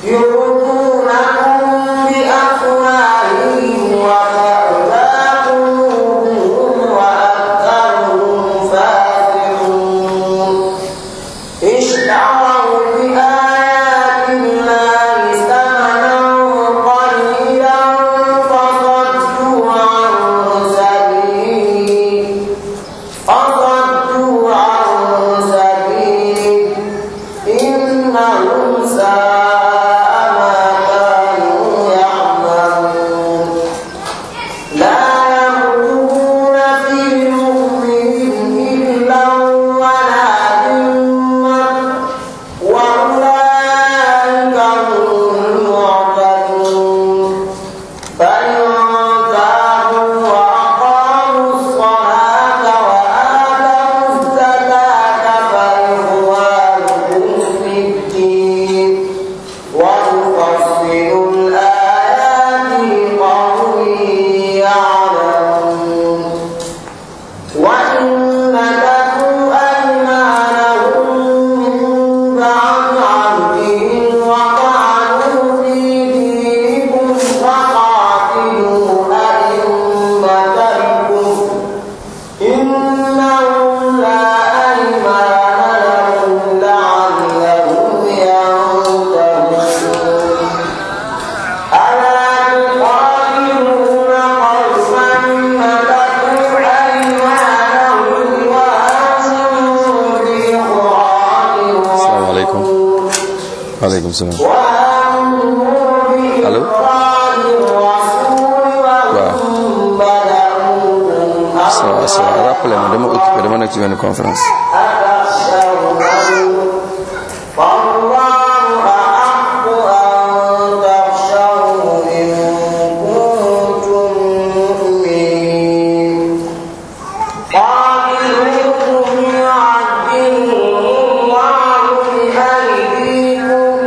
يرضونكم بأفواههم وتأبى قلوبهم وأكثرهم فاسقون اشتروا بآيات الله ثمنا قليلا فصدوا عن سبيله فصدوا عن سبيله إنهم ساء ما كانوا يعملون لا يرقبون في مؤمن إلا ولا ذمة وأولئك هم المعتدون فإن تابوا وأقاموا الصلاة وآتوا الزكاة فإخوانكم في الدين ونفصل الآيات لقوم يعلمون وإن نكثوا أيمانهم من بعد عهدهم وطعنوا في دينكم فقاتلوا أئمة الكفر إنهم لا أيمان لهم لعلهم ينتهون ألا تقاتلون قوما نكثوا أيمانهم وهموا بإخراج السلام عليكم. waaleykum salaam وهموا Allô? بإخراج الرسول وهم بدأوكم ça va ça va rappelé ma dama occupé dama nekk ci benn conférence أتخشونهم فالله أحق أن تخشوه إن كنتم مؤمنين قاتلوهم يعذبهم الله بأيديكم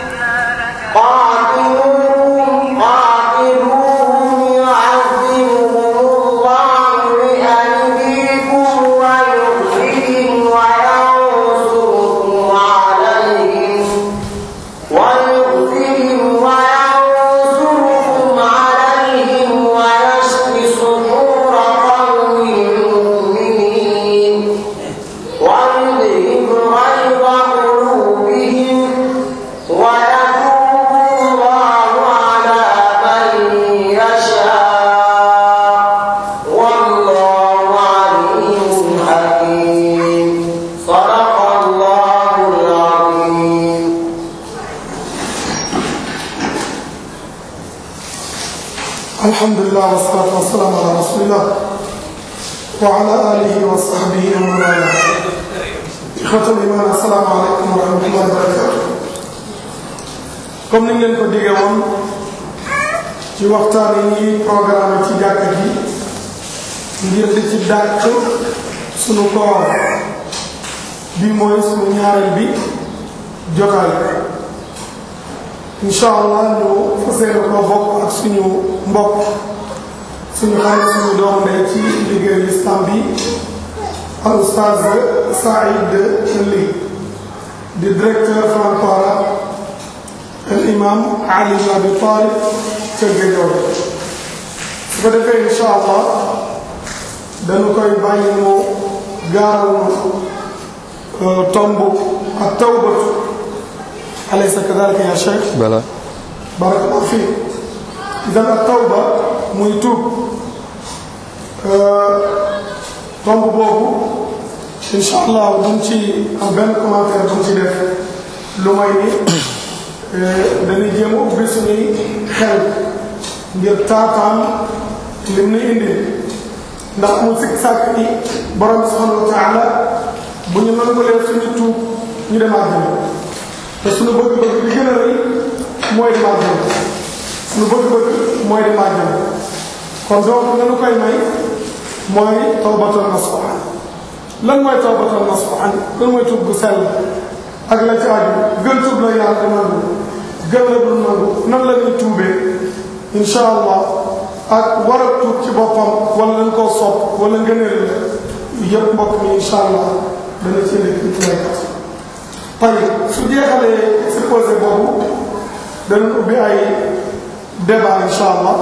قاتلوهم قاتلوهم يعذبهم الله بأيديكم ويخزيهم وينصركم عليهم ويخزيهم وينصركم عليهم ويشفي صدور قوم مؤمنين ويذهب غيظ قلوبهم ويتوب الله على من يشاء والله عليم حكيم صدق الله العظيم الحمد لله والصلاة والسلام على رسول الله وعلى آله وصحبه ومن والاه إخوة الإيمان السلام عليكم ورحمة الله وبركاته comme ni ñu leen ko diggee woon ci waxtaan yi programme ci jàkka ji ngir di ci dàq sunu koor bi mooy sunu ñaareel bi jotaay incha allah ñu fas yéene ko bokk ak suñu mbokk suñu xarit suñu doom ndey ci liggéeyu lislam bi al oustaz Saïd Ly di directeur franco-arabe al imam Ali ibn Abi Talib ca Géejawaay su ko defee incha allah dañu koy bàyyi mu gaaral nu tomb ak tawbatu alaysa kadalika ya cheikh bala barakallahu fiik idan ak tawba muy tuub tomb boobu incha allah duñ ci am benn commentaire duñ ci def lu may ni dañuy jéem a ubbi suñuy xel ngir taataan lim ni indi ndax amul sikk sàkk ni borom subhanahu wa taala bu ñu nangulee suñu tuub ñu dem àjjana te suñu bëgg-bëgg bi gën a rëy mooy dem àjjana suñu bëgg-bëgg mooy dem àjjana kon donc lanu koy may mooy tawbatul nasuha lan mooy tawbatul nasuha lan mooy tuub gu sell ak la ci aju gën tuub la yàlla di nangu gën la dul nangu nan la ñuy tuubee incha allah ak war a tuub ci boppam wala dañ koo sopp wala ngëneel la yëpp mbokk mi incha allah dana ci nekk ci laykat tey su jeexalee exposé boobu danañ ubbi ay débat insha allah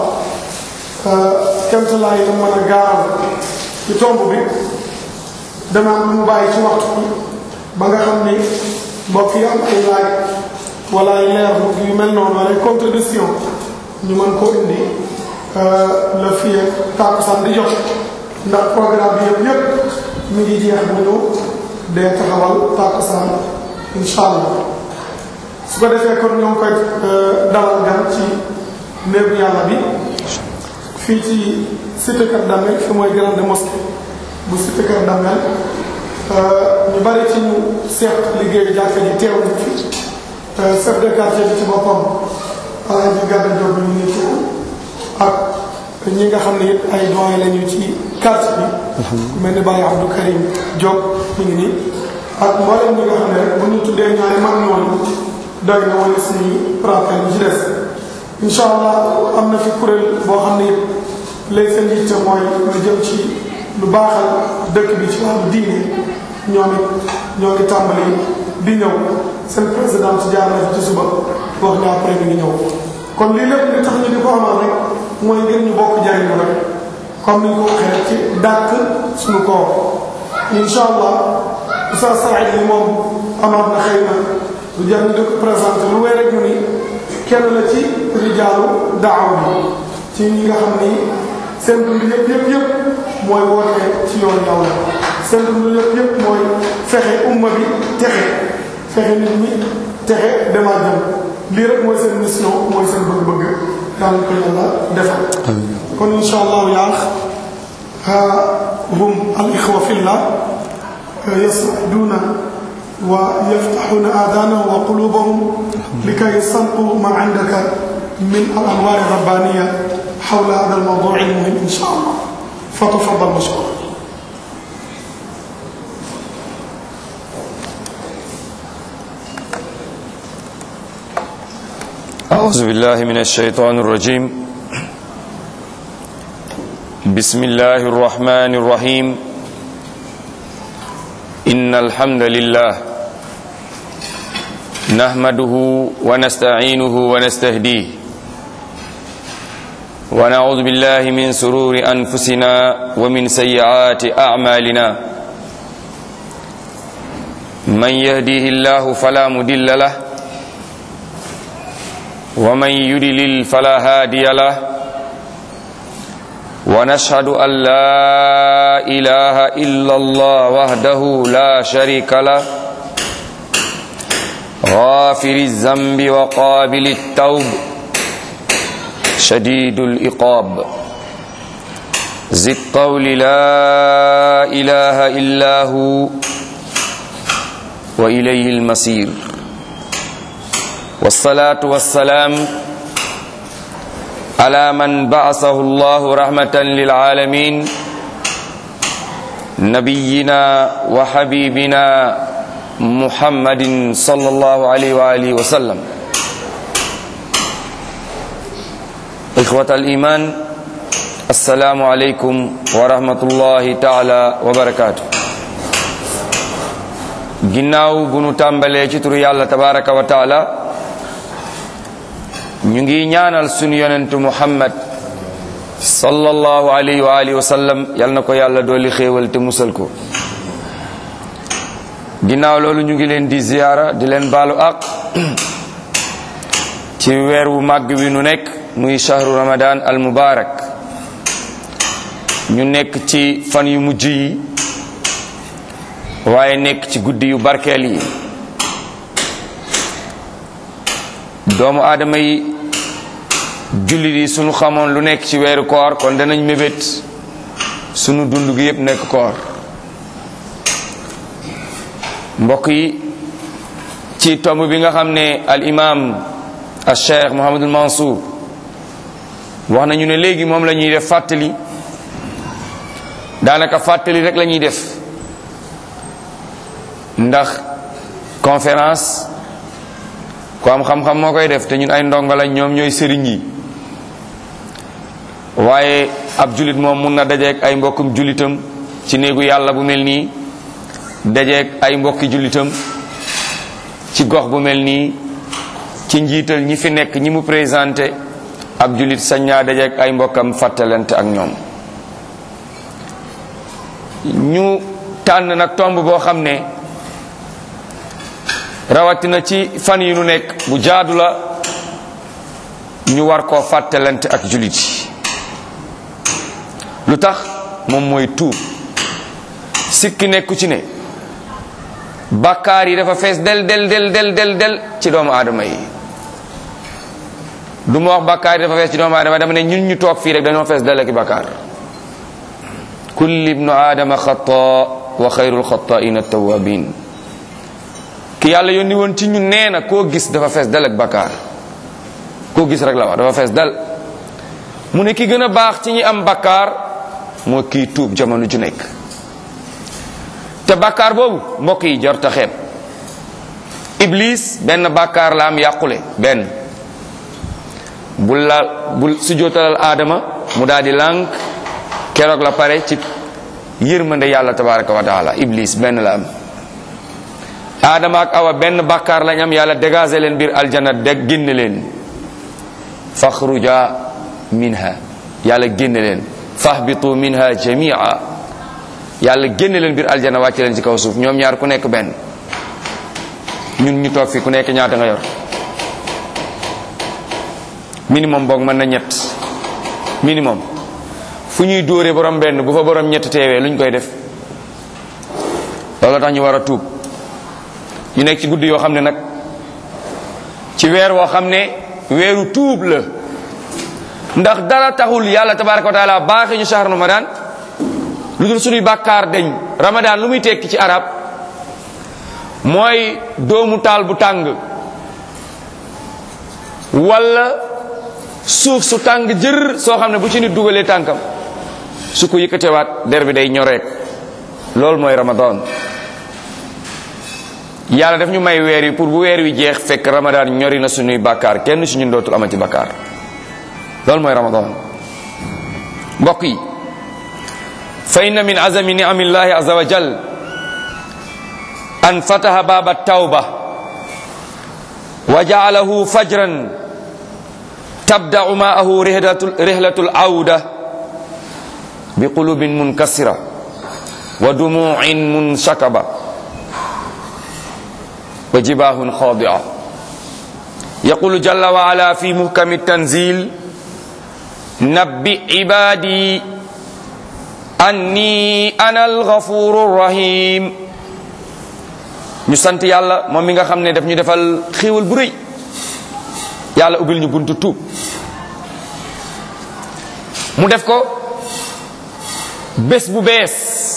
kemt laay la mën a gaaral ci tomb bi dana am lu mu bàyyi ci waxtu bi ba nga xam ni mbokk yi am ay laaj wala ay leer yu mel noonu wala ay contribution ñu mën koo indi la fii ak tàkkusaan di jot ndax programme bi yëpp yëpp mi ngi jeex bu ñu dee taxawal tàkkusaan insha allah su ko defee kon ñoo ngi koy dalal gan ci néegu yàlla bi fii ci cité Keur Damel fi mooy grande mosquée bu cité Keur Damel ñu bari ci ñu seet liggéeyu jàkka ji teew nañ fi chef de quartier bi ci boppam Alaaji Gàdda Jóob ñu ngi ci ak ñi nga xam ne it ay doyen lañu ci quartier bi ku mel ni Baye Abdou Karim Diop mi ngi nii ak mboolem ñi nga xam ne rek bu ñu tuddee ñaari mag ñooñu doy na wala suñu rappel bi ci des incha allah am na fi kuréel boo xam ne it léegi seen yitte mooy lu jëm ci lu baaxal dëkk bi ci wàllu diine ñoom it ñoo ngi tàmbali di ñëw seen président ci jaar na fi ci suba wax ne après mi ngi ñëw kon lii lépp li tax ñu di ko amal rek mooy ngir ñu bokk jariñu rek comme ni ñu ko waxee rek ci dàkk suñu koor incha allah Oustaz Saïd li moom amaat na xëy na lu jar ñu di ko présenté lu wéy rek ñu ni kenn la ci rijaalu daaw bi ci ñi nga xam ni seen dund yëpp yëpp yëpp mooy woote ci yoon yàlla seen dund yëpp yëpp mooy fexe umma bi texe fexe nit ñi texe demaat jëm lii rek mooy seen mission mooy seen bëgg-bëgg yàlla ko yàlla defal kon insha allahu yaax hum al ixwa fillah yas'aduna ويفتحون آذانهم وقلوبهم لكي يستنقوا ما عندك من الأنوار الربانية حول هذا الموضوع المهم إن شاء الله فتفضل مشكورا أعوذ بالله من الشيطان الرجيم بسم الله الرحمن الرحيم إن الحمد لله نحمده ونستعينه ونستهديه ونعوذ بالله من سرور أنفسنا ومن سيئات أعمالنا من يهديه الله فلا مدل له ومن يدلل فلا هادي له ونشهد أن لا إله إلا الله وحده لا شريك له غافر الذنب وقابل التوب شديد الإقاب ذي الطول لا إله إلا هو وإليه المصير والصلاة والسلام على من بعثه الله رحمة للعالمين نبينا وحبيبنا محمد صلى الله عليه وآله وسلم إخوة الإيمان السلام عليكم ورحمة الله تعالى وبركاته ginnaaw bu nu tàmbalee ci turu yàlla tabaraka wa taala ñu ngi ñaanal sunu yonentu muhammad sallallahu alayhi wa alihi wa sallam yal na ko yàlla dooli xéewal te musal ko ginnaaw loolu ñu ngi leen di ziyaara di leen baalu ak ci weer wu màgg wi nu nekk muy shahru ramadan al mubarak ñu nekk ci fan yu mujj yi waaye nekk ci guddi yu barkeel yi doomu aadama yi jullit yi sunu xamoon lu nekk ci weeru koor kon danañ mébét sunu dund gi yépp nekk koor mbokk yi ci tomb bi nga xam ne al imam al cheikh Mouhamadul Mansour wax nañu ne léegi moom la ñuy def fàttali daanaka fàttali rek la ñuy def ndax conférence ku am xam-xam moo koy def te ñun ay ndongo lañ ñoom ñooy sëriñ yi waaye ab julit moom mun na dajeeg ay mbokkum julitam ci néegu yàlla bu mel nii dajeeg ay mbokki julitam ci gox bu mel nii ci njiital ñi fi nekk ñi mu présenté ab julit sañ naa dajeek ay mbokkam fàttalante ak ñoom ñu tànn nag tomb boo xam ne rawatina ci fan yi nu nekk bu jaadu la ñu war koo fàttalante ak julit yi lu tax moom mooy tuub sikki nekku ci ne bàkkaar yi dafa fees del del del del del del ci doomu aadama yi du ma wax bàkkaar yi dafa fees ci doomu aadama dama ne ñun ñu toog fii rek dañoo fees del ak bàkkaar kulli ibnu aadama xata wa xayrul xataaina tawabin ki yàlla yónni woon ci ñun nee na koo gis dafa fees del ak bàkkaar koo gis rek la wax dafa fees del mu ne ki gën a baax ci ñi am bàkkaar moo kii tuub jamono ju nekk te bàkkaar boobu mbokk yi jar ta xeeb iblis benn bàkkaar la am yàqule benn bul la bul sujootalal aadama mu daal di lànk keroog la pare ci yërmande yàlla tabaraka wa taala iblis benn la am aadama ak awa benn bàkkaar lañ am yàlla dégagé leen biir aljana deg génne leen faxruja minha yàlla génne leen fahbitu minha jamia yàlla génne leen biir aljana wàcce leen ci kaw suuf ñoom ñaar ku nekk benn ñun ñu toog fi ku nekk ñaata nga yor minimum boog mën na ñett minimum fu ñuy dóore borom benn bu fa borom ñett teewee lu ñu koy def loolu tax ñu war a tuub ñu nekk ci guddi yoo xam ne nag ci weer woo xam ne weeru tuub la ndax dara taxul yàlla tabaraka wa taala baaxee ñu shahr ramadan lu dul suñuy bàkkaar dañ ramadan lu muy tekki ci arab mooy doomu taal bu tàng wala suuf su tàng jër soo xam ne bu ci nit dugalee tànkam su ko yëkkatewaat der bi day ñoreek loolu mooy ramadan yàlla daf ñu may weer yi pour bu weer wi jeex fekk ramadan ñori na suñuy bàkkaar kenn su ñun dootul amati bàkkaar loolu mooy ramadan mbokk yi fa inna min azami ni'amillahi azza wa jal an fataha baba tawba wa ja'alahu fajran tabda'u ma'ahu rihlatul awda bi qulubin munkasira wa dumu'in munshakaba wa jibahun khadi'a yaqulu jalla wa ala fi muhkami tanzil nabbi ibadi anni ana alghafuru rahim ñu sant yàlla moom mi nga xam ne daf ñu defal xéewal bu rëy yàlla ubbil ñu buntu tuub mu def ko bés bu bees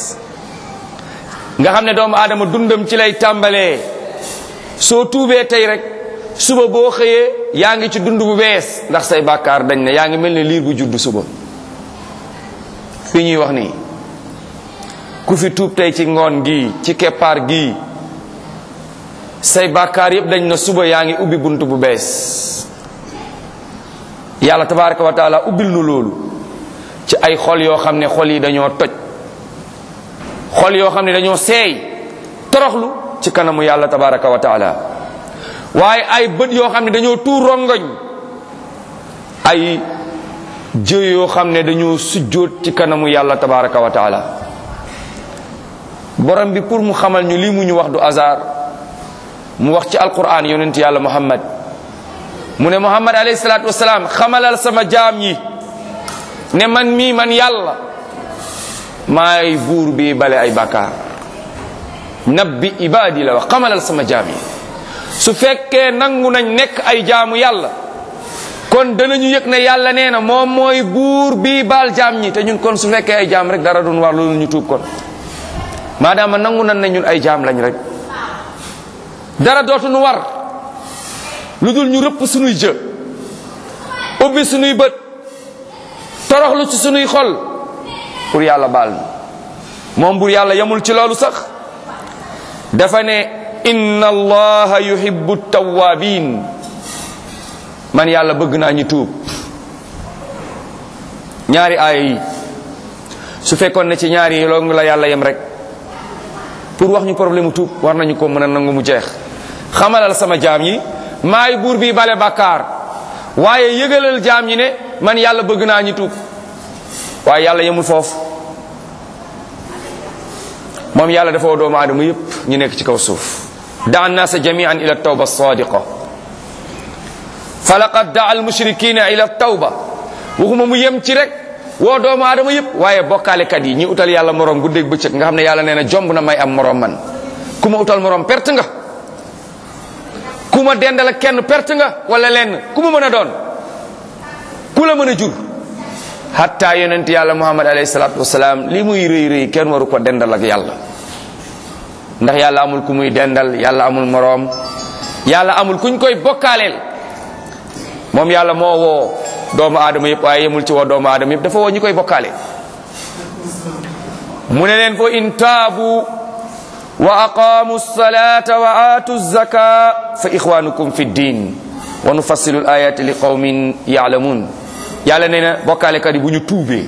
nga xam ne doomu aadama dundam ci lay tàmbalee soo tuubee tey rek suba boo xëyee yaa ngi ci dund bu bees ndax say bàkkaar dañ ne yaa ngi mel ne liir bu judd suba fii ñuy wax nii ku fi tuub tey ci ngoon gi ci keppaar gi say bàkkaar yépp dañ na suba yaa ngi ubbi bunt bu bees yàlla tabaraka wa taala ubbil nu loolu ci ay xol yoo xam ne xol yi dañoo toj xol yoo xam ne dañoo seey toroxlu ci kanamu yàlla tabaraka wa taala waaye ay bët yoo xam ne dañoo tuur rongoñ ay jë yoo xam ne dañoo sujjóot ci kanamu yàlla tabaraka wa taala borom bi pour mu xamal ñu lii mu ñu wax du hasard mu wax ci alquran yonent yàlla muhammad mu ne muhammad alayhi salaatu wasalaam xamalal sama jaam yi ne man mii man yàlla maay buur bi bale ay bàkkaar nabbi ibaadi la wax xamalal sama jaam yi su fekkee nangu nañ nekk ay jaamu yàlla kon danañu yëg ne yàlla nee na moom mooy buur bii baal jaam ñi te ñun kon su fekkee ay jaam rek dara duñ war loolu ñu tuub kon maadaama nangu nañ ne ñun ay jaam lañ rek dara dootuñu war lu dul ñu rëpp sunuy jë ubbi sunuy bët toroxlu ci sunuy xol pour yàlla baal moom buur yàlla yamul ci loolu sax dafa ne inna allaha yuhibbu tawabin man yàlla bëgg naa ñu tuub ñaari aaya yi su fekkoon ne ci ñaari yi loolu la yàlla yem rek pour wax ñu problème mu tuub war nañu ko mën a nangu mu jeex xamalal sama jaam yi maay buur bi bale bàkkaar waaye yëgalal jaam ñi ne man yàlla bëgg naa ñi tuub waaye yàlla yemul foofu moom yàlla dafa woo doomu aadama yépp ñu nekk ci kaw suuf daa annaasa jamian ila tawba sadiqa fa laqad daa almushrikina ila tawba waxuma mu yem ci rek woo doomu aadama yépp waaye bokkaalekat yi ñi utal yàlla morom guddeeg bëccëg nga xam ne yàlla nee na jomb na may am morom man ku ma utal morom perte nga ku ma dendal kenn perte nga wala lenn ku ma mën a doon ku la mën a jur hatta yonent yàlla muhammad alayhi salatu wasalaam li muy rëy rëy kenn waru ko dendal ak yàlla ndax yàlla amul ku muy dendal yàlla amul moroom yàlla amul kuñ koy bokkaaleel moom yàlla moo woo doomu aadama yëpp waaye yemul ci woo doomu aadama yëpp dafa woo ñi koy bokkaale mu ne leen fo in taabu wa aqamu salata wa aatu zaka fa ixwanukum fi ddin wa nufassilu l ayati li qawmin yaalamun yàlla nee na bokkaalekat yi bu ñu tuubee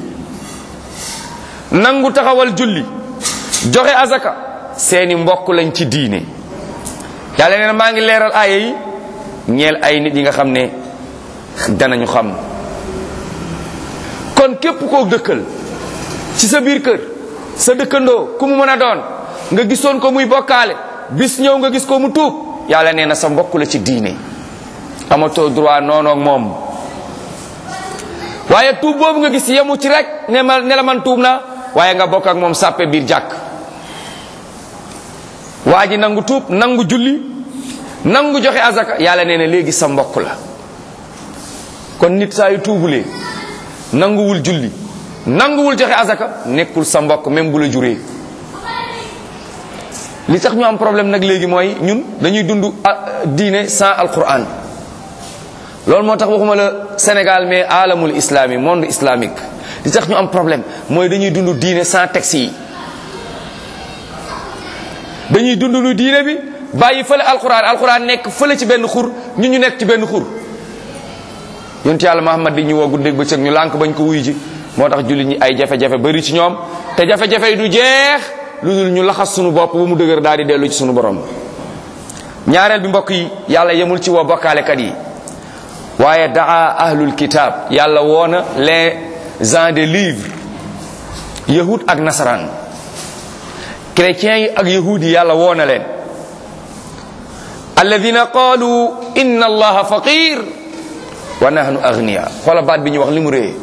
nangu taxawal julli joxe azaka seeni mbokk lañ ci diine yàlla nee na maa ngi leeral aaya yi ñeel ay nit yi nga xam ne danañu xam kon képp koo dëkkal ci sa biir kër sa dëkkandoo ku mu mën a doon nga gisoon ko muy bokkaale bis ñëw nga gis ko mu tuub yàlla nee na sa mbokk la ci diine amatoo droit noonu ak moom waaye tuub boobu nga gis yemu ci rek ne ma ne la man tuub na waaye nga bokk ak moom sàppe biir jàkk waa ji nangu tuub nangu julli nangu joxe azaka yàlla nee na léegi sa mbokk la kon nit saa yu tuubulee nanguwul julli nanguwul joxe azaka nekkul sa mbokk même bu la juree li tax ñu am problème nag léegi mooy ñun dañuy dund diine sans alquran loolu moo tax waxuma la Sénégal mais alamul islami monde islamique li tax ñu am problème mooy dañuy dund diine sans texte yi dañuy dund lu diine bi bàyyi fële alquran alquran nekk fële ci benn xur ñu ñu nekk ci benn xur yonent yàlla Muhammad di ñu woo guddeeg bëccëg ñu lànk bañ ko wuy ji moo tax jullit ñi ay jafe-jafe bari ci ñoom te jafe-jafe yi du jeex lu dul ñu laxas sunu bopp ba mu dëgër daal di dellu ci sunu borom ñaareel bi mbokk yi yàlla yemul ci woo bokkaalekat yi waaye daa ahlul kitab yàlla woona les gens des livres yahud ak nasaraan chrétiens yi ak yahud yi yàlla woona leen alladina qalu inna allaha faqir wa nahnu agniya xoola baat bi ñu wax li mu réye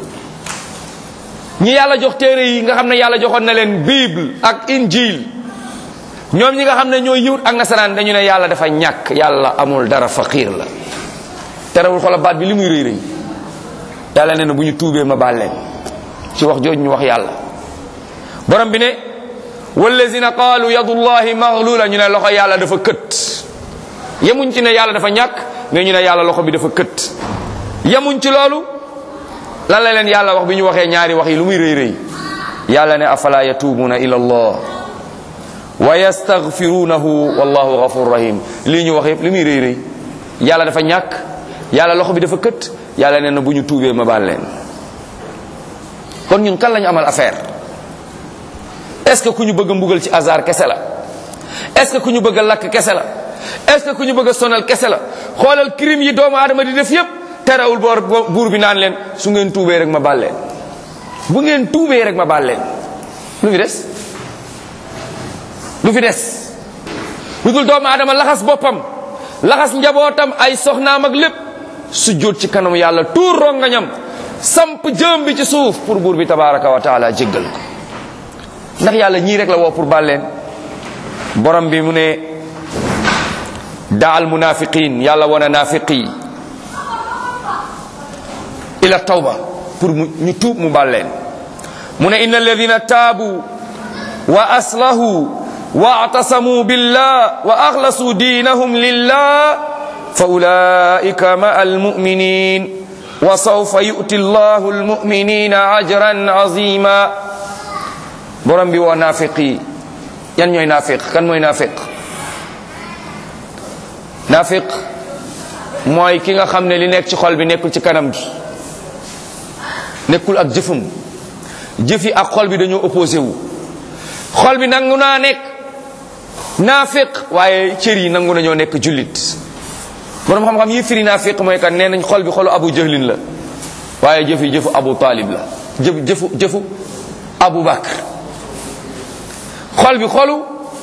ñi yàlla jox téere yi nga xam ne yàlla joxoon na leen bible ak injil ñoom ñi nga xam ne ñoo yahud ak nasaraan dañu ne yàlla dafa ñàkk yàlla amul dara faqir la terewul xoola baat bi li muy rëy rëy yàlla nee na bu ñu tuubee ma baal leen ci wax jooju ñu wax yàlla borom bi ne wallazina qaalu yadullahi maghlula ñu ne loxo yàlla dafa kët yemuñ ci ne yàlla dafa ñàkk mais ñu ne yàlla loxo bi dafa kët yemuñ ci loolu lan la leen yàlla wax bi ñu waxee ñaari wax yi lu muy rëy rëy yàlla ne afala yatuubuna ila allah wa yastaghfirunahu wallahu ghafur rahim lii ñu wax yëpp li muy rëy rëy yàlla dafa ñàkk yàlla loxo bi dafa kët yàlla nee na bu ñu tuubee ma baal leen kon ñun kan lañu amal affaire est-ce que ku ñu bëgg a mbugal ci hasard kese la est-ce que ku ñu bëgg a lakk kese la est-ce que ku ñu bëgg a sonal kese la xoolal crime yi doomu aadama di def yépp terewul boor buur bi naan leen su ngeen tuubee rek ma baal leen bu ngeen tuubee rek ma baal leen lu fi des lu fi des lu dul doomu aadama laxas boppam laxas njabootam ay soxnaam ak lépp su jóot ci kanamu yàlla tuur rongañam samp jëm bi ci suuf pour buur bi tabaraka wa taala jéggal ko ndax yàlla ñii rek la woo pour baal leen borom bi mu ne daal munafiqin yàlla wana nafiqi ila tawba pour mu ñu tuub mu baal leen mu ne inna alladina taabu wa aslahu wa atasamu billah wa axlasu diinahum lillah fa ulaika ma almuminin wa sawfa yu'ti allahu almuminina ajran azima borom bi woo naafiq yi yan ñooy naafiq kan mooy naafiq naafiq mooy ki nga xam ne li nekk ci xol bi nekkul ci kanam gi nekkul ak jëfam jëf yi ak xol bi dañoo opposé wu xol bi nangu naa nekk naafiq waaye cër yi nangu nañoo nekk jullit borom xam-xam yi firi naafiq mooy kan nee nañ xol bi xolu abu jahlin la waaye jëf yi jëfu abu talib la jëf jëfu jëfu abu bakr xol bi xolu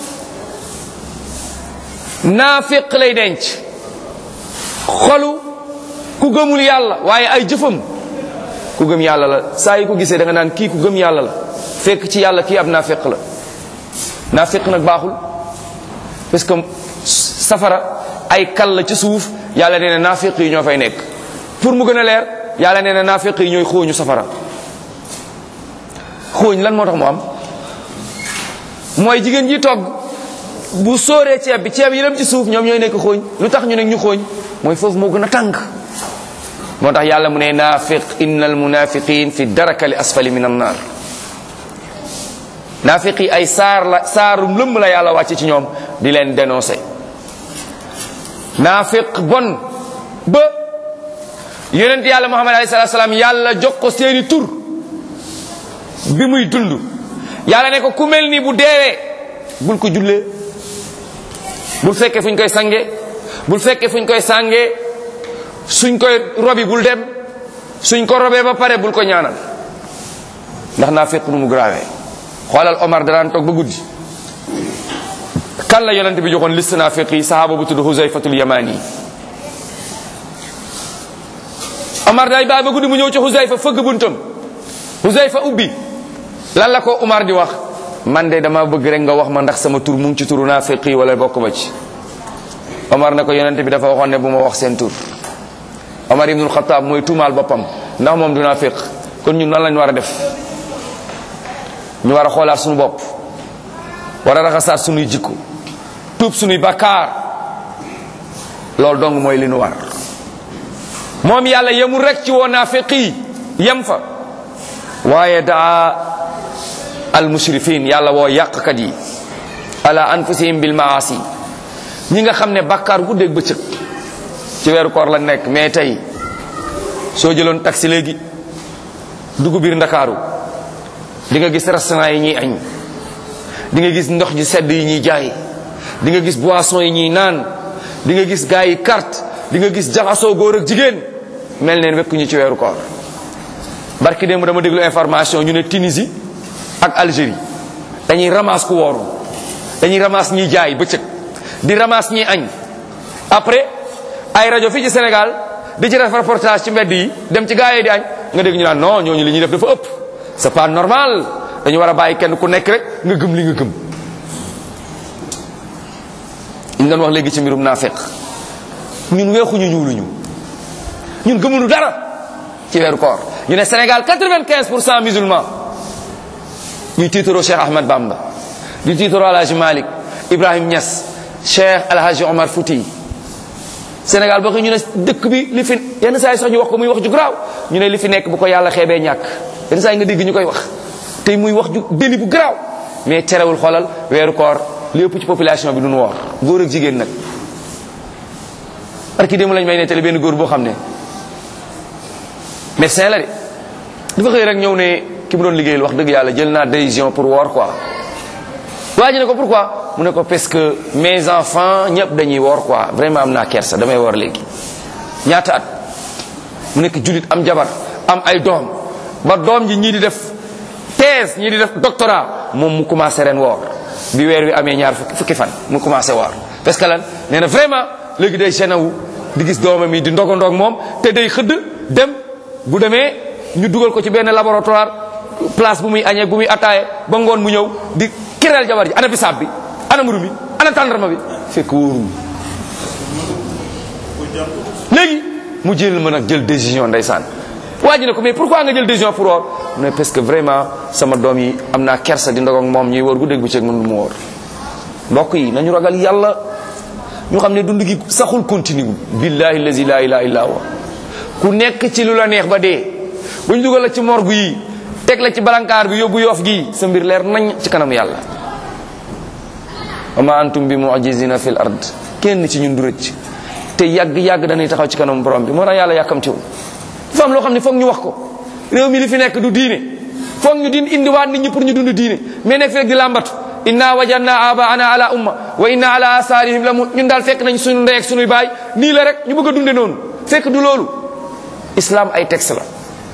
naafiq lay denc xolu ku gëmul yàlla waaye ay jëfam ku gëm yàlla la saa yi ko gisee da nga naan kii ku gëm yàlla la fekk ci yàlla kii ab naafiq la naafiq nag baaxul parce que safara ay kal la ci suuf yàlla nee na naafiq yi ñoo fay nekk pour mu gën a leer yàlla nee na naafiq yi ñooy xooñu safara xooñ lan moo tax mu am mooy jigéen ji togg bu sóoree ceeb bi ceeb yi dem ci suuf ñoom ñooy nekk xooñ lu tax ñu nekk ñu xooñ mooy foofu moo gën a tàng moo tax yàlla mu ne naafiq inna al munafiqin fi darakali asfali min annar naafiq yi ay saar la saarum lëmb la yàlla wàcce ci ñoom di leen dénoncé naafiq bon ba yonent yàlla muhammad alayhi salatu salaam yàlla jox ko seeni tur bi muy dund yàlla ne ko ku mel ni bu deewee bul ko jullee bul fekkee fu ñu koy sange bul fekkee fu ñu koy sàngee suñ koy robi bul dem suñ ko robee ba pare bul ko ñaanal ndax naa fekk nu mu grave xoolal Omar danaan toog ba guddi kan la yonent bi joxoon liste naa fekk yi sahaaba bu tudd Huzayfatul Yamani Omar day bàyyi ba guddi mu ñëw ci Huzayfa fëgg buntam Huzayfa ubbi lan la ko Omar di wax man de dama bëgg rek nga wax ma ndax sama tur mu ngi ci turu naafiq yi wala bokk ma ci Omar ne ko yonent bi dafa waxoon ne bu ma wax seen tur Omar ibnul Xataab mooy tuumaal boppam ndax moom du naafiq kon ñun nan lañ war a def ñu war a xoolaat suñu bopp war a raxasaat suñuy jikko tuub suñuy bakkaar loolu dong mooy li nu war moom yàlla yemul rek ci woo naafiq yi yem fa waaye daa al mushrifin yàlla woo yàqkat yi ala anfusihim bil maasi ñi nga xam ne bàkkaar guddeeg bëccëg ci weeru koor la nekk mais tey soo jëloon taxi léegi dugg biir ndakaaru di nga gis restaurant yi ñuy añ di nga gis ndox ji sedd yi ñuy jaay di nga gis boisson yi ñuy naan di nga gis gars yi carte di nga gis jaxasoo góor ak jigéen mel neen wekk ñu ci weeru koor barki démb dama déglu information ñu ne Tunisie ak Algérie dañuy ramasse ku wooru dañuy ramasse ñiy jaay bëccëg di ramasse ñiy añ après ay rajo fii ci Sénégal di ci def reportage ci mbedd yi dem ci gaa yi di añ nga dégg ñu naan non ñooñu li ñuy def dafa ëpp c'est pas normal dañu war a bàyyi kenn ku nekk rek nga gëm li nga gëm ñu doon wax léegi ci mbirum naafeq ñun weexuñu ñuuluñu ñun gëmuñu dara ci weeru koor ñu ne Sénégal 95 pour cent musulman ñuy tiitaroo Cheikh Ahmad Bamba di tiitaroo Alhaji Malick Ibrahim Niass Cheikh Alhaji Omar Fouti Sénégal boo ko ñu ne dëkk bi li fi yenn saa yi sax ñu wax ko muy wax ju garaaw ñu ne li fi nekk bu ko yàlla xeebee ñàkk yenn saa yi nga dégg ñu koy wax tey muy wax ju déli bu garaaw mais terewul xoolal weeru koor li ëpp ci population bi duñu woor góor ak jigéen nag parce que démb lañ may nettali benn góor boo xam ne médecin la de dafa xëy rek ñëw ne ki mu doon liggéeyal wax dëgg yàlla jël naa décision pour woor quoi waa ji ne ko pourquoi mu ne ko parce que mes enfants ñëpp dañuy woor quoi vraiment am naa kersa damay woor léegi ñaata at mu nekk julit am jabar am ay doom ba doom ji ñii di def thèse ñii di def doctorat moom mu commencé ren woor bi weer wi amee ñaar fukki fan mu commencé woor parce que lan nee na vraiment léegi day gêné wu di gis doomam yi di ndogo ndog moom te day xëdd dem bu demee ñu dugal ko ci benn laboratoire place bu muy añee bu muy attaaye ba ngoon mu ñëw di kireel jabar ji ana bisaab bi ana mburu mi ana tàndarma bi fekk wóorul léegi mu jël ma nag jël décision ndeysaan waa ji ne ko mais pourquoi nga jël décision pour woor mu ne parce que vraiment sama doom yi am naa kersa di ndogog moom ñuy woor guddeeg bëccëg mën du mu woor mbokk yi nañu ragal yàlla ñu xam ne dund gi saxul continue billahi lazi la ilaha illa huwa ku nekk ci lu la neex ba dee bu ñu dugal la ci morgue yi teg la ci balankaar bi yóbbu yoof gi sa mbir leer nañ ci kanam yàlla wa ma antum bi mu'jizina fil ard kenn ci ñun du rëcc te yàgg-yàgg dañuy taxaw ci kanam borom bi moo tax yàlla yàkkamtiwul dafa am loo xam ne foog ñu wax ko réew mi li fi nekk du diine foog ñu din indiwaat nit ñi pour ñu dund diine mais nekk fekk di làmbatu inna wajadna abaana ala umma wa inna ala asarihim la ñun daal fekk nañ suñu ndey ak suñuy baay nii la rek ñu bëgg a dunde noonu fekk du loolu islam ay texte la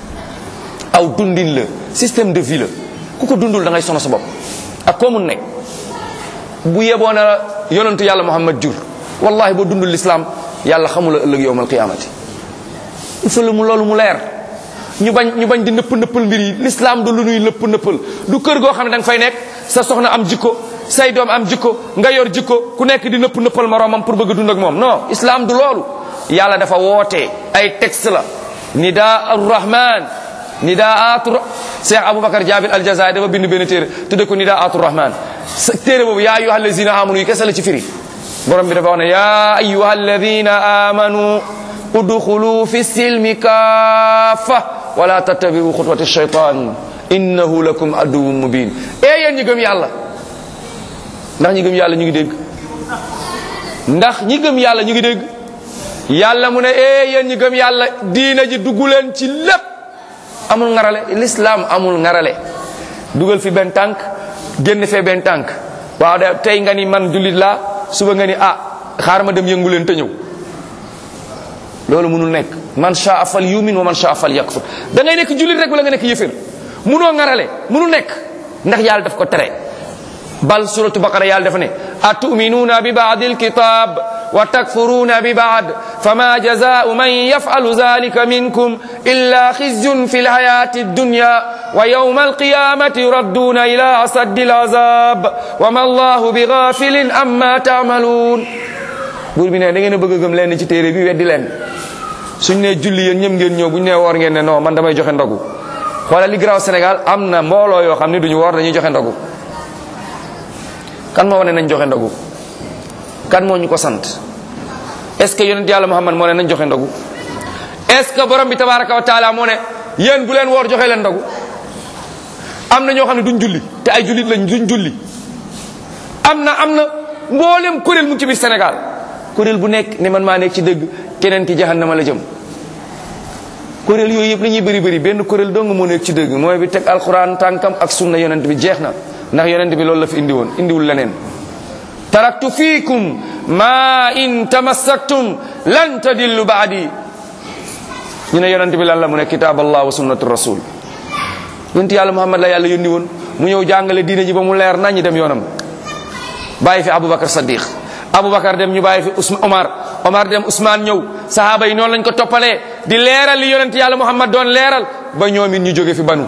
aw dundin la système de vie la ku ko dundul da ngay sono sa bopp ak koo mun nekk bu yeboo na yonentu yàlla muhammad jur wallahi boo dundul l'islam yàlla xamula ëllëg yowmal qiyamati il faut mu loolu mu leer ñu bañ ñu bañ di nëpp nëppal mbir yi l'islam du lu nuy nëpp nëppal du kër goo xam ne da nga fay nekk sa soxna am jikko say doom am jikko nga yor jikko ku nekk di nëpp nëppal moroomam pour bëgg a dund ak moom non islam du loolu yàlla dafa woote ay texte la nida arrahman nidaatu cheikh aboubacar jabil aljazair dafa bind benn téere tudde ko nidaatu rahman téere boobu yaa ayuha alladina amanu yi kese la ci firi borom bi dafa wax ne yaa ayuha alladina amanu udxulu fi silmi kaafa wala tattabiu xutwati shaytan innahu lakum aduwwun mubin ee yéen ñi gëm yàlla ndax ñi gëm yàlla ñu ngi dégg ndax ñi gëm yàlla ñu ngi dégg yàlla mu ne ee yéen ñi gëm yàlla diina ji dugg leen ci lépp amul ngarale l'islam amul ngarale dugal fi benn tànk génn fee benn tànk waaw de tey nga ni man jullit laa suba nga ni ah xaar ma dem yëngu leen te ñëw loolu munul nekk man shaa fal yumin wa man shaa fal yakfur da ngay nekk jullit rek wala nga nekk yëfër munoo ngarale munul nekk ndax yàlla daf ko tere bal suratu baqara yàlla dafa ne atuminuuna bi baadi alkitab wa takfuruuna bi baad fama jazaau man yafalu zalika minkum illa xizyun fi lhayati dunya wa yawma alqiyamati yuradduuna ila asaddi alazab wa ma allahu bi gafilin amma taamaluun buur bi ne da ngeen a bëgg a gëm leen ci téere bi weddi leen suñ ne julli yéen ñëm ngeen ñëw buñ ne woor ngeen ne non man damay joxe ndogu xoolal li graw Sénégal am na mbooloo yoo xam ne duñu woor dañuy joxe ndogu kan moo wane nañ joxe ndogu kan moo ñu ko sant est ce que yonent yàlla Muhammad moo ne nañ joxe ndogu est ce que borom bi tabaraka wa taala moo ne yéen bu leen woor joxe leen ndogu am na ñoo xam ne duñ julli te ay jullit lañ duñ julli am na am na mboolem kuréel mu ngi ci biir Sénégal kuréel bu nekk ne man maa nekk ci dëgg keneen ki jahannama la jëm kuréel yooyu yëpp la ñuy bëri bëri benn kuréel dong moo nekk ci dëgg mooy bi teg alquran tànkam ak sunna yonent bi jeex na ndax yonent bi loolu la fi indi woon indiwul leneen taraktu fiikum ma in tamassaktum lan tadillu baadi ñu ne yonent bi lan la mu ne kitab allah wa sunnatu rasul yonent yàlla muhammad la yàlla yónni woon mu ñëw jàngale diine ji ba mu leer nañ ñi dem yoonam bàyyi fi aboubacar sadiq aboubacar dem ñu bàyyi fi Ousma Omar Omar dem Ousmane ñëw sahaaba yi noonu lañ ko toppalee di leeral li yonent yàlla Muhammad doon leeral ba ñoom it ñu jóge fi banu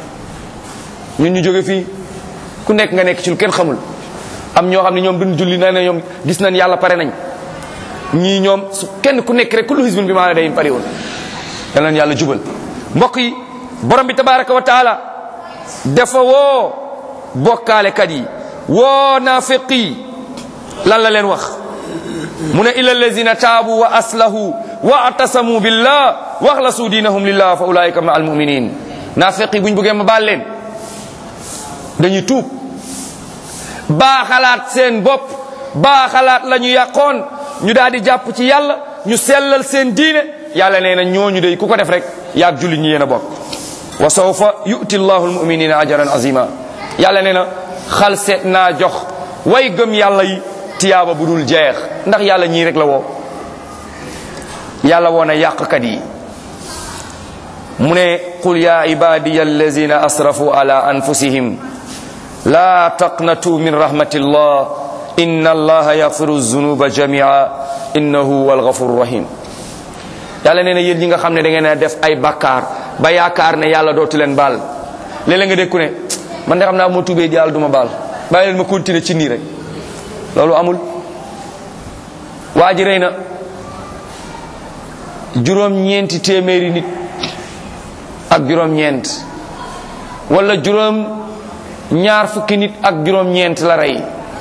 ñun ñu jóge fii ku nekk nga nekk ci lu kenn xamul am ñoo xam ne ñoom duñ julli na ne ñoom gis nañ yàlla pare nañ ñii ñoom su kenn ku nekk rek kullu hisbin bi maa day pare woon yal nañ yàlla jubal mbokk yi borom bi tabaraka wa taala dafa woo bokkaalekat yi woo naafiq yi lan la leen wax mu ne illa allazina taabu wa aslahu wa atasamu billah wa axlasu diinahum lillah fa ulaika ma almuminin naafiq yi buñ bëggee ma baal leen dañuy tuub baa xalaat seen bopp baa xalaat la ñu yàqoon ñu daal di jàpp ci yàlla ñu sellal seen diine yàlla nee na ñooñu day ku ko def rek yaag julli ñi yéen a bokk wa sawfa yu'ti llahu almuminina ajran azima yàlla nee na xal seet naa jox way gëm yàlla yi tiyaaba bu dul jeex ndax yàlla ñii rek la woo yàlla woo na yàqkat yi mu ne qul ya ibadiya allazina asrafu ala anfusihim la taqnatu min rahmatillah inna allaha yaghfiru zunuba jamia innahu huwa alghafuru rahim yàlla nee na yéen ñi nga xam ne da ngeen a def ay bakkaar ba yaakaar ne yàlla dootu leen baal léeg-léeg nga dékku ne man de xam naa moo tuubee yàlla du ma baal bàyyi leen ma continuer ci nii rek loolu amul waa ji rey na juróom-ñeenti téeméeri nit ak juróom-ñeent wala juróom ñaar fukki nit ak juróom-ñeent la rey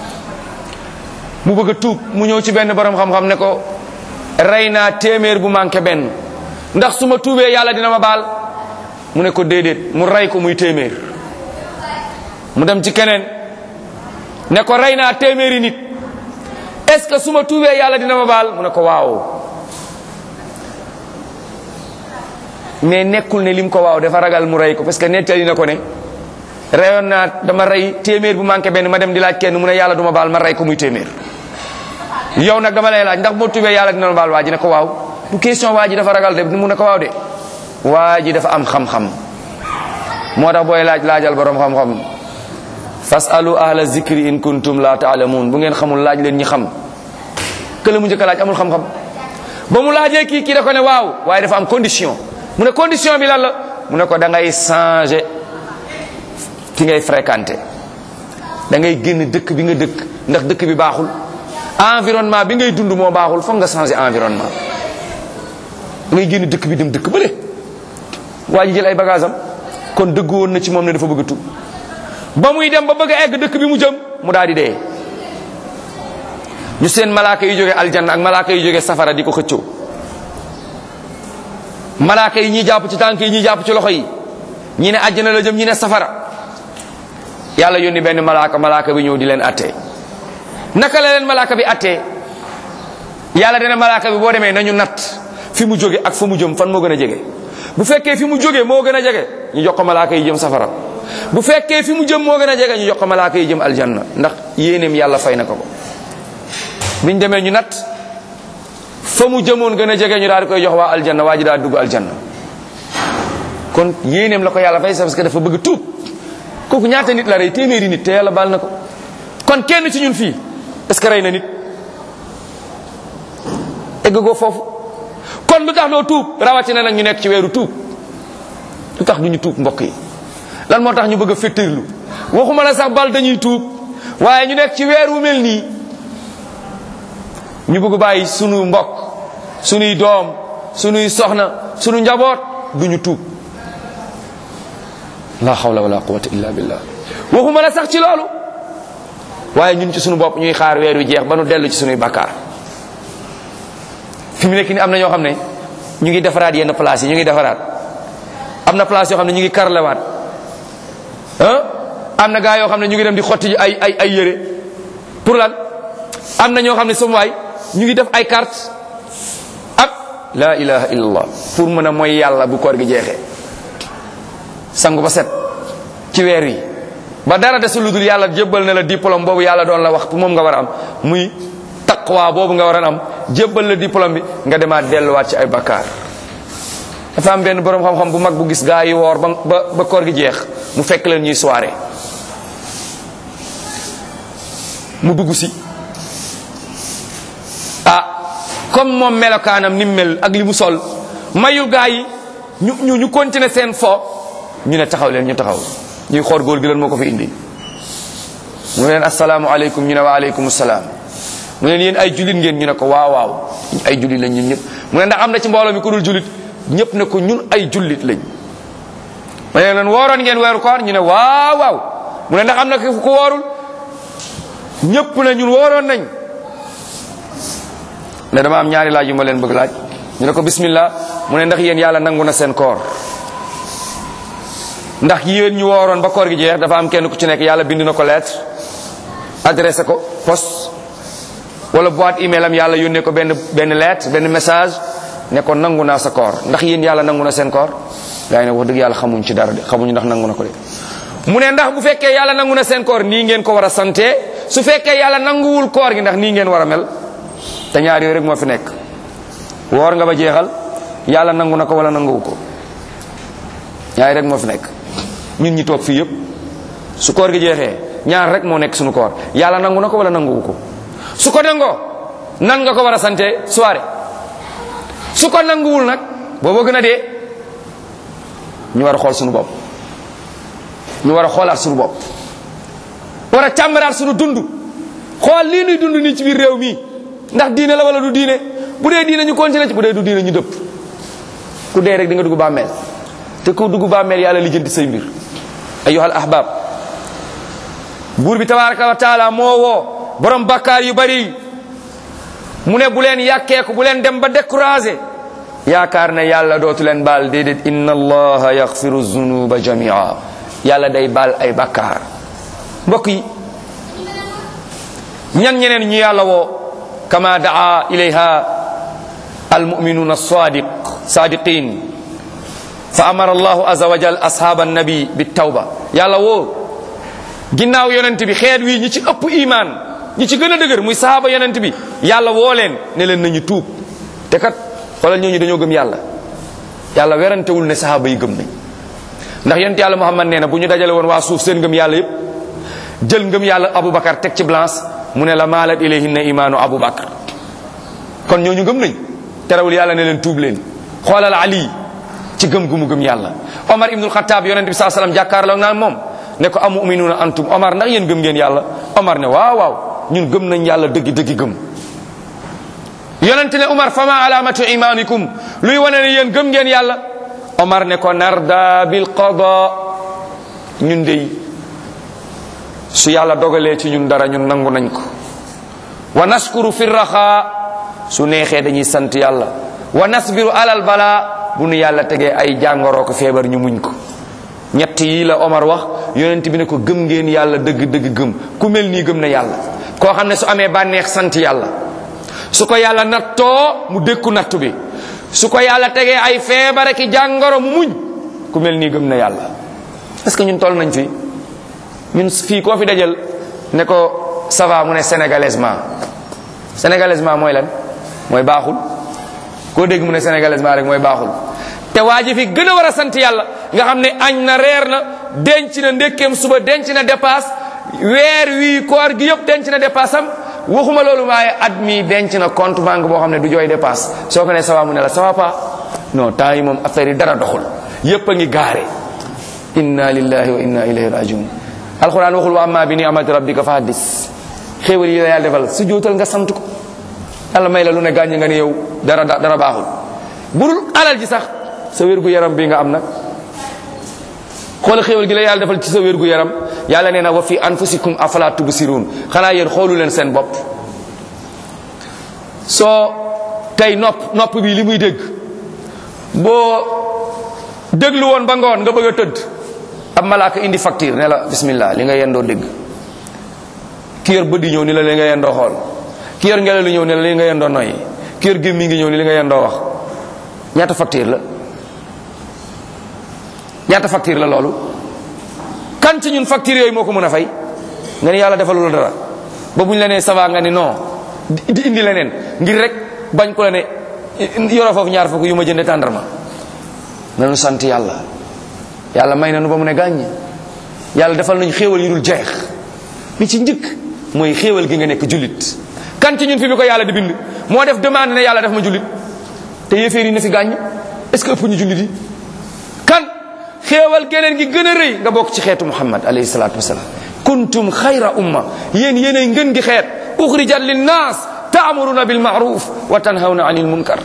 mu bëgg a tuub mu ñëw ci benn borom xam-xam ne ko rey naa téeméer bu manqué benn ndax su ma tuubee yàlla dina ma baal mu ne ko déedéet mu rey ko muy téeméer mu dem ci keneen ne ko rey naa téeméeri nit est-ce que su ma tuubee yàlla dina ma baal mu ne ko waaw mais nekkul ne lim ko waaw dafa ragal mu rey ko parce que nettali na ko ne reyoon naa dama rey téeméer bu manqué benn ma dem di laaj kenn mu ne yàlla duma baal ma rey ko muy téeméer yow nag dama lay laaj ndax boo tubee yàlla dina la baal waa ji ne ko waaw du question waa ji dafa ragal de mu ne ko waaw de waa ji dafa am xam-xam moo tax booy laaj laajal borom xam-xam fasalu ahla zikri in kuntum la taalamuun bu ngeen xamul laaj leen ñi xam kële mu njëkk a laaj amul xam-xam ba mu laajee kii kii da ko ne waaw waaye dafa am condition mu ne condition bi lan la mu ne ko da ngay changer ki ngay fréquenter da ngay génn dëkk bi nga dëkk ndax dëkk bi baaxul environnement bi ngay dund moo baaxul foog nga changer environnement da ngay génn dëkk bi dem dëkk bële waa ji jël ay bagage am kon dëggu woon na ci moom ne dafa bëgg a tub ba muy dem ba bëgg a egg dëkk bi mu jëm mu daal di dee ñu seen malaaka yi jóge aljanna ak malaaka yi jóge safara di ko xëccoo malaaka yi ñi jàpp ci tànk yi ñi jàpp ci loxo yi ñi ne àjjana la jëm ñi ne safara yàlla yónni benn malaaka malaaka bi ñëw di leen attee naka la leen malaaka bi attee yàlla dana malaaka bi boo demee nañu natt fi mu jóge ak fa mu jëm fan moo gën a jege bu fekkee fi mu jóge moo gën a jege ñu jox ko malaaka yi jëm safara bu fekkee fi mu jëm moo gën a jege ñu jox ko malaaka yi jëm aljanna ndax yéeneem yàlla fay na ko ko biñ demee ñu natt fa mu jëmoon gën a jege ñu daal di koy jox waa aljanna waa ji daal dugg aljanna kon yéeneem la ko yàlla fay parce que dafa bëgg tuub kooku ñaata nit la rey téeméeri nit te yàlla baal na ko kon kenn ci ñun fii est ce que rey na nit egg goo foofu kon lu tax doo tuub rawatina nag ñu nekk ci weeru tuub lu tax du ñu tuub mbokk yi lan moo tax ñu bëgg a féttirlu waxuma la sax bal dañuy tuub waaye ñu nekk ci weer wu mel nii ñu bëgg bàyyi sunu mbokk sunuy doom sunuy soxna sunu njaboot du ñu tuub la hawla wala quwwata illa billah waxuma la sax ci loolu waaye ñun ci sunu bopp ñuy xaar weer wi jeex ba nu dellu ci sunuy bakkaar fi mu nekk ni am na ñoo xam ne ñu ngi defaraat yenn place yi ñu ngi defaraat am na place yoo xam ne ñu ngi karlewaat ah am na gaa yoo xam ne ñu ngi dem di xotti ay ay ay yére pour lan am na ñoo xam ne sama waay ñu ngi def ay carte ak la ilaha illallah pour mën a mooy yàlla bu koor gi jeexee sangu ba set ci weer wi ba dara desul lu dul yàlla jébbal na la diplôme boobu yàlla doon la wax moom nga war a am muy taqwa boobu nga war a am jébbal la diplôme bi nga demaat delluwaat ci ay bakkaar dafa am benn borom xam-xam bu mag bu gis gaa yi woor ba ba ba koor gi jeex mu fekk leen ñuy soirée mu dugg si ah comme moom melokaanam ni mu mel ak li mu sol mayul gaa yi ñu ñu ñu continuer seen fo ñu ne taxaw leen ñu taxaw ñuy xool góor gi lan moo ko fi indi mu ne leen asalaamualeykum ñu ne wa aleykum salaam mu ne leen yéen ay julit ngeen ñu ne ko waaw waaw ay julit lañ ñun ñëpp mu ne ndax am na ci mbooloo mi ku dul julit ñëpp ne ko ñun ay jullit lañ mu ne leen wooroon ngeen weeru koor ñu ne waaw waaw mu ne ndax am na ku woorul ñëpp ne ñun wooroon nañ ne dama am ñaari laaj yu ma leen bëgg laaj ñu ne ko bismillah mu ne ndax yéen yàlla nangu na seen koor ndax yéen ñu wooroon ba koor gi jeex dafa am kenn ku ci nekk yàlla bind na ko lettre adressé ko poste wala boîte email am yàlla yónnee ko benn benn lettre benn message ne ko nangu naa sa koor ndax yéen yàlla nangu na seen koor gaa yi ne wax dëgg yàlla xamuñ ci dara de xamuñu ndax nangu na ko de mu ne ndax bu fekkee yàlla nangu na seen koor nii ngeen ko war a sante su fekkee yàlla nanguwul koor gi ndax nii ngeen war a mel te ñaar yooyu rek moo fi nekk woor nga ba jeexal yàlla nangu na ko wala nanguwu ko ñaar rek moo fi nekk ñun ñi toog fii yëpp su koor gi jeexee ñaar rek moo nekk suñu koor yàlla nangu na ko wala nanguwu ko su ko nangoo nan nga ko war a sante soirée su ko nanguwul nag booba gën a dee ñu war a xool suñu bopp ñu war a xoolaat suñu bopp war a càmbaraat suñu dund xool lii nuy dund nii ci biir réew mi ndax diine la wala du diine bu dee diine ñu continuer ci bu dee du diine ñu dëpp ku dee rek di nga dugg bàmmeel te ku dugg bàmmeel yàlla lijjanti say mbir ayyuhal ahbab buur bi tabaraka wa taala moo woo borom bakkaar yu bari mu ne bu leen yàkkeeku bu leen dem ba découragé yaakaar ne yàlla dootu leen baal déedéet inna allaha yaxfiru zunuba jamia yàlla day baal ay bakkaar mbokk yi ñan ñeneen ñu yàlla woo kama daa ilayha almuminuna alsadiq sadiqin fa amara allahu aza wa jal ashab annabi bitawba yàlla woo ginnaaw yonent bi xeet wi ñi ci ëpp iman ñi ci gën a dëgër muy sahaaba yonent bi yàlla woo leen ne leen nañu tuub te kat xoolal ñooñu dañoo gëm yàlla yàlla werantewul ne sahaaba yi gëm nañ ndax yonent yàlla muhammad nee na bu ñu dajale woon waa suuf seen ngëm yàlla yépp jël ngëm yàlla aboubacar teg ci balance mu ne la maalat ilayhinna imaanu aboubacar kon ñooñu gëm nañ terewul yàlla ne leen tuub leen xoolal ali ci gëm gu mu gëm yàlla omar ibnul xataab yonent bi saa sallam jàkkaarloo naan moom ne ko amu uminuuna antum omar ndax yéen gëm ngeen yàlla omar ne waaw waaw ñun gëm nañ yàlla dëggi dëggi gëm yonent ne omar fama alamatu imanikum luy wane ne yéen gëm ngeen yàlla omar ne ko narda bil qada ñun dey su yàlla dogalee ci ñun dara ñun nangu nañ ko wa naskuru fi raxa su neexee dañuy sant yàlla wa nasbiru alal bala bu nu yàlla tegee ay jàngoroo ko feebar ñu muñ ko ñett yi la Omar wax yonent bi ne ko gëm ngeen yàlla dëgg dëgg gëm ku mel nii gëm na yàlla koo xam ne su amee bànneex sant yàlla su ko yàlla nattoo mu dékku nattu bi su ko yàlla tegee ay feebar ki jàngoro mu muñ ku mel nii gëm na yàlla est-ce que ñun toll nañ fi ñun fii koo fi dajal ne ko ça va mu ne sénégalaisement sénégalaisement mooy lan mooy baaxul koo dégg mu ne sénégalaisement rek mooy baaxul te waa ji fi gën a war a sant yàlla nga xam ne añ na reer na denc na ndékkeem suba denc na dépasse weer wii koor gi yëpp denc na dépasse am waxuma loolu waaye at mi denc na compte banque boo xam ne du jooy dépasse soo ko ne ça va mu ne la ça va pas non temps yi moom affaire yi dara doxul yépp a ngi gaare inna lillahi wa inna ilayhi rajiun alquran waxul wa amma bi ni'mati rabbika fa haddis xéewal yi la yàlla defal su jootal nga sant ko yàlla may la lu ne gàññ nga ne yow dara dara baaxul budul alal ji sax sa wér gu yaram bi nga am nag xoola xéewal gi la yàlla defal ci sa wér gu yaram yàlla nee na wa fi anfusikum afala tubsirun xanaa yéen xoolu leen seen bopp soo tey nopp nopp bi li muy dégg boo déglu woon ba ngoon nga bëgg a tëdd ab malaaka indi facture ne la bismillah li nga yendoo dégg ki yor bët di ñëw ni la li nga yendoo xool ki yor ngelaw li ñëw ne la li nga yendoo noyyi ki yor gémmi ngi ñëw ni li nga yendoo wax ñaata facture la ñaata facture la loolu kan ci ñun facture yooyu moo ko mën a fay nga ni yàlla defalul dara ba buñ la nee ça va nga ni non di indi leneen ngir rek bañ ko la ne yoroo foofu ñaar fukk yu ma jënde tàndarma nanu sant yàlla yàlla may nanu ba mu ne gàññ yàlla defal nañu xéewal yu dul jeex li ci njëkk mooy xéewal gi nga nekk jullit kan ci ñun fi bi ko yàlla di bind moo def demande ne yàlla def ma jullit te yéeféer yi na fi gàññ est-ce que ëpp ñu jullit yi kan xéewal geneen gi gën a rëy nga bokk ci xeetu muhammad alayhi salatu wasalaam kuntum xayra umma yéen yéenay ngën gi xeet uxrijat linnaas taamuruna bil maaruf wa tanhawna anil munkar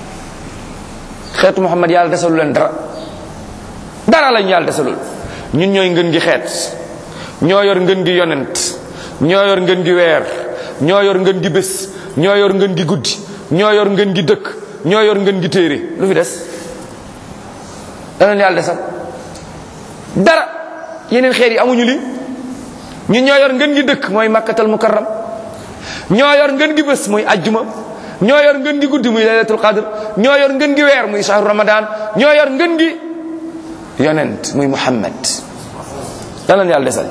xeetu muhammad yàlla desalu leen dara dara lañ yàlla desalul ñun ñooy ngën gi xeet ñoo yor ngën gi yonent ñoo yor ngën gi weer ñoo yor ngën gi bés ñoo yor ngën gi guddi ñoo yor ngën gi dëkk ñoo yor ngën gi téere lu fi des danoon yàlla desal dara yeneen xeet yi amuñu li ñun ñoo yor ngën gi dëkk mooy makkatal mukarram ñoo yor ngën gi bés muy ajjuma ñoo yor ngën gi guddi muy laylatul qadr ñoo yor ngën gi weer muy shahru ramadan ñoo yor ngën gi yonent muy muhammad danoon yàlla desal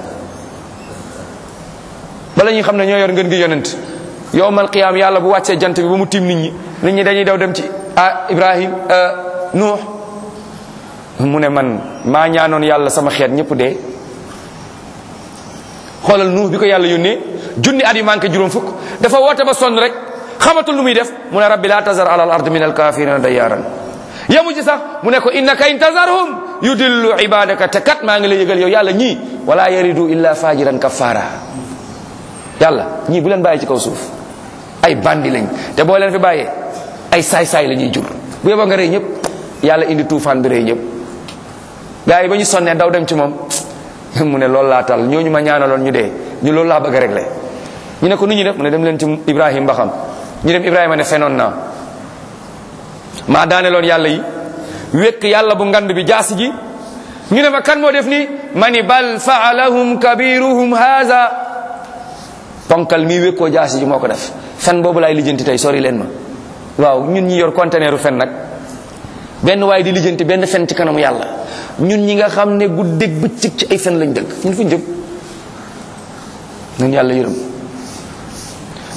bala ñuy xam ne ñoo yor ngën gi yonent yowmal qiyaam yàlla bu wàccee jant bi ba mu tiim nit ñi nit ñi dañuy daw dem ci ah ibrahim nuux mu ne man maa ñaanoon yàlla sama xeet ñëpp dee xoolal nuux bi ko yàlla yónnee junni at yu manqué juróom fukk dafa woote ba sonn rek xamatul lu muy def mu ne rabbi la tazar ala al ard min al kafirina dayaran yamu ci sax mu ne ko innaka in tazarhum yudillu ibadaka te kat maa ngi lay yëgal yow yàlla ñii wala yaridu illa fajiran kafara yàlla ñii bu leen bàyyi ci kaw suuf ay bandi lañ te boo leen fi bàyyee ay saay-saay la ñuy jur bu yeboo nga rey ñëpp yàlla indi tuufaan bi rey ñëpp gars yi ba ñu sonnee daw dem ci moom mu ne loolu laa tal ñooñu ma ñaanaloon ñu dee ñu loolu laa bëgg a régler ñu ne ko nu ñu def mu ne dem leen ci Ibrahim ba xam ñu dem Ibrahima ne fenoon naa maa daaneloon yàlla yi wekk yàlla bu ngand bi jaasi ji ñu ne ma kan moo def nii ma ni bal faalahum kabiruhum haza ponkal mii wékkoo jaasi ji moo ko def fen boobu laay lijjanti tey sori leen ma waaw ñun ñi yor conteneeru fen nag benn waaye di lijjanti benn fen ci kanamu yàlla ñun ñi nga xam ne guddeeg bëccëg ci ay fen lañ dëkk ñun fuñ jëm ñun yàlla yërëm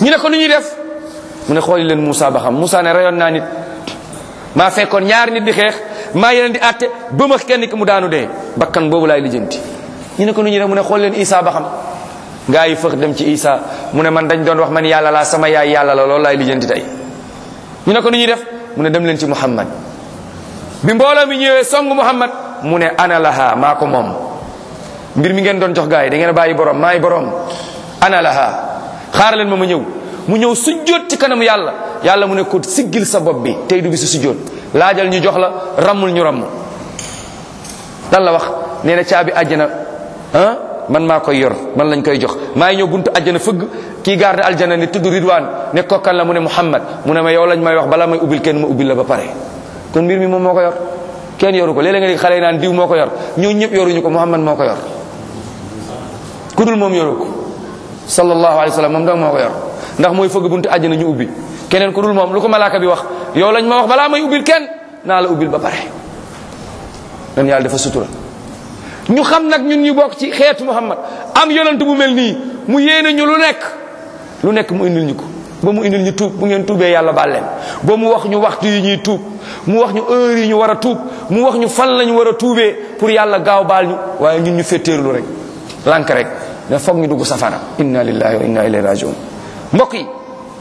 ñu ne ko lu ñuy def mu ne xooli leen Moussa ba xam Moussa ne rayoon naa nit maa fekkoon ñaari nit di xeex maa yeneen di àtte ba ma kenn ki mu daanu dee bakkan boobu laay lijjanti ñu ne ko nu ñuy def mu ne xool leen Isa ba xam gaa yi fëx dem ci Isa mu ne man dañ doon wax man yàlla laa sama yaay yàlla la loolu laay lijjanti tey ñu ne ko nu ñuy def mu ne dem leen ci Muhammad bi mbooloo mi ñëwee song Muhammad mu ne ana laha maa ko moom mbir mi ngeen doon jox gaa yi da ngeen a bàyyi borom maay borom ana laha xaar leen ma ma ñëw mu ñëw sujjóot ci kanamu yàlla yàlla mu ne ko siggil sa bopp bi tey du bi su sujjóot laajal ñu jox la rammul ñu ramm lan la wax nee na caabi àjjana ah man maa koy yor man lañ koy jox maa ngi ñëw buntu àjjana fëgg kii garde aljana ne tudd ridwaan ne kokkan la mu ne muhammad mu ne ma yow lañ may wax bala may ubbil kenn ma ubbil la ba pare kon mbir mi moom moo ko yor kenn yoru ko léeg-léeg nga di xale yi naan diw moo ko yor ñoo ñëpp yoruñu ko muhammad moo ko yor ku dul moom yoru ko sallallahu alayhi wa sallam moom dang moo ko yor ndax mooy fëgg buntu àjjana ñu ubbi keneen ku dul moom lu ko malaaka bi wax yow lañ ma wax balaa may ubbil kenn naa la ubbil ba pare dan yàlla dafa sutura ñu xam nag ñun ñu bokk ci xeetu muhammad am yonent bu mel nii mu yéene ñu lu nekk lu nekk mu indil ñu ko ba mu indil ñu tuub bu ngeen tuubee yàlla baal leen ba mu wax ñu waxtu yi ñuy tuub mu wax ñu heure yi ñu war a tuub mu wax ñu fan la ñu war a tuubee pour yàlla gaaw baal ñu waaye ñun ñu fetteerlu rek lànk rek ne foog ñu dugg safara inna lillahi wa inna ilayhi rajiun mbokk yi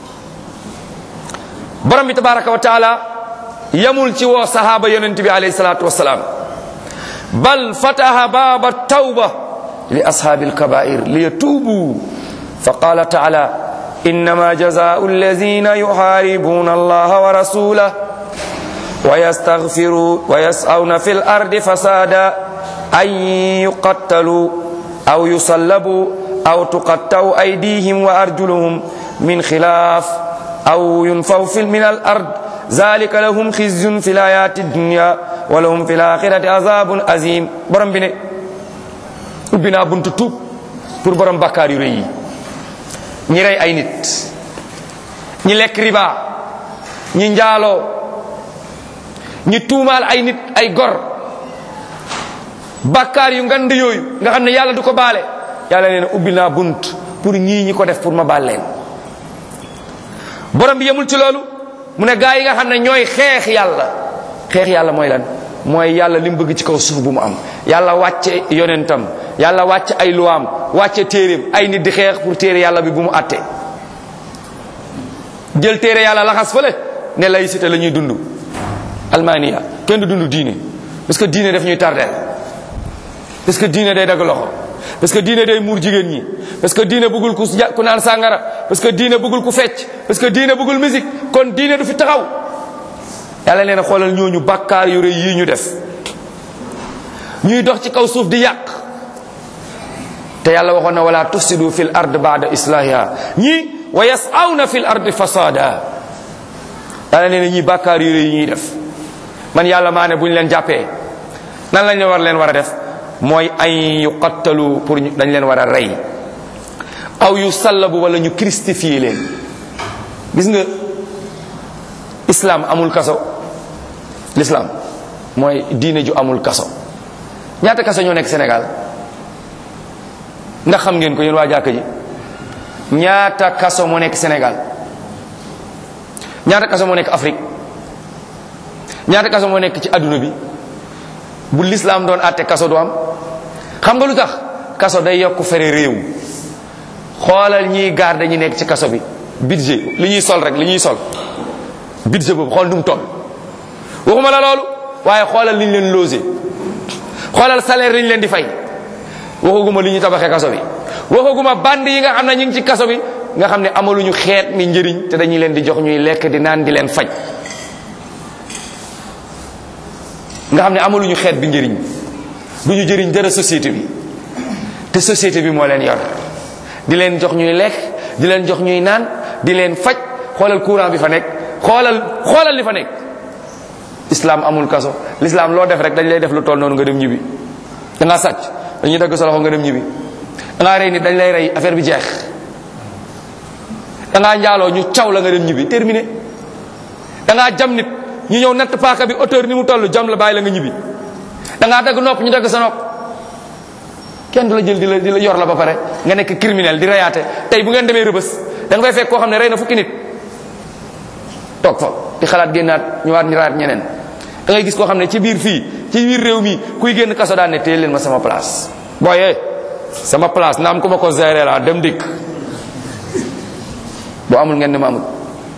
borom bi tabaraka wa taala yamul ci woo sahaaba yonent bi alayhi salatu wasalaam bal fataha baaba tawba li ashaabi alkabair liyatuubu fa qala taala innama jazaau alladina yuharibuna allaha wa rasulah wa yastaghfiru wa yas'awna fi lardi fasada an yuqattalu aw yusallabu aw tuqattau aydihim wa arjuluhum min xilaaf aw yunfaw fi min al ard zalika lahum xizyun fi layati dunya wa lahum fi laxirati azabun azim borom bi ne ubbi naa buntu tuub pour borom bakkaar yu rëy yi ñi rey ay nit ñi lekk riba ñi njaaloo ñi tuumaal ay nit ay gor bakkaar yu ngand yooyu nga xam ne yàlla du ko baale yàlla nee na ubbi naa bunt pour ñii ñi ko def pour ma baal leen borom bi yemul ci loolu mu ne gaa yi nga xam ne ñooy xeex yàlla xeex yàlla mooy lan mooy yàlla li mu bëgg ci kaw suuf bu mu am yàlla wàcce yonentam yàlla wàcce ay luwaam wàcce téeréem ay nit di xeex pour téere yàlla bi bu mu àtte jël téere yàlla laxas fële ne laïcité la ñuy dund almania kenn du dund diine parce que diine daf ñuy tardeel parce que diine day dagg loxo parce que diine day muur jigéen ñi parce que diine bëggul ku ku naan sàngara parce que diine bëggul ku fecc parce que diine bëggul musique kon diine du fi taxaw yàlla nee na xoolal ñooñu bàkkaar yu rëy yii ñu def ñuy dox ci kaw suuf di yàq te yàlla waxoon na wala tufsidu fil ard ba'da islahiha ñii wa yas'awna fil ardi fasada yàlla nee na ñii bàkkaar yu rëy yi ñuy def man yàlla maa ne bu ñu leen jàppee nan lañ war leen war a def mooy ay yuqattalu pour dañ leen war a rey aw yu sallabu wala ñu christifier leen gis nga islam amul kaso l'islam mooy diine ju amul kaso ñaata kaso ñoo nekk Sénégal ndax xam ngeen ko yéen waa jàkk ji ñaata kaso moo nekk Sénégal ñaata kaso moo nekk Afrique ñaata kaso moo nekk ci adduna bi bu l'islam doon àtte kaso du am xam nga lu tax kaso day yokk fere réew xoolal ñiy garde ñi nekk ci kaso bi budget li ñuy sol rek li ñuy sol budget boobu xool nu mu toll waxuma la loolu waaye xoolal li ñu leen logé xoolal salaire li ñu leen di fay waxaguma li ñu tabaxee kaso bi waxaguma band yi nga xam ne ñu ngi ci kaso bi nga xam ne amaluñu xeet mi njëriñ te dañuy leen di jox ñuy lekk di naan di leen faj nga xam ne amaluñu xeet bi njëriñ du ñu jëriñ dara société bi te société bi moo leen yor di leen jox ñuy lekk di leen jox ñuy naan di leen faj xoolal courant bi fa nekk xoolal xoolal li fa nekk islam amul kaso l'islam loo def rek dañ lay def lu toll noonu nga dem ñibbi da ngaa sàcc dañuy dagg sa loxo nga dem ñibbi da ngaa rey nit dañ lay rey affaire bi jeex da ngaa njaaloo ñu caw la nga dem ñibbi terminé da ngaa jam nit ñu ñëw natt paaka bi hauteur ni mu toll jam la bàyyi la nga ñibbi da ngaa dagg nopp ñu dagg sa nopp kenn du la jël di la di la yor la ba pare nga nekk criminel di reyaate tey bu ngeen demee rëbës da nga fay fekk koo xam ne rey na fukki nit toog fa di xalaat génnaat ñëwaat ñu raat ñeneen da ngay gis koo xam ne ci biir fii ci biir réew mi kuy génn kaso daan ne téye leen ma sama place booyee sama place naam ku ma ko gérer la dem dikk boo amul ngeen ne ma amul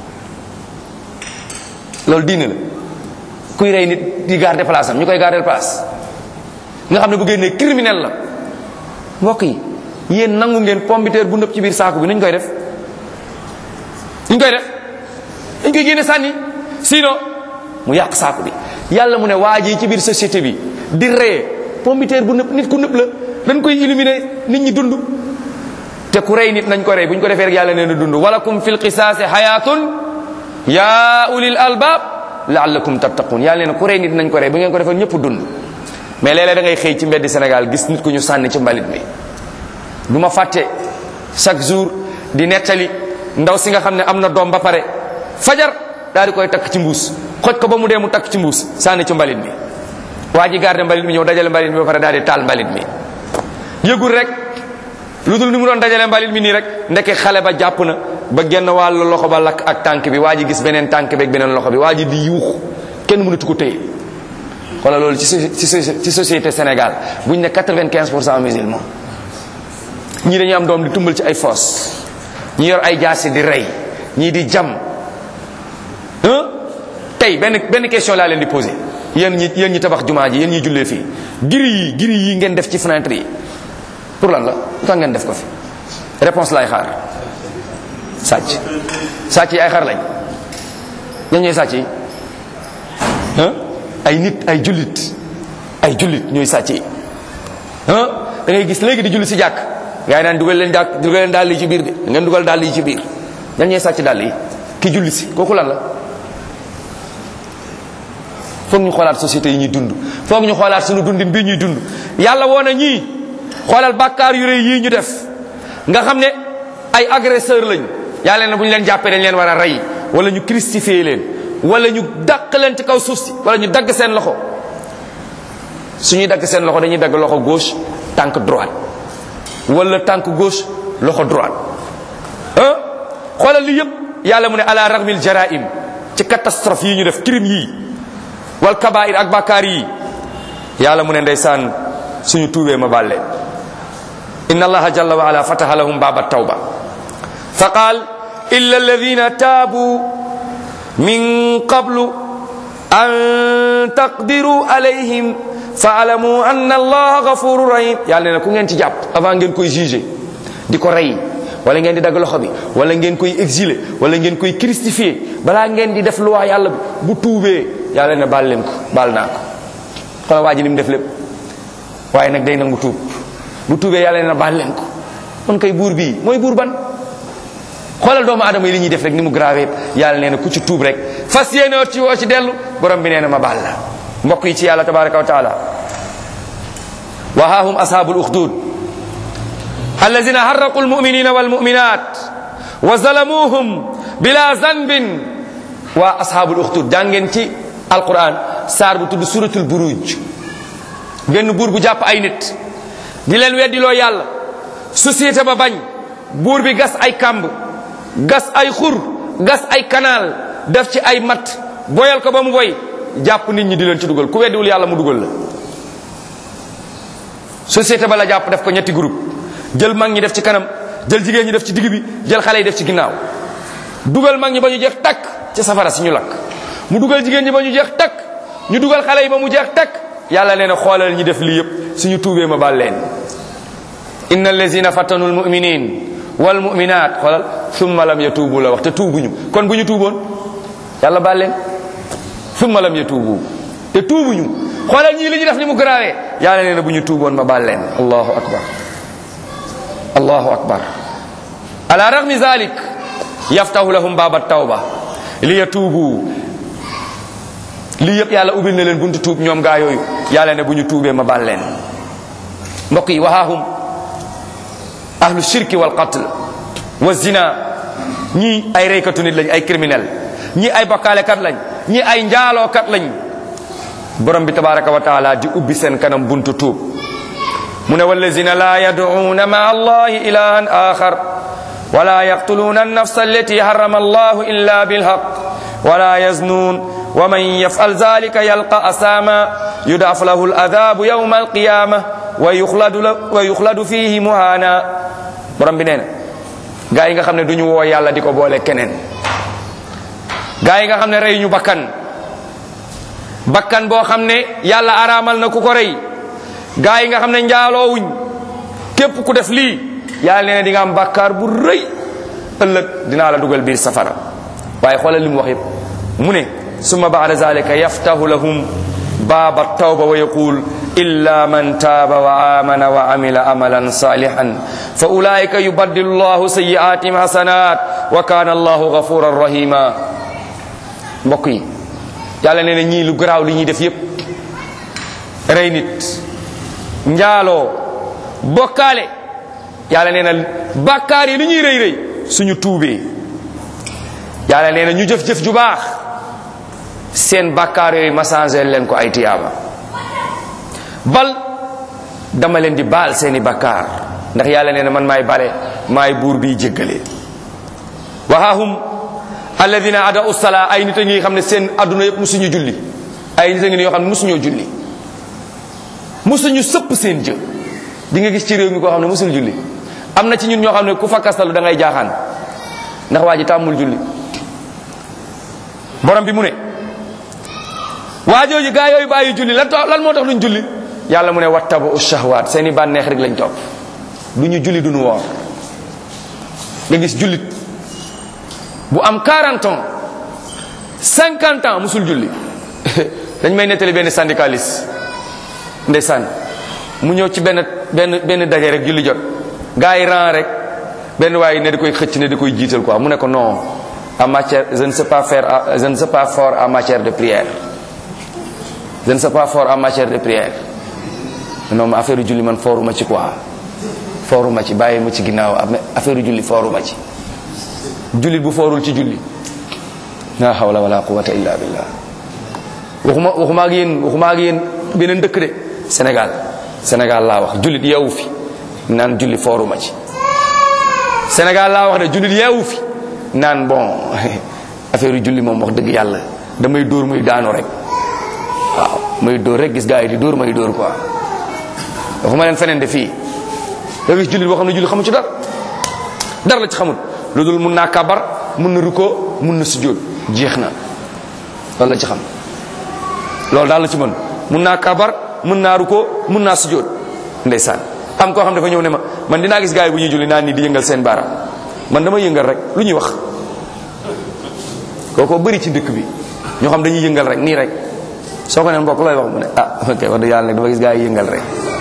loolu diine la kuy rey nit di garder place am ñu koy garder place nga xam ne bu génnee criminel la mbokk yi yéen nangu ngeen pombiteer bu nëpp ci biir saako bi nuñ koy def nuñ koy def dañ koy génne sànni sinon mu yàq saako bi yàlla mu ne waa ji ci biir société bi di ree pombiteer bu nëpp nit ku nëpp la dañ koy éliminer nit ñi dund te ku rey nit nañ ko rey bu ñu ko defee rek yàlla nee na dund walakum fil qisaasi hayatun ya ulil albab laallakum tattaqun yàlla nee na ku rey nit nañ ko rey bu ngeen ko defee ñëpp dund mais léeg-léeg da ngay xëy ci mbeddi Sénégal gis nit ku ñu sànni ci mbalit mi du ma fàtte chaque jour di nettali ndaw si nga xam ne am na doom ba pare fajar daal di koy takk ci mbuus xoj ko ba mu dee mu takk ci mbuus sànni ci mbalit mi waa ji garde mbalit mi ñëw dajale mbalit mi ba pare daal di taal mbalit mi yëgul rek lu dul ni mu doon dajale mbalit mi nii rek ndeke xale ba jàpp na ba genn wàllu loxo ba lakk ak tànk bi waa ji gis beneen tànk bi ak beneen loxo bi waa ji di yuux kenn mënatu ko téye xoolal loolu ci ci ci société Sénégal buñ ne 95 pour cent musulman ñii dañuy am doom di tumbal ci ay foos ñi yor ay jaasi di rey ñii di jam tey benn benn question laa leen di posé yéen ñi yéen ñi tabax jumaa ji yéen ñi jullee fii giri yi giri yi ngeen def ci fenêtre yi pour lan la lu tax ngeen def ko fi réponse laay xaar sàcc sàcc yi ay xar lañ ñan ñooy sàcc yi ay nit ay jullit ay jullit ñooy sàcc yi da ngay gis léegi di julli si jàkk gaa yi naan dugal leen jàkk dugal leen dàll yi ci biir de ngeen dugal dàll yi ci biir ñan ñooy sàcc dàll yi ki julli si kooku lan la foog ñu xoolaat société yi ñuy dund foog ñu xoolaat suñu dundin bii ñuy dund yàlla woon na ñii xoolal bàkkaar yu rëy yii ñu def nga xam ne ay agresseur lañ yàlla ne bu ñu leen jàppee dañ leen war a rey wala ñu crucifier leen wala ñu dàq leen ci kaw suuf si wala ñu dagg seen loxo suñuy dagg seen loxo dañuy dagg loxo gauche tànk droite wala tànk gauche loxo droite ah xoolal li yëpp yàlla mu ne ala raghmil jaraim ci catastrophe yi ñu def crime yii wal kabair ak bàkkaar yi yàlla mu ne ndeysaan suñu tuubee ma bàlle inna allaha jalla wa ala fataha lahum baba tawba fa qaal illa alladina taabu min qablu an taqdiru alayhim faalamu anna allaha gafuru rahim yàlla ne ku ngeen ci jàpp avant ngeen koy jugé di ko rey wala ngeen di dagg loxo bi wala ngeen koy exilé wala ngeen koy crucifié balaa ngeen di def loi yàlla bi bu tuubee yàlla ne baal leen ko baal naa ko xoolal waa ji li mu def lépp waaye nag day nangu tuub bu tuubee yàlla ne baal leen ko kon kay buur bii mooy buur ban xoolal doomu aadama yi li ñuy def rek ni mu grave yàlla nee na ku ci tuub rek fas yéene ci woo ci dellu borom bi nee na ma baal la mbokk yi ci yàlla tabaraka wa taala wa haahum ashabul ukhdud alladina harraqu almuminina walmuminat wa zalamuhum bila zanbin waa ashabul ukhdud jàngeen ci alquran saar bu tudd suratul buruj benn buur bu jàpp ay nit di leen weddiloo yàlla société ba bañ buur bi gas ay kàmb gas ay xur gas ay canal def ci ay mat boyal ko ba mu boy jàpp nit ñi di leen ci dugal ku weddiwul yàlla mu dugal la société ba la jàpp def ko ñetti groupe jël mag ñi def ci kanam jël jigéen ñi def ci digg bi jël xale yi def ci ginnaaw dugal mag ñi ba ñu jeex takk ci safara si ñu lakk mu dugal jigéen ñi ba ñu jeex takk ñu dugal xale yi ba mu jeex takk yàlla nee na xoolal ñi def lii yëpp suñu tuubee ma baal leen inna allazina fatanu almuminin walmuminat xoolal summa lam yatuubu la wax te tuubuñu kon bu ñu tuuboon yàlla baal leen summa lam yatuubu te tuubuñu xoolal ñii li ñu def ni mu garaawee yàlla nee na bu ñu tuuboon ma baal leen allahu akbar allahu akbar ala ragmi zalik yaftahu lahum baba tawba li yatuubu lii yëpp yàlla ubbil na leen buntu tuub ñoom gaa yooyu yàlla ne bu ñu tuubee ma baal leen mbokk yi wahaahum ahlu shirki wal qatl wa zina ñii ay reykatu nit lañ ay criminel ñii ay bokkaalekat lañ ñii ay njaalookat lañ borom bi tabaraka wa taala di ubbi seen kanam buntu tuub mu ne wallazina la yad'una ma allahi ilahan axar ولا يقتلون النفس التي حرم الله إلا بالحق ولا يزنون ومن يفعل ذلك يلقى أساما يضاعف له العذاب يوم القيامة ويخلد, ويخلد فيه مهانا borom bi nee na gaa yi nga xam ne duñu woo yàlla di ko boole keneen gaa yi nga xam ne rey ñu bakkan bakkan boo xam ne yàlla araamal na ku ko rey gaa yi nga xam ne njaaloowuñ képp ku def lii yàlla nee na di nga am bàkkaar bu rëy ëllëg dinaa la dugal biir safara waaye xoolal li mu wax yëpp mu ne summa baada zalika yaftahu lahum baaba tawba wa yaqul illa man taaba wa amana wa amila amalan salihan fa ulaika yubaddilu llahu sayiatihim hasanat wa kana allahu gafuran rahima mbokk yi yàlla nee na ñii lu garaaw li ñuy def yépp rey nit njaaloo bokkaale yàlla nee na bàkkaar yi li ñuy rëy rëy suñu tuubee yàlla nee na ñu jëf-jëf ju baax seen bàkkaar yooyu ma changé leen ko ay tiyaaba bal dama leen di baal seeni bàkkaar ndax yàlla nee na man maay bale maay buur biy jéggale waxaahum alladina ada usala ay nit a ngi xam ne seen adduna yëpp musuñu julli ay nit a ngi yoo xam ne musuñoo julli musuñu sëpp seen jë di nga gis ci réew mi koo xam ne musul julli am na ci ñun ñoo xam ne ku fakkastalu da ngay jaaxaan ndax waa ji tàmmul julli borom bi mu ne waa jooju gaa yooyu bàyyi julli lan lan moo tax luñ julli yàlla mu ne wattabu shahwaat seeni bànneex rek lañ topp du ñu julli duñu woor nga gis jullit bu am 40 ans 50 ans musul julli dañ may nettali benn syndicaliste ndeysaan mu ñëw ci benn benn benn daje rek julli jot gars yi ran rek benn waaye ne da koy xëcc ne da koy jiital quoi mu ne ko non en matière je ne sais pas faire je ne sais pas fort en matière de prière je ne sais pas fort en matière de prière non ma affaire julli man fooruma ci quoi fooruma ci bàyyi ma ci ginnaaw affaire julli fooruma ci jullit bu foorul ci julli la hawla wala quwwata illa billah waxuma waxuma ak yéen waxuma ak yéen beneen dëkk de Sénégal Sénégal laa wax jullit yeewu fi naan julli fooruma ci Sénégal laa wax de jullit yeewu fi naan bon affaire julli moom wax dëgg yàlla damay dóor muy daanu rek waaw may dóor rek gis gars yi di dóor may dóor quoi waxuma leen feneen de fii da gis jullit boo xam ne julli xamu ci dara dara la ci xamul lu dul mun naa kabar mun na rukkoo mun na sujjóot jeex na loolu la ci xam loolu daal la ci mën mun naa kabar mun naa rukkoo mun naa sujjóot ndeysaan am koo xam dafa ñëw ne ma man dinaa gis gars yi bu ñuy julli naan nii di yëngal seen baaraam man dama yëngal rek lu ñuy wax kooko bëri ci dëkk bi ñoo xam dañuy yëngal rek nii rek soo ko neen mbokk looy wax mu ne ah ok wax dëgg yàlla nag dama gis gars yi yëngal rek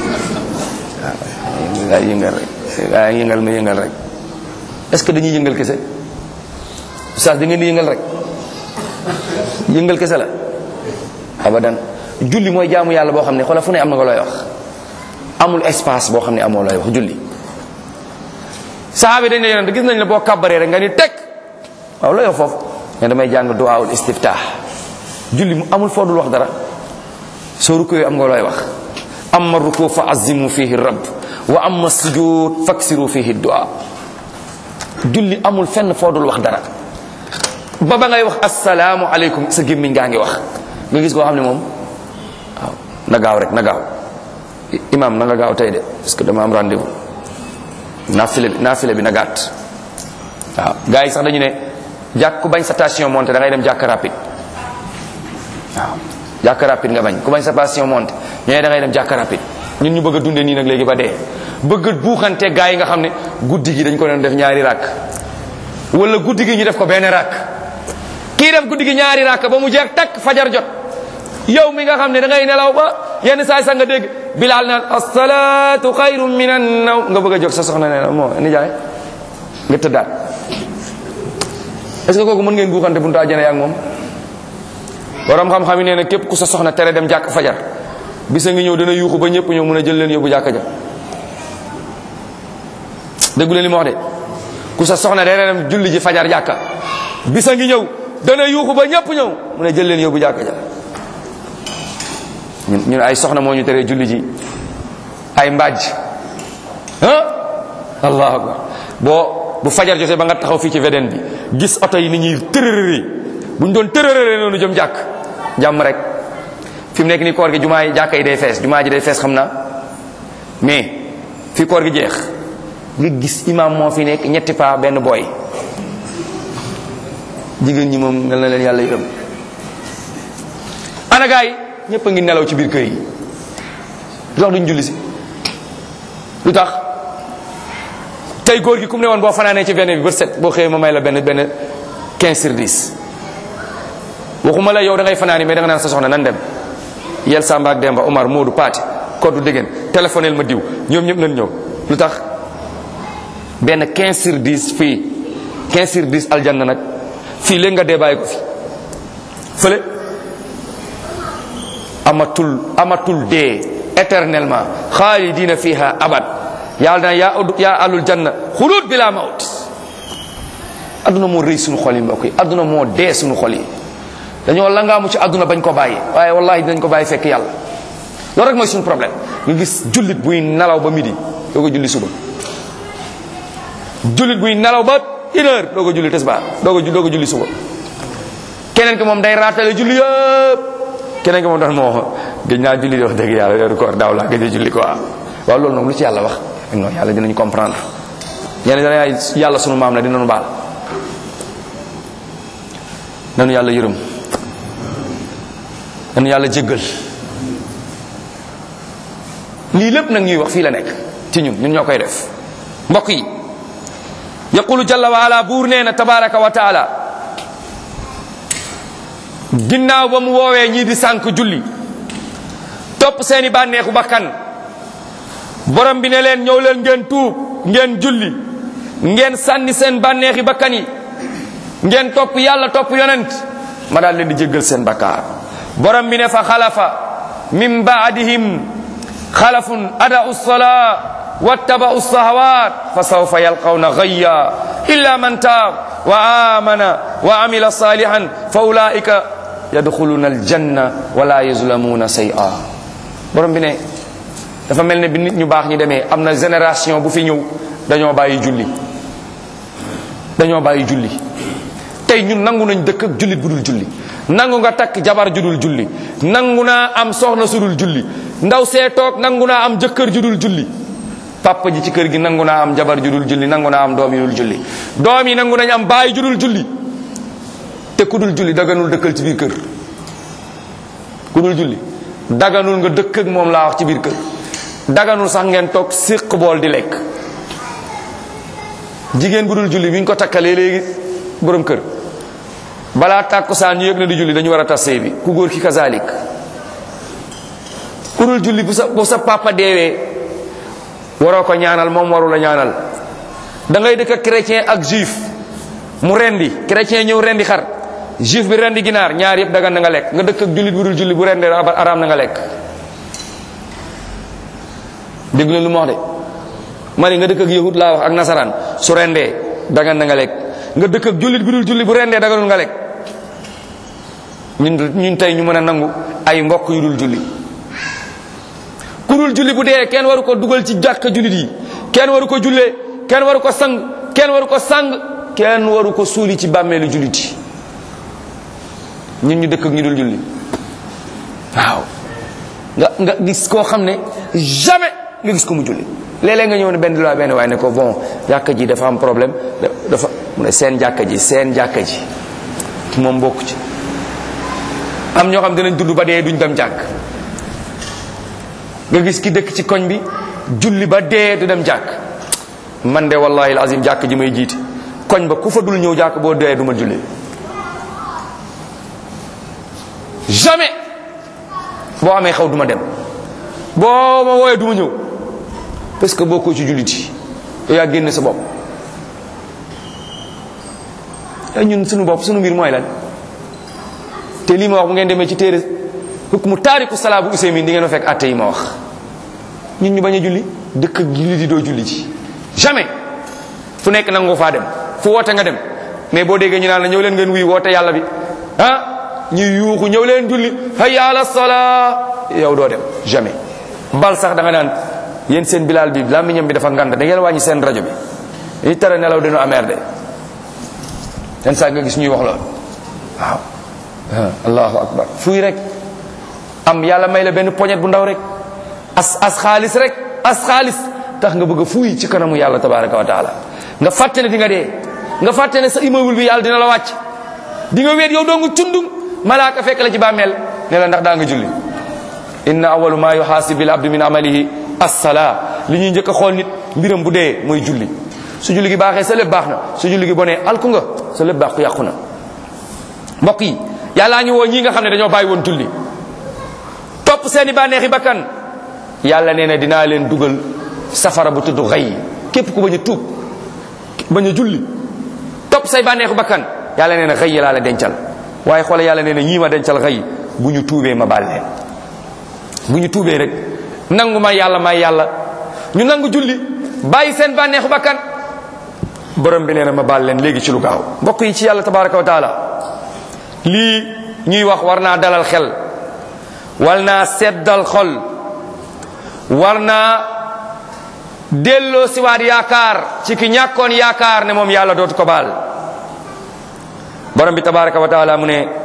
waaw gars yi yëngal rek gars yi yëngal ma yëngal rek est-ce que dañuy yëngal kese oustaz da ngeen di yëngal rek yëngal kese la abadan julli mooy jaamu yàlla boo xam ne xoolal fu ne am na nga looy wax amul espace boo xam ne amoo looy wax julli sahaaba dañ ne yonent gis nañ ne boo kàbbaree rek nga ni teg waaw looy wax foofu ne damay jàng duwaawul istiftah julli mu amul foo dul wax dara soo rukkoo am nga looy wax amma ruku fa azimu fihi rabb wa amma sujud faksiru fihi du'a julli amul fenn foo dul wax dara ba ba ngay wax assalaamu aleykum sa gémmiñ ngaa ngi wax nga gis koo xam ne moom waaw na gaaw rek na gaaw imam na nga gaaw tey de parce que dama am rendez-vous naafile bi naafile bi na gàtt waaw gars yi sax dañu ne jàkk ku bañ sa station monté da ngay dem jàkk rapide waaw jàkk rapide nga bañ ku bañ sa station monté ñooy da ngay dem jàkk rapide ñun ñu bëgg a dundee nii nag léegi ba dee bëgg a buuxante gars yi nga xam ne guddi gi dañ ko doon def ñaari rakk wala guddi gi ñu def ko benn rakk kii def guddi gi ñaari rakk ba mu jeex takk fajar jot yow mi nga xam ne da ngay nelaw ba yenn saay sax nga dégg bilaal naan asalaatu xayru min an naw nga bëgg a jóg sa soxna ne la moo nijaay nga tëddaat est ce que kooku mën ngeen buuxante buntu àjjana yaa ak moom borom xam-xam yi nee na képp ku sa soxna tere dem jàkk fajar bisa ngi ñëw dana yuuxu ba ñëpp ñëw mun a jël leen yóbbu jàkka ja déggu leen li ma wax de ku sa soxna dana dem julli ji fajar jàkka bisa ngi ñëw dana yuuxu ba ñëpp ñëw mun a jël leen yóbbu jàkka ja ñun ñun ay soxna moo ñu teree julli ji ay mbàjj ah allahu akbar boo bu fajar jotee ba nga taxaw fii ci VDN bi gis oto yi ni ñuy tërërëri bu ñu doon tërërëri noonu jëm jàkk jàmm rek fi mu nekk nii koor gi jumaa yi jàkka yi day fees jumaa ji day fees xam naa mais fi koor gi jeex nga gis imam moo fi nekk ñetti paa benn booy jigéen ñi moom mel na leen yàlla yërëm ana gaa yi ñëpp a ngi nelaw ci biir kër yi lu tax duñ julli si lu tax tey góor gi ku mu ne woon boo fanaanee ci benn bi ba set boo xëyee ma may la benn benn 15 sur 10 waxuma la yow da ngay fanaani mais da nga naan sa soxna nan dem yel Samba ak Demba Omar Moodu Paate koddu déggen téléphonel ma diw ñoom ñëpp nañ ñëw lu tax benn 15 sur 10 fii 15 sur 10 aljanna nag fii léegi nga dee bàyyi ko fi fële amatul amatul dee éternellement xaalidina fiha abad yàlla na yaa yaa alul janna xuluut bila mawt adduna moo rëy suñu xol yi mbokk yi adduna moo dee suñu xol yi dañoo langaamu ci adduna bañ ko bàyyi waaye wallahi dinañ ko bàyyi fekk yàlla loolu rek mooy suñu problème nga gis jullit buy nelaw ba midi doo ko julli suba jullit buy nelaw ba une heure doo ko julli tisbaar doo ko doo ko julli suba keneen ki moom day raatale julli yëpp keneen ki moom daal moo gëj naa julli di wax dëgg yàlla weeru koor daaw laa gëj a julli quoi waaw loolu noonu lu ci yàlla wax non yàlla dinañ comprendre ñeneen dana yàlla sunu maam la dinañu baal nanu yàlla yërëm nanu yàlla jéggal lii lépp nag ñuy wax fii la nekk ci ñun ñun ñoo koy def mbokk yi yaqulu jalla wa ala buur nee na tabaraka wa taala ginnaaw ba mu woowee ñii di sànk julli topp seeni bànneexu bakkan borom bi ne leen ñëw leen ngeen tuub ngeen julli ngeen sànni seen bànneexi bakkan yi ngeen topp yàlla topp yonent ma daal leen di jéggal seen bakkaar borom bi ne fa xalafa min baadihim xalafun ada'u salaa wattaba'u sahawat fa sawfa yalqawna gayya illa man taab wa amana wa amila salihan fa ulaika yadxuluna aljanna wala yuzlamuna shay'a borom bi ne dafa mel ne bi nit ñu baax ñi demee am na génération bu fi ñëw dañoo bàyyi julli dañoo bàyyi julli tey ñun nangu nañ dëkk ak jullit bu dul julli nangu nga takk jabar ju dul julli nangu naa am soxna su dul julli ndaw see toog nangu naa am jëkkër ju dul julli papa ji ci kër gi nangu naa am jabar ju dul julli nangu naa am doom yu dul julli doom yi nangu nañ am baay ju dul julli te ku dul julli daganul dëkkal ci biir kër ku dul julli daganul nga dëkk ak moom laa wax ci biir kër daganul sax ngeen toog séq bool di lekk jigéen bu dul julli bi ñu ko takkalee léegi borom kër balaa tàkkusaan ñu yëg na di julli dañu war a tas sëy bi ku góor ki kazalik ku dul julli bu sa bu sa papa deewee waroo ko ñaanal moom waru la ñaanal da ngay dëkk ak chrétien ak juif mu rendi chrétien ñëw rendi xar juif bi rendi ginaar ñaar yëpp dagan na nga lekk nga dëkk ak jullit bu dul julli bu rendee araam na nga lekk dégg leen lu ma wax de ma ne nga dëkk ak yahud laa wax ak nasaraan su rendee dagan na nga lekk nga dëkk ak jullit bu dul julli bu rendee daganul nga lekk ñun ñun tey ñu mën a nangu ay mbokk yu dul julli ku dul julli bu dee kenn waru ko dugal ci jàkka jullit yi kenn waru ko jullee kenn waru ko sang kenn waru ko sang kenn waru ko suuli ci bàmmeelu jullit yi ñun ñu dëkk ak ñu dul julli waaw nga nga gis koo xam ne jamais nga gis ko mu julli léeg-léeg nga ñëw ne benn loi benn waaye ne ko bon jàkka ji dafa am problème dafa mu ne seen jàkka ji seen jàkka ji moom bokk ci am ñoo xam dinañ dund ba dee duñ dem jàkk nga gis ki dëkk ci koñ bi julli ba dee du dem jàkk man de wallahi azim jàkk ji may jiiti koñ ba ku fa dul ñëw jàkk boo dee du ma julli jamais boo amee xaw duma dem boo ma wooyee du ma ñëw parce que boo ko ci jullit yi yow yaa génne sa bopp te ñun suñu bopp suñu mbir mooy lan te lii ma wax bu ngeen demee ci téere hukmu taariku salaa bu useymin di ngeen fa fekk atte yi ma wax ñun ñu bañ a julli dëkk ak jullit yi doo julli ci jamais fu nekk nangu faa dem fu woote nga dem mais boo déggee ñu naan la ñëw leen ngeen wuy woote yàlla bi ah ñu yuuxu ñëw leen julli hayya ala salaa yow doo dem jamais bal sax da nga naan yéen seen bilaal bi làmmiñam bi dafa ngand da ngeen wàññi seen rajo bi yi tere nelaw dinu ameer de yenn saa nga gis ñuy wax loolu waaw allahu akbar fuy rek am yàlla may la benn poñet bu ndaw rek as as xaalis rek as xaalis tax nga bëgg a fuuy ci kanamu yàlla tabaraka wa taala nga fàtte ne di nga dee nga fàtte ne sa immeuble bi yàlla dina la wàcc di nga weet yow doongu cundum malaaka fekk la ci bàmmeel ne la ndax daa nga julli inna awalu ma yuhaasibu bil abdu min amalihi as-salaa li ñuy njëkk a xool nit mbiram bu dee mooy julli su julli gi baaxee sa lépp baax na su julli gi bonee alku nga sa lépp baax ku yàqu na mbokk yi yàllaa ñu woo ñii nga xam ne dañoo bàyyi woon julli topp seeni bànneexi bakkan yàlla nee na dinaa leen dugal safara bu tudd xëy képp ku bañ a tuub bañ a julli topp say bànneexu bakkan yàlla nee na xëy laa la dencal waaye xoole yàlla nee na ñii ma dencal xëy bu ñu tuubee ma baal leen bu ñu tuubee rek nangu may yàlla may yàlla ñu nangu julli bàyyi seen bànneexu bakkan borom bi nee na ma baal leen léegi ci lu gaaw mbokk yi ci yàlla tabaraka wa taala lii ñuy wax war naa dalal xel war naa seddal xol war naa delloo siwaat yaakaar ci ki ñàkkoon yaakaar ne moom yàlla dootu ko baal borom bi tabaraka wa taala mu ne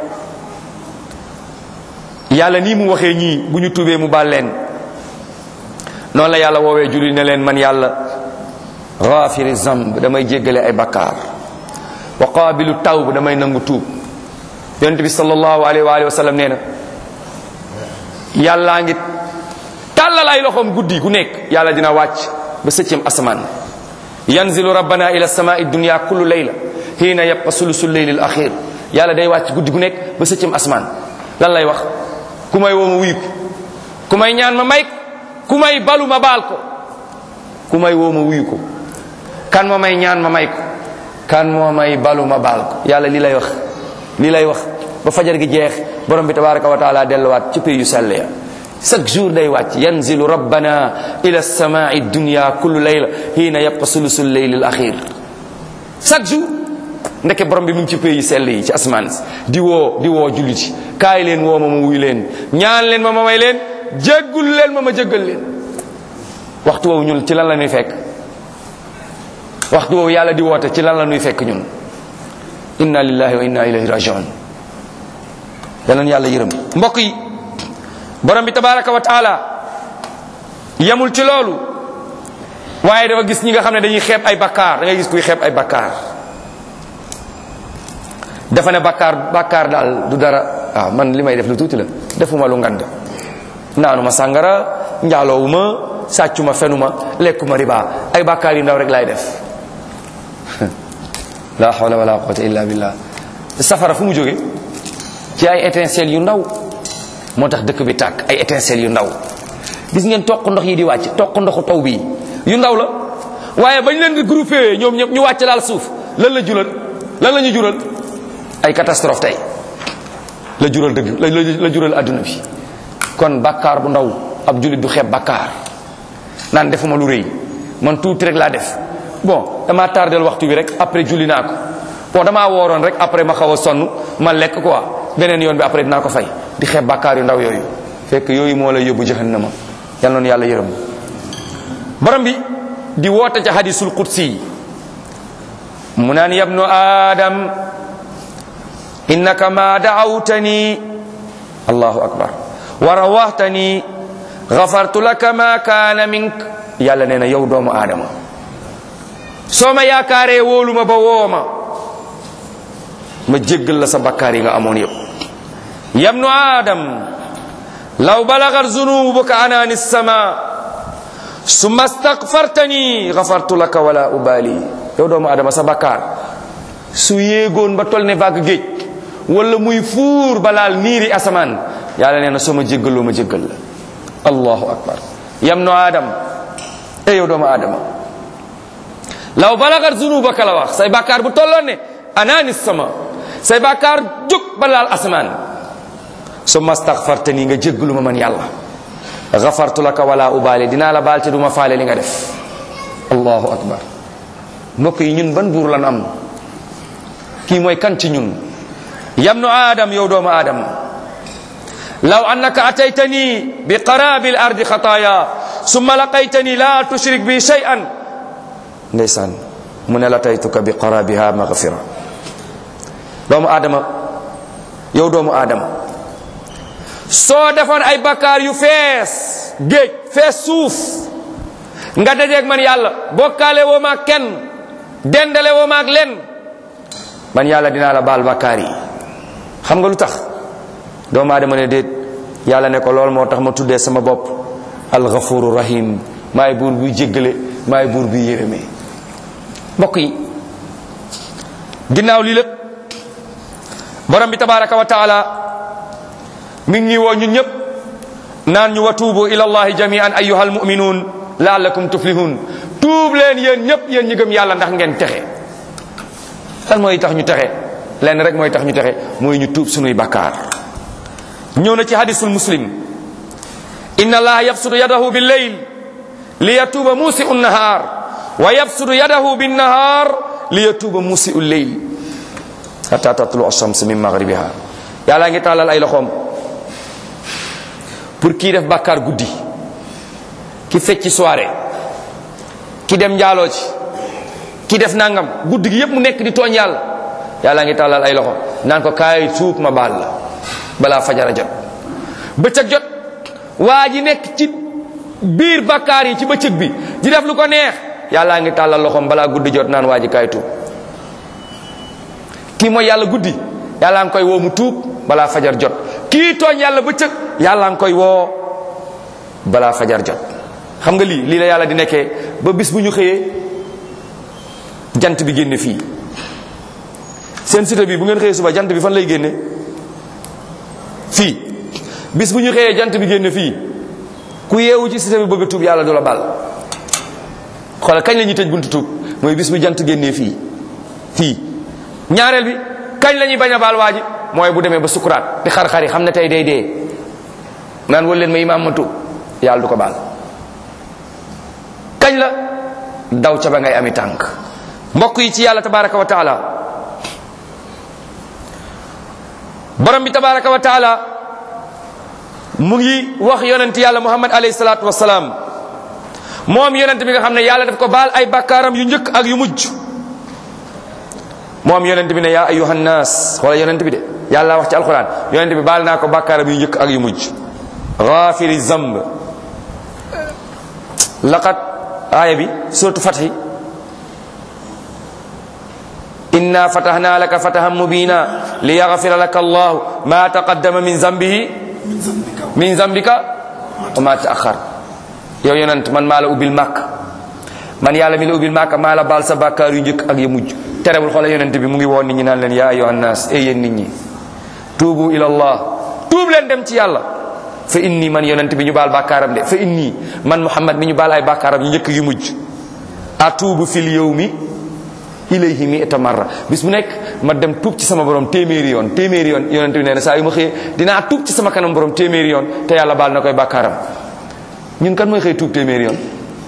yàlla nii mu waxee ñii bu ñu tuubee mu baal leen noonu la yàlla woowee julli ne leen man yàlla ghafiri zamb damay jéggale ay bakkaar wa qaabilu tawb damay nangu tuub yonente bi sallallahu alayhi wa alihi wa sallam nee na yàllaa ngi tàllal ay loxoom guddi gu nekk yàlla dina wàcc ba sëccëm asamaan yanzilu rabbana ila samai dunya kullu layla hiina yabqa sulusul layli al axir yàlla day wàcc guddi gu nekk ba sëccëm asamaan lan lay wax ku may woo ma wuyu ko ku may ñaan ma may ku may balu ma baal ko ku may woo ma wuyu ko kan ma may ñaan ma may ko kan moo may balu ma baal ko yàlla li lay wax li lay wax ba fajar gi jeex borom bi tabaraka wa taala delluwaat ci pays yu sell ya chaque jour day wàcc yanzilu rabbana ila samai dunya kullu layla hiina yabqa sulusul layli al axir chaque jour ndeke borom bi mu ngi ci pays yu sell yi ci asmaan di woo di woo julliti kaay leen woo ma ma wuy leen ñaan leen ma ma may leen jéggul leen ma ma jéggal leen waxtu woowu ñun ci lan la ñuy fekk waxtu woowu yàlla di woote ci lan la ñuy fekk ñun inna lillahi wa inna ilayhi rajiun yal na yàlla yërëm mbokk yi borom bi tabaraka wa taala yemul ci loolu waaye dafa gis ñi nga xam ne dañuy xeeb ay bakkaar da ngay gis kuy xeeb ay bakkaar dafa ne bakkaar bakkaar daal du dara waaw man li may def lu tuuti la defuma lu ngand naanuma sàngara njaaloowuma sàccuma fenuma lekkuma riba ay bakkaar yu ndaw rek laay def la hawla wala quwwata illa billah safara fu mu jóge ci ay étincelles yu ndaw moo tax dëkk bi tàkk ay étincelles yu ndaw gis ngeen toq ndox yi di wàcc toq ndoxu taw bii yu ndaw la waaye bañ leen di groupé ñoom ñëpp ñu wàcc laal suuf lan la jural lan la ñu jural ay catastrophe tey la jural dëgg la la jural adduna bi kon bakkaar bu ndaw ab jullit du xeeb bakkaar naan defuma lu rëy man tuuti rek laa def bon damaa tardel waxtu bi rek après julli naa ko bon damaa wooroon rek après ma xaw a sonn ma lekk quoi beneen yoon bi après dinaa ko fay di xeeb bakkaar yu ndaw yooyu fekk yooyu moo lay yóbbu jahannama yal noonu yàlla yërëm borom bi di woote ca hadisul qudsi mu naan yabnu adam innaka ma daawtani allahu akbar wa rawahtani gafartu laka ma kaana mink yàlla nee na yow doomu aadama soo ma yaakaaree wóolu ma ba woo ma ma jéggal la sa bakkaar yi nga amoon yëpp yabnu adam law balagat zunubuka anaani sama summa stagfartani gafartu laka wala ubali yow doomu aadama sa bakkaar su yéegoon ba tol ne vague géej wala muy fuur ba laal niiri asamaan yàlla nee na soo ma jéggaloo ma jéggal la allahu akbar yam no adam e yow doomu adama law balagat zunubaka la wax say bàkkaar bu tolloon ne anaani sama say bàkkaar jóg ba laal asamaan summa staghfartani nga jéggalu ma man yàlla ghafartu laka wala ubaale dinaa la baal te du ma faale li nga def allahu akbar mbokk yi ñun ban buur lan am kii mooy kan ci ñun yam no adam yow doomu adam law annaka ataytani bi qarabi al-ardi xataaya summa laqaytani la tushrik bi shay'an ndeysaan mu ne la taytuka bi qarabiha maghfira doomu aadama yow doomu aadama soo defoon ay bakkaar yu fees géej fees suuf nga dajeeg man yàlla bokkaale woo maag kenn dendale woo maag len man yàlla dinaa la baal bakkaar yi xam nga lu tax doomu aadama ne déet yàlla ne ko lool moo tax ma tuddee sama bopp alghafuru rahim maay buur buy jéggale maay buur buy yërëmee mbokk yi ginnaaw lii lépp borom bi tabaraka wa taala mi ngi woo ñun ñëpp naan ñu wa tuubu ila allahi jamian ayuha almuminuun laallakum tuflihun tuub leen yéen ñëpp yéen ñi gëm yàlla ndax ngeen texe lan mooy tax ñu texe lenn rek mooy tax ñu texe mooy ñu tuub sunuy bakkaar ñëw na ci hadisul muslim inna allaha yabsutu yadahu billeyl li yatuuba muusiu nnahaar wa yabsutu yadahu binnahaar li yatuuba muusiu lleyl hatta tatlu ashams min maghribiha yàlla ngi tàllal ay loxoom pour kii def bàkkaar guddi ki fecci soirée ki dem njaaloo ci ki def nangam guddi gi yépp mu nekk di tooñ yàlla yàlla ngi tàllal ay loxo naan ko kaay tuub ma baal la balaa fajara jot bëccëg jot waa ji nekk ci biir bàkkaar yi ci bëccëg bi di def lu ko neex yàlla ngi tàllal loxoom balaa guddi jot naan waa ji kaay tuub kii mooy yàlla guddi yàlla ngi koy woo mu tuub balaa fajar jot kii tooñ yàlla bëccëg yàlla ngi koy woo balaa fajar jot xam nga lii lii la yàlla di nekkee ba bis bu ñu xëyee jant bi génne fii seen cité bi bu ngeen xëyee suba jant bi fan lay génne fii bis bu ñu xëyee jant bi génne fii ku yeewu ci cité bi bëgg a tuub yàlla du la bal xoolal kañ la ñuy tëj buntu tuub mooy bis bu jant génnee fii fii ñaareel bi kañ la ñuy bañ a baal waa ji mooy bu demee ba sukuraat di xar-xar yi xam ne tey day dee naan wal leen ma imaam ma tuub yàlla du ko baal kañ la daw ca ba ngay ami tànk mbokk yi ci yàlla tabaraka wa taala borom bi tabaraka wa taala mu ngi wax yonent yàlla muhammad alayhi salaatu wasalaam moom yonent bi nga xam ne yàlla daf ko baal ay bakkaaram yu njëkk ak yu mujj moom yonent bi ne yaa ayuha nnaas wala yonent bi de yàlla wax ci alquran yonent bi baal naa ko bakkaaram yu njëkk ak yu mujj ghafiri zamb laqad aaya bi suratu fathi inna fatahna laka fatahan mubina liyaghfira laka allahu ma taqaddama min zambihi min zambika wa ma taakhar yow yonent man maa la ubbil màkk man yàlla mi la ubbil màkk maa la baal sa bàkkaar yu njëkk ak yu mujj terewul xoola yonent bi mu ngi woon nit ñi naan leen yaa ayuha nnaas ey yéen nit ñi tuubu ila allah tuub leen dem ci yàlla fa inni man yonent bi ñu baal bàkkaaram de fa inni man muhammad mi ñu baal ay bàkkaaram yu njëkk yu mujj atuubu fil yawmi ilayhi mi'ata marra bis bu nekk ma dem tuub ci sama borom téeméeri yoon téeméeri yoon yonent bi nee na saa yu ma xëyee dinaa tuub ci sama kanam borom téeméeri yoon te yàlla baal na koy bàkkaaram ñun kan mooy xëy tuub téeméeri yoon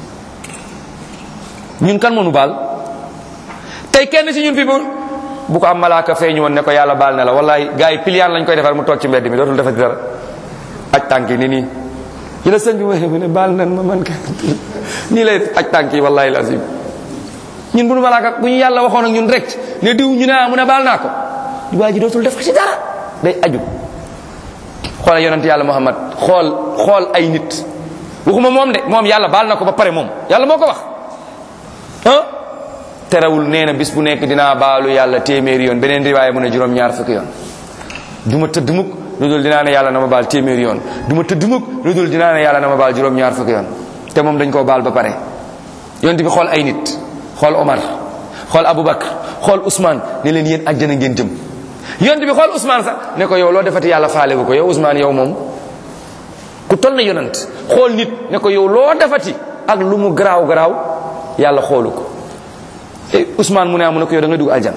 ñun kan moo nu baal tey kenn ci ñun fi bu bu ko am malaaka feeñu woon ne ko yàlla baal na la wallahi gars yi piliyaan lañ koy defar mu toog ci mbedd mi dootul defati dara aj tànk yi ni nii yi la sëñ bi waxee mu ne baal nan ma man ka nii lay aj tànk yi wallahi lazim ñun bu nu malaaka bu ñu yàlla waxoon ak ñun rek ne diw ñu ne ah mu ne baal naa ko waa ji dootul def ko ci dara day aju xoolal yonent yàlla muhammad xool xool ay nit waxuma moom de moom yàlla baal na ko ba pare moom yàlla moo ko wax ah terewul nee na bis bu nekk dinaa baalu yàlla téeméeri yoon beneen riwaaya mu ne juróom-ñaar fukki yoon du ma tëdd mukk lu dul dinaa ne yàlla na ma baal téeméeri yoon du ma tëdd mukk lu dul dinaa ne yàlla na ma baal juróom-ñaar fukki yoon te moom dañ koo baal ba pare yonent bi xool ay nit xool Omar xool Aboubacar xool Ousmane ne leen yéen àjjana ngeen jëm yonent bi xool Ousmane sax ne ko yow loo defati yàlla faale gu ko yow Ousmane yow moom ku toll na yonent xool nit ne ko yow loo defati ak lu mu garaaw garaaw yàlla xoolu ko te Ousmane mu ne ah mu ne ko yow da nga dugg aljana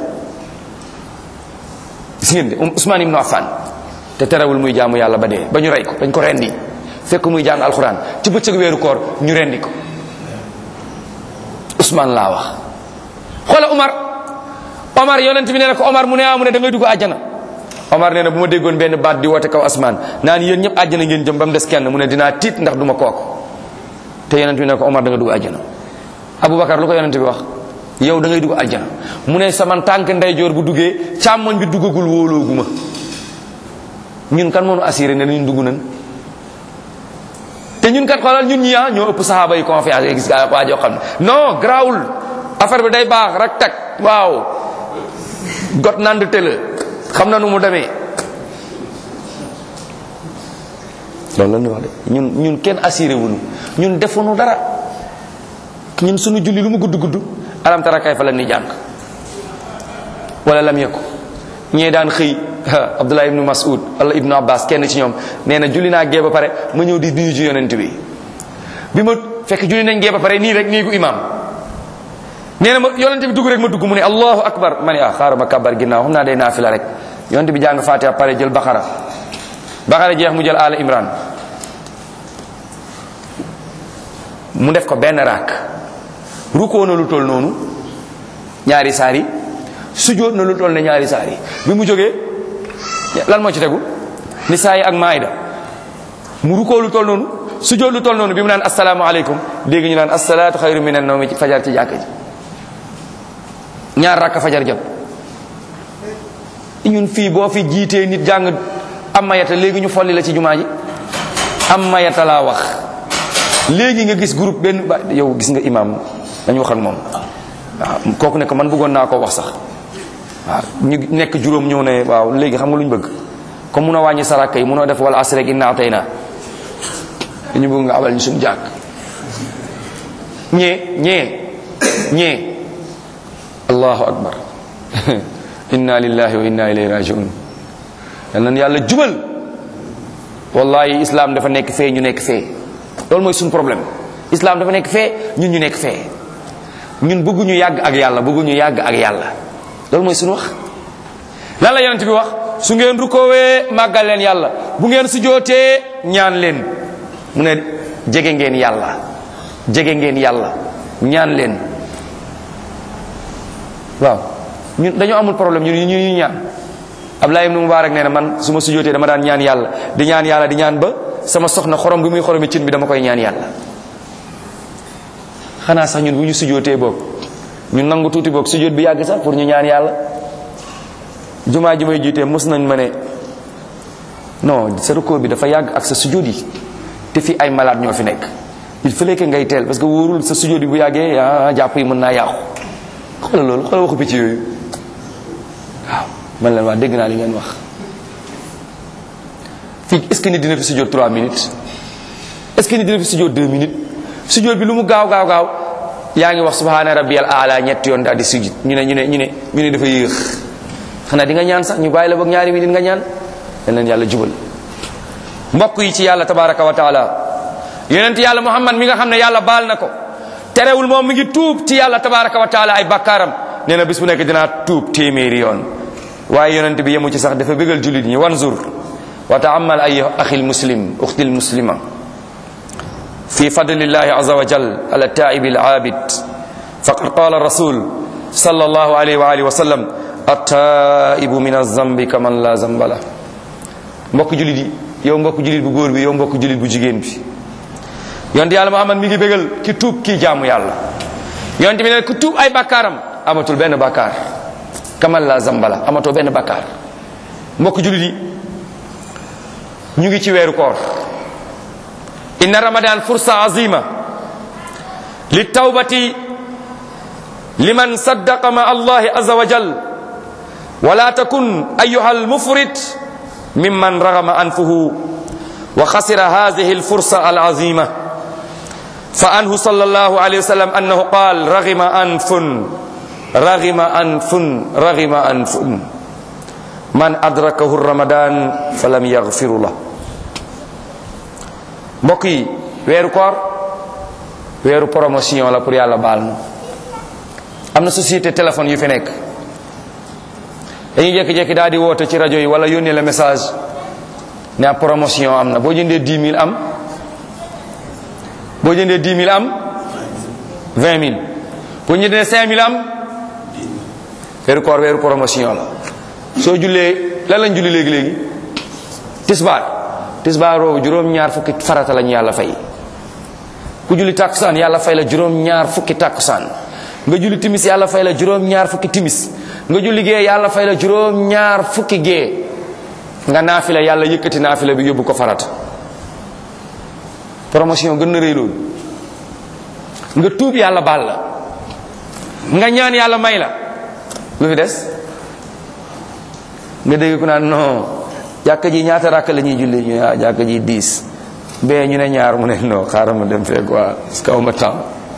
gis ngeen de Ousmane ibnu Affan te terewul muy jaamu yàlla ba dee ba ñu rey ko dañ ko rendi fekk muy jàng alxuraan ci bëccëg weeru koor ñu rendi ko Ousmane laa wax xoola Omar Omar yonent bi nee na ko Omar mu ne ah mu ne da ngay dugg àjjana Omar nee na bu ma déggoon benn baat di woote kaw asmaan naan yéen ñëpp àjjana ngeen jëm ba mu des kenn mu ne dinaa tiit ndax du ma kooku te yonent bi ne ko Omar da nga dugg àjjana Aboubacar lu ko yonent bi wax yow da ngay dugg àjjana mu ne sama tànk ndeyjoor bu duggee càmmoñ bi duggagul wóolooguma ñun kan moo nu assuré ne ñun dugg nañ te ñun kat xoolal ñun ñi ah ñoo ëpp saxaaba yi confiance yi gis nga waa joo xam ne non grawul affaire bi day baax rek tag waaw got nand tëla xam na nu mu demee loolu la ñuy wax de ñun ñun kenn assuré wuñu ñun defuñu dara ñun suñu julli lu mu gudd gudd alam tara kayfa la ni jàng wala lam yekku ñee daan xëy abdullah ibnu mas'ud wala ibnu abbas kenn ci ñoom nee na julli naa gee ba pare ma ñëw di nuyu ji yonent bi bi ma fekk julli nañ gee ba pare nii rek nii gu imam nee na ma yonent bi dugg rek ma dugg mu ne allahu akbar ma ne ah xaaral ma kabar ginnaaw xam naa day naafila rek yonent bi jàng fatiha pare jël baxara baxara jeex mu jël ala imran mu def ko benn raak rukkoo na lu toll noonu ñaari saar yi sujjóot na lu toll ne ñaari saar yi bi mu jógee lan moo ci tegu ni saa yi ak maayda mu rukkoo lu toll noonu sujjóot lu toll noonu bi mu naan asalaamaaleykum dégg ñu naan asalaatu xayru minan nawmi ci fajar ci jàkka ji ñaar rakka fajar jot ñun fii boo fi jiitee nit jàng am mayata léegi ñu folli la ci jumaa ji am mayata laa wax léegi nga gis groupe benn ba yow gis nga imam dañu wax ak moom waaw kooku ne ko man bëggoon naa ko wax sax waaw ñu nekk juróom ñëw ne waaw léegi xam nga lu ñu bëgg comme mun a wàññi saraka yi munoo def wala asr rek innaa tey naa dañu bëgg nga abal ñu suñu jàkk ñee ñee ñee allahu akbar inna lillahi wa inna ilayhi rajiun yal nañ yàlla jubal wallahi islam dafa nekk fee ñu nekk fee loolu mooy suñu problème islam dafa nekk fee ñun ñu nekk fee ñun bëgguñu yàgg ak yàlla bëgguñu yàgg ak yàlla loolu mooy suñu wax lan la yonent bi wax su ngeen rukoowee màggal leen yàlla bu ngeen sujootee ñaan leen mu ne jege ngeen yàlla jege ngeen yàlla ñaan leen waaw ñun dañoo amul problème ñun ñu ñu ñaan Abdullah ibn Mubarak nee na man su ma sujootee dama daan ñaan yàlla di ñaan yàlla di ñaan ba sama soxna xorom bi muy xoromi cin bi dama koy ñaan yàlla xanaa sax ñun bu ñu sujootee boog ñun nangu tuuti boog sujoot bi yàgg sax pour ñu ñaan yàlla jumaa ji may jiitee mos nañ ma ne non sa rukkoo bi dafa yàgg ak sa sujoot yi te fi ay malade ñoo fi nekk il fallait que ngay teel parce que wóorul sa sujoot yi bu yàggee ah jàpp yi mën naa yàqu xoolal loolu xoolal waxu picc yooyu waaw man leen waa dégg naa li ngeen wax fii est ce que nit dina fi sujjóot 3 minutes est ce que nit dina fi sujjóot 2 minutes sujjóot bi lu mu gaaw gaaw gaaw yaa ngi wax subhaana rabbiyal aala ñetti yoon daal di sujjóot ñu ne ñu ne ñu ne ñu ne dafa yéex xanaa di nga ñaan sax ñu bàyyi la boog ñaari minutes nga ñaan dañ leen yàlla jubal mbokk yi ci yàlla tabaraka wa taala yonent yàlla muhammad mi nga xam ne yàlla baal na ko terewul moom mi ngi tuub ci yàlla tabaraka wa taala ay bakkaaram nee na bis bu nekk dinaa tuub téeméeri yoon waaye yonent bi yemu ci sax dafa bégal jullit ñi wanzur wa taamal ay axi lmuslim uxti lmuslima fi fadlillahi aza wa jal ala taibi alabid faqad qala rasul صلى الله عليه وآله وسلم التائب من الذنب كمن لا ذنب له mbokk julit yi yow mbokk julit bu góor bi yow mbokk julit bu jigéen bi yonent yàlla Muhammad mi ngi bégal ki tuub kii jaamu yàlla yonent bi ne ku tuub ay bakkaaram amatul benn bakkaar kamal la zambala amatoo benn bakkaar mbokk julit yi ñu ngi ci weeru koor inna ramadan fursa azima li tawbati liman saddaqa ma allahi azza wa jal wala takun ayuha almufrit ممن رغم أنفه وخسر هذه الفرصة العظيمة فأنه صلى الله عليه وسلم أنه قال رغم أنف رغم أنف رغم أنف من أدركه الرمضان فلم يغفر له mbokk yi weeru koor weeru promotion la pour yàlla baal na am na société téléphone yu fi nekk dañuy jékki-jékki daal di woote ci rajo yi wala yónnee la message ne ab promotion am na boo jëndee 10 000 am boo jëndee 10 000 am 20 000 boo jëndee 5 000 am weeru koor weeru promotion la soo jullee lan lañ julli léegi léegi tisbaar tisbaar boobu juróom-ñaar fukki farata lañu yàlla fay ku julli tàkkusaan yàlla fay la juróom-ñaar fukki tàkkusaan nga julli timis yàlla fay la juróom ñaar fukki timis nga julli gee yàlla fay la juróom ñaar fukki gee nga naafila yàlla yëkkati naafila bi yóbbu ko farata promotion gën na rëy loolu nga tuub yàlla baal la nga ñaan yàlla may la lu fi des nga dégg ku naan non jàkka ji ñaata rakk la ñuy julli ñu ne ah jàkka ji dix bee ñu ne ñaar mu ne non xaaral ma dem fee quoi parce que aw ma temps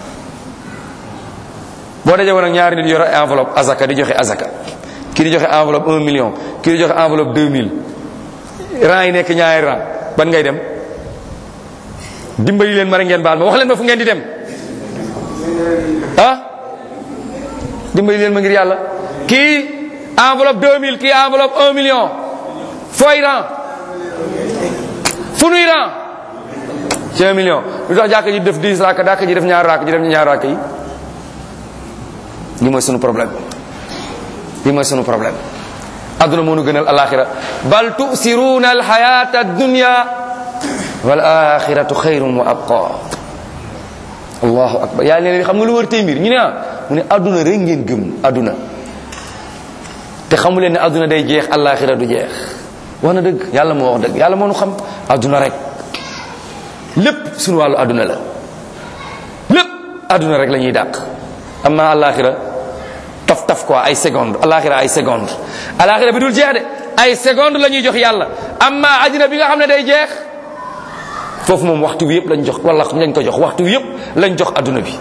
boo dajee woon ak ñaari nit yore enveloppe azaka di joxe azaka kii di joxe enveloppe un million kii di joxe enveloppe deux mille rang yi nekk ñaari rang ban ngay dem dimbali leen ma rek ngeen baal ma wax leen ma fu ngeen di dem ah dimbali leen ma ngir yàlla kii enveloppe 2000 kii enveloppe 1 million fooy ran fu nuy ran ci 1 million lu tax jàkk ji def 10 raaka jàkk ji def ñaar raaka ji def ñaar raaka yi li mooy sunu problème li mooy sunu problème adduna moo nu gënal alaxira bal tusiruuna alxayata addunya wal axiratu xayrun wa abqa allahu akbar yàlla ne xam nga lu wër tey mbir ñu ne ah mu ne adduna rek ngeen gëm adduna te xamu leen ne adduna day jeex alaxira du jeex wax na dëgg yàlla moo wax dëgg yàlla moo nu xam adduna rek lépp sunu wàllu adduna la lépp adduna rek la ñuy dàq amma alaxira taf taf quoi ay seconde alaxira ay seconde alaxira bi dul jeex de ay seconde la ñuy jox yàlla amma àddina bi nga xam ne day jeex foofu moom waxtu wi yëpp lañ jox wala lañ ko jox waxtu wi yëpp lañ jox adduna bi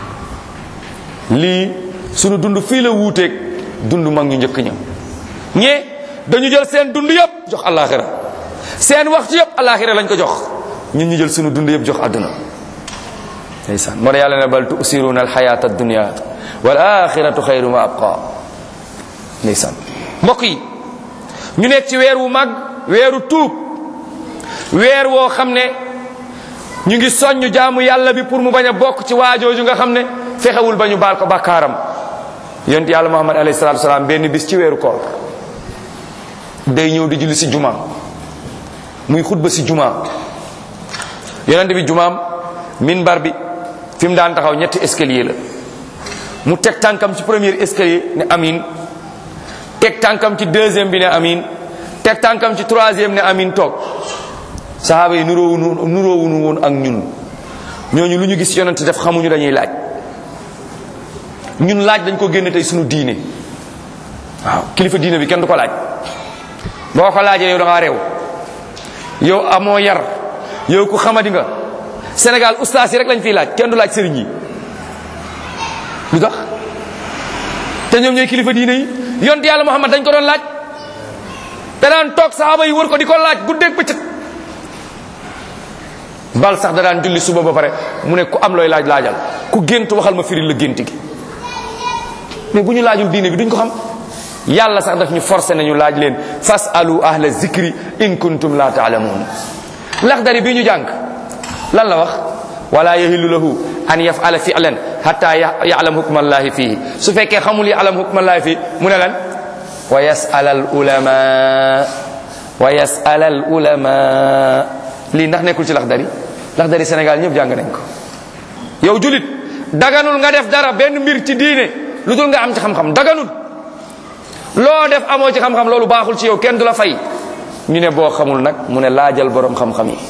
lii sunu dund fii la wuuteeg dund mag ñu njëkk ña ñee dañu jël seen dund yëpp jox alaxira seen waxtu yëpp alaxira lañ ko jox ñun ñu jël sunu dund yëpp jox adduna ndeysaan moo tax yàlla ne bal tusiruuna alxayata addunia wal axiratu xayrun wa abqa ndeysaan mbokk yi ñu nekk ci weer wu mag weeru tuub weer woo xam ne ñu ngi soññ jaamu yàlla bi pour mu bañ a bokk ci waajooju nga xam ne fexewul ba ñu baal ko bàkkaaram yonent yàlla muhammad alayhi salatu wasalaam benn bis ci weeru koor day ñëw di julli si juma muy xutba si juma yonent bi jumaam minbar bi fi mu daan taxaw ñetti escalier la mu teg tànkam ci premier escalier ne amin teg tànkam ci deuxième bi ne amin teg tànkam ci troisième ne amin toog sahaaba yi nuróowu nuróowunu woon ak ñun ñooñu lu ñu gis yonent def xamuñu dañuy laaj ñun laaj dañ ko génne tey suñu diine waaw kilifa diine bi kenn du ko laaj boo ko laajee yow da ngaa réew yow amoo yar yow ku xamadi nga Sénégal ustaas yi rek lañ fiy laaj kenn du laaj sëriñ yi lu tax te ñoom ñooy kilifa diine yi yonent yàlla Muhammad dañ ko doon laaj te daan toog sahaaba yi wër ko di ko laaj guddeeg bëccëg bal sax da daan julli suba ba pare mu ne ku am looy laaj laajal ku gént waxal ma firil la gént gi mais bu ñu laajul diine bi duñ ko xam yàlla sax daf ñu forcé nañu laaj leen fasalu ahla zikri in kuntum la taalamuun laxdari bi ñu jàng lan la wax wala yahillu lahu an yafala fi'lan hatta ya'lam hukma allahi fihi su fekkee xamul ya'lam hukma allahi fihi mu ne lan wa yas'ala al ulama wa yas'ala al ulama lii ndax nekkul ci laxdari laxdari Sénégal ñëpp jàng nañ ko yow julit daganul nga def dara benn mbir ci diine lu dul nga am ci xam-xam daganul loo def amoo ci xam-xam loolu baaxul ci yow kenn du la fay ñu ne boo xamul nag mu ne laajal borom xam-xam yi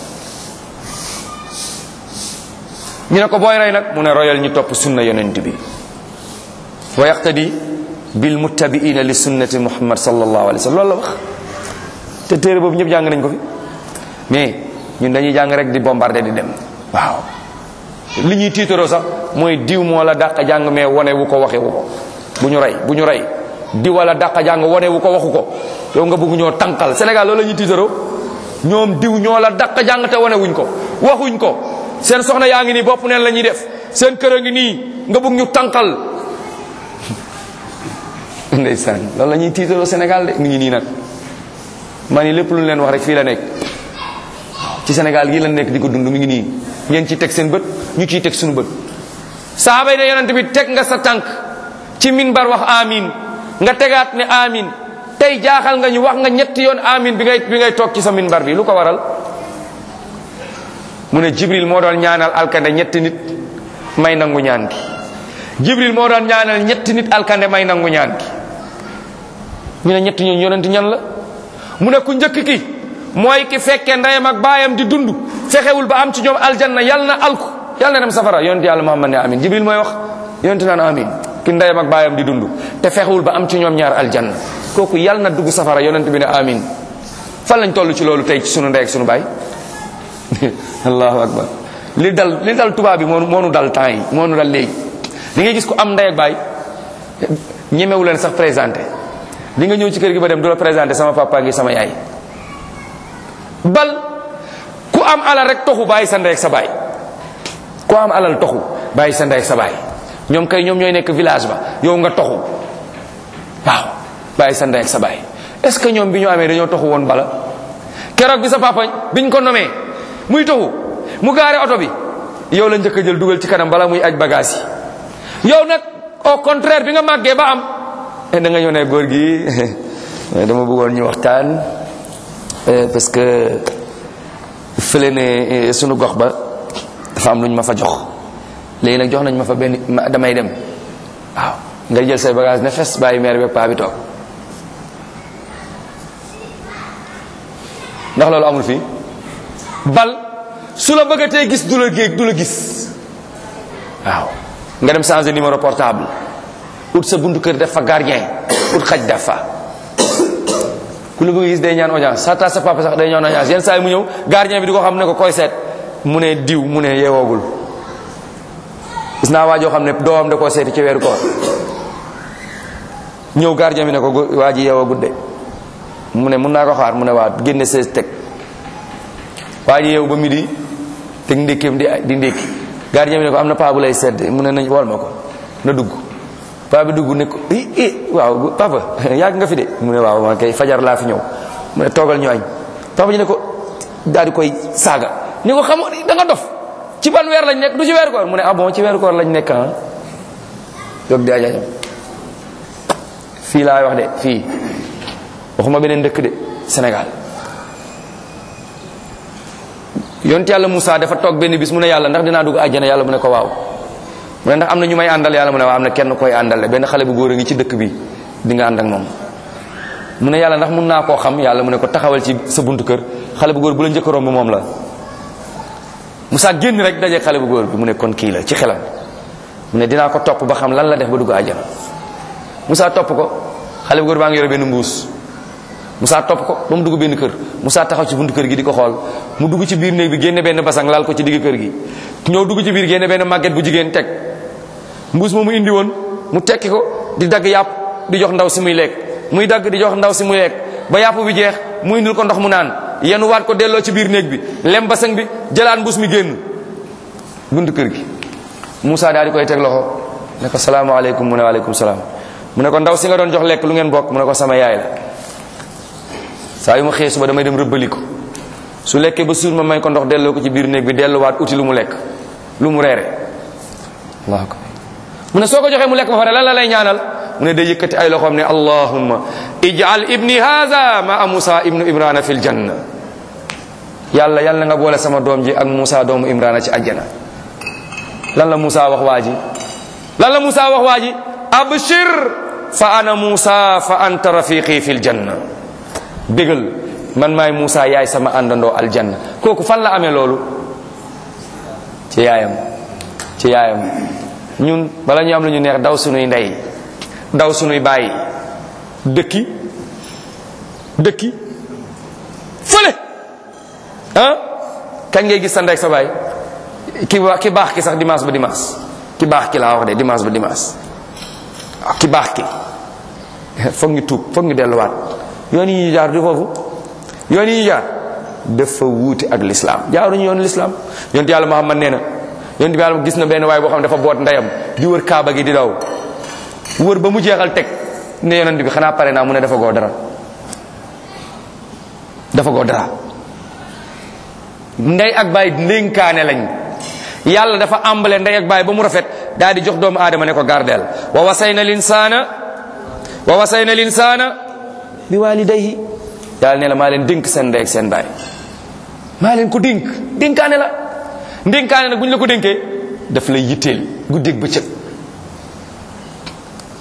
ñu ne ko booy roy nag mu ne royal ñu topp sunna yonent bi wa yaqtadi bil muttabiina li sunnati muhammad sallallahu alayhi wa sallam loolu la wax te téere boobu ñëpp jàng nañ ko fi mais ñun dañuy jàng rek di bombardé di dem waaw li ñuy tiitaroo sax mooy diw moo la dàq jàng mais wane wu ko waxe wu ko bu ñu rey bu ñu rey diw wala dàq jàng wane wu ko waxu ko yow nga bëgg ñoo tànqal Sénégal loolu la ñuy tiitaroo ñoom diw ñoo la dàq jàng te wane wuñ ko waxuñ ko seen soxna yaa ngi nii bopp neen la ñuy def seen kër a ngi nii nga bëgg ñu tànqal ndeysaan loolu la ñuy tiitaroo Sénégal de mi ngi nii nag ma ni lépp lu leen wax rek fii la nekk ci Sénégal gii la nekk di ko dund mi ngi nii ngeen ciy teg seen bët ñu ciy teg suñu bët sahaaba yi ne yonent bi teg nga sa tànk ci minbar wax amin nga tegaat ne amin tey jaaxal nga ñu wax nga ñetti yoon amin bi ngay bi ngay toog ci sa minbar bi lu ko waral mu ne jibril moo doon ñaanal alkande ñetti nit may nangu ñaan gi jibril moo doon ñaanal ñetti nit alkande may nangu ñaan gi ñu ne ñetti ñooñu yonent ñan la mu ne ku njëkk ki mooy ki fekke ndeyam ak baayam di dund fexewul ba am ci ñoom aljanna yal na alku yal na dem safara yonent yàlla muhammad ne amin jibril mooy wax yonent naan amin ki ndeyam ak baayam di dund te fexewul ba am ci ñoom ñaar aljanna kooku yal na dugg safara yonent bi ne amin fan lañ toll ci loolu tey ci sunu ndey ak sunu baay allahu akbar li dal li dal tubaab bi moo moo nu dal temps yi moo nu dal léegi li ngay gis ku am ndey ak baay ñemewu leen sax présenté li nga ñëw ci kër gi ba dem du la présenté sama papa ngi sama yaay bal ku am alal rek toxu bàyyi sa ndey ak sa baay ku am alal toxu bàyyi sa ndey ak sa baay ñoom kay ñoom ñooy nekk village ba yow nga toxu waaw bàyyi sa ndey ak sa baay est ce que ñoom bi ñu amee dañoo toxu woon bala keroog bi sa papa biñ ko nomee muy toxu mu gaare oto bi yow la njëkk a jël dugal ci kanam bala muy aj bagage yi yow nag au contraire bi nga màggee ba am da nga ñëw ne góor gi dama bëggoon ñu waxtaan parce que fële ne sunu gox ba dafa am lu ñu ma fa jox léegi nag jox nañ ma fa benn damay dem waaw nga jël say bagage ne fes bàyyi meer bi paa bi toog ndax loolu amul fii bal su la bëggatee gis du la géeg du la gis waaw nga dem changer numéro portable ut sa buntu kër def fa gardien ut xaj def fa ku la bëgg gis day ñaan audience sa ta sa papa sax day ñaan audience yenn saa yi mu ñëw gardien bi di ko xam ne ko koy seet mu ne diw mu ne yeewoogul gis naa waa joo xam ne doomam da koo seeti ci weeru koor ñëw gardien bi ne ko waa ji yeewoogul de mu ne mun naa ko xaar mu ne waa génne sees teg waa ji yeewu ba midi teg ndékkeem di di ndékki gardien bi ne ko am na paa bu lay sedd mu ne nañ wol ma ko na dugg paa bi dugg ne ko i i waaw papa yàgg nga fi de mu ne waaw man kay fajar laa fi ñëw mu ne toogal ñu añ papa ji ne ko daal di koy saaga ni ko xam da nga dof ci ban weer lañ nekk du ci weeru koor mu ne ah bon ci weeru koor lañ nekk ah jóg di ajañam fii laay wax de fii waxuma beneen dëkk de Sénégal yonent yàlla Moussa dafa toog benn bis mu ne yàlla ndax dinaa dugg àjjana yàlla mu ne ko waaw mu ne ndax am na ñu may àndal yàlla mu ne waaw am na kenn koy àndal benn xale bu góor a ngi ci dëkk bi di nga ànd ak moom mu ne yàlla ndax mun naa koo xam yàlla mu ne ko taxawal ci sa buntu kër xale bu góor bu la njëkk a romb moom la Moussa génn rek daje xale bu góor bi mu ne kon kii la ci xelam mu ne dinaa ko topp ba xam lan la def ba dugg àjjana Moussa topp ko xale bu góor baa ngi yore benn mbuus Moussa topp ko ba mu dugg benn kër Moussa taxaw ci buntu kër gi di ko xool mu dugg ci biir néeg bi génne benn basang laal ko ci digg kër gi ñëw dugg ci biir génne benn màgget bu jigéen teg mbuus ma mu indi woon mu tekki ko di dagg yàpp di jox ndaw si muy lekk muy dagg di jox ndaw si muy lekk ba yàpp bi jeex mu indil ko ndox mu naan yenn waat ko delloo ci biir néeg bi lem basang bi jëlaat mbuus mi génn buntu kër gi Moussa daal di koy teg loxo ne ko salaamaaleykum mu ne waaleykum salaam mu ne ko ndaw si nga doon jox lekk lu ngeen bokk mu ne ko sama yaay la saa yu ma xëyee suba damay dem rëbbali ko su lekkee ba suur ma may ko ndox delloo ko ci biir néeg bi delluwaat uti lu mu lekk lu mu reere allahu akbar mu ne soo ko joxee mu lekk ba pare lan la lay ñaanal mu ne day yëkkati ay loxoom ne allahumma ij'al ibni hadha ma musa ibnu imrana fil janna yàlla yàlla nga boole sama doom ji ak musa doomu imrana ci àjjana lan la musa wax waa ji lan la musa wax waa ji abshir fa ana musa fa anta rafiqi fil janna bégal man maay Moussa yaay sama àndandoo aljanna kooku fan la amee loolu ci yaayam ci yaayam ñun bala ñu am lu ñu neex daw sunuy ndey daw sunuy bàyyi dëkki dëkki fële ah kañ ngay gis sa ndey ak sa baay ki ba ki baax ki sax dimanche ba dimanche ki baax ki laa wax de dimanche ba dimanche ki baax ki foog ñu tuub foog ñu delluwaat yoon yi ñu jaar du foofu yoon yi ñu jaar dafa wuute ak lislaam jaaruñu yoon lislaam yonent yàlla Muhammad nee na yonent bi yàlla gis na benn waay boo xam ne dafa boot ndeyam di wër kaaba gi di daw wër ba mu jeexal teg ne yonent bi xanaa pare naa mu ne dafa goo dara dafa goo dara ndey ak baay ndénkaane lañ yàlla dafa àmbale ndey ak baay ba mu rafet daal di jox doomu aadama ne ko gardeel wa wasayna linsaana wa wasayna linsaana bi walidayhi yàlla ne la maa leen dénk seen ndey ak seen baay maa leen ko dénk dénkaane la ndénkaane nag bu ñu la ko dénkee daf lay yitteel guddeeg bëccëg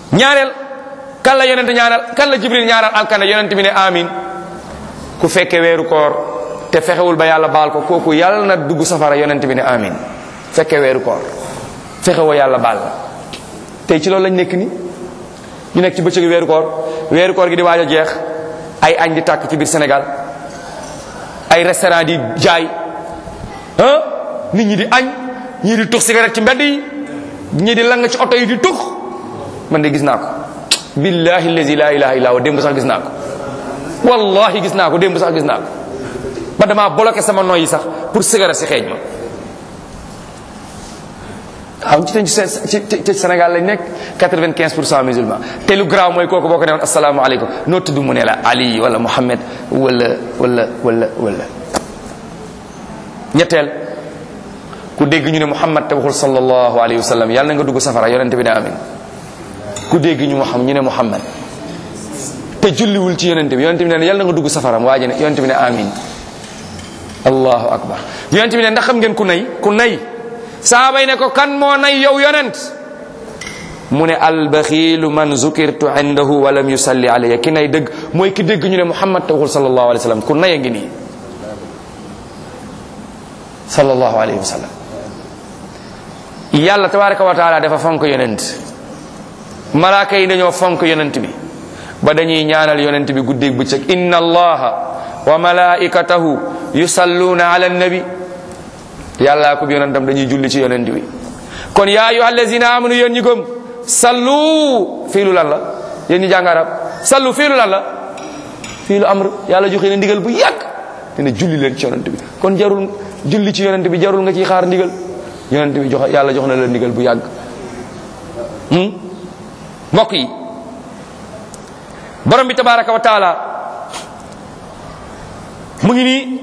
ñaareel kan la yonent ñaanal kan la jibril ñaanal alkane yonent bi ne amin ku fekke weeru koor te fexewul ba yàlla baal ko kooku yàlla na dugg safara yonent bi ne amin fekke weeru koor fexewoo yàlla baal la tey ci loolu lañ nekk ni ñu nekk ci bëccëgu weeru koor weeru koor gi di waaj a jeex ay añ di tàkk ci biir Sénégal ay restaurant di jaay ah nit ñi di añ ñii di tux cigarette ci mbedd yi ñii di lang ci oto yi di tux man de gis naa ko billahi allazi la ilaha illa huwa démb sax gis naa ko wallahi gis naa ko démb sax gis naa ko ba damaa bloqué sama noy yi sax pour cigarette si xeeñ ma waaw ci ci ci Sénégal lañ nekk 95 pour cent musulman te lu garaaw mooy kooku boo ko ne woon asalaamaaleykum noo tudd mu ne la Ali wala Muhammad wala wala wala wala. ñetteel ku dégg ñu ne Muhammad te waxul sallallahu alayhi wa sallam yàlla na nga dugg safara yonente bi ne amin ku dégg ñu xam ñu ne Muhammad te julliwul ci yonente bi yonente bi ne yàlla na nga dugg safara waaje ne yonente bi ne amin allahu akbar yonente bi ne ndax xam ngeen ku nay ku nay. saabay ne ko kan moo nay yow yonent mu ne albaxiilu man zukirtu indahu wa lam yusalli alayya ki nay dëgg mooy ki dégg ñu ne muhammad te waxul sallallahu alayhi wa sallam ku nay a ngi nii sallallahu alayhi wa sallam yàlla tabaraka wa taala dafa fonk yonent malaaka yi dañoo fonk yonent bi ba dañuy ñaanal yonent bi guddeeg bëccëg inna allaha wa malaikatahu yusalluna ala nabi yàllaa ko bi yonentam dañuy julli ci yonent bi kon yaa ayyuha allazina amanu yéen ñi gëm sallu fii lu lan la yéen ñi jàng arab sallu fii lu lan la fii lu amr yàlla joxe na ndigal bu yàgg dina julli leen ci yonent bi kon jarul julli ci yonent bi jarul nga ciy xaar ndigal yonent bi jox yàlla jox na la ndigal bu yàgg mbokk yi borom bi tabaraka wa taala mu ngi nii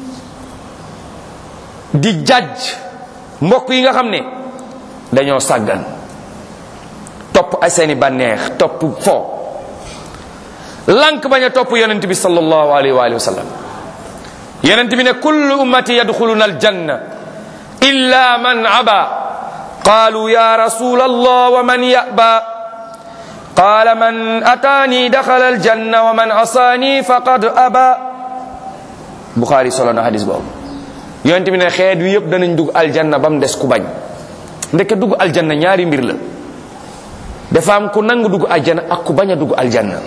di jajj mbokk yi nga xam ne dañoo sàggan topp ay seeni bànneex topp fo lank bañ a topp yonent bi sallallahu alayhi wa alihi wa sallam yonent bi ne kullu ummati yadxuluna aljanna illa man aba qalu ya rasul allah wa man yaba qala man atani daxala aljanna wa man asani faqad aba buxaari solo na hadis boobu yonent bi ne xeet wi yëpp danañ dugg aljanna ba mu des ku bañ ndeke dugg aljanna ñaari mbir la dafa am ku nangu dugg aljanna ak ku bañ a dugg aljanna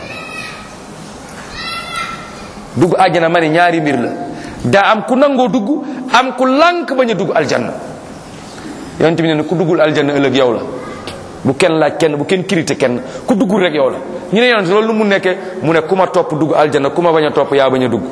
dugg aljanna ma ne ñaari mbir la daa am ku nangoo dugg am ku lànk bañ a dugg aljanna yonent bi ne ku duggul aljanna ëllëg yow la bu kenn laaj kenn bu kenn kirite kenn ku duggul rek yow la ñu ne yonent loolu nu mu nekkee mu ne ku ma topp dugg aljanna ku ma bañ a topp yaa bañ a dugg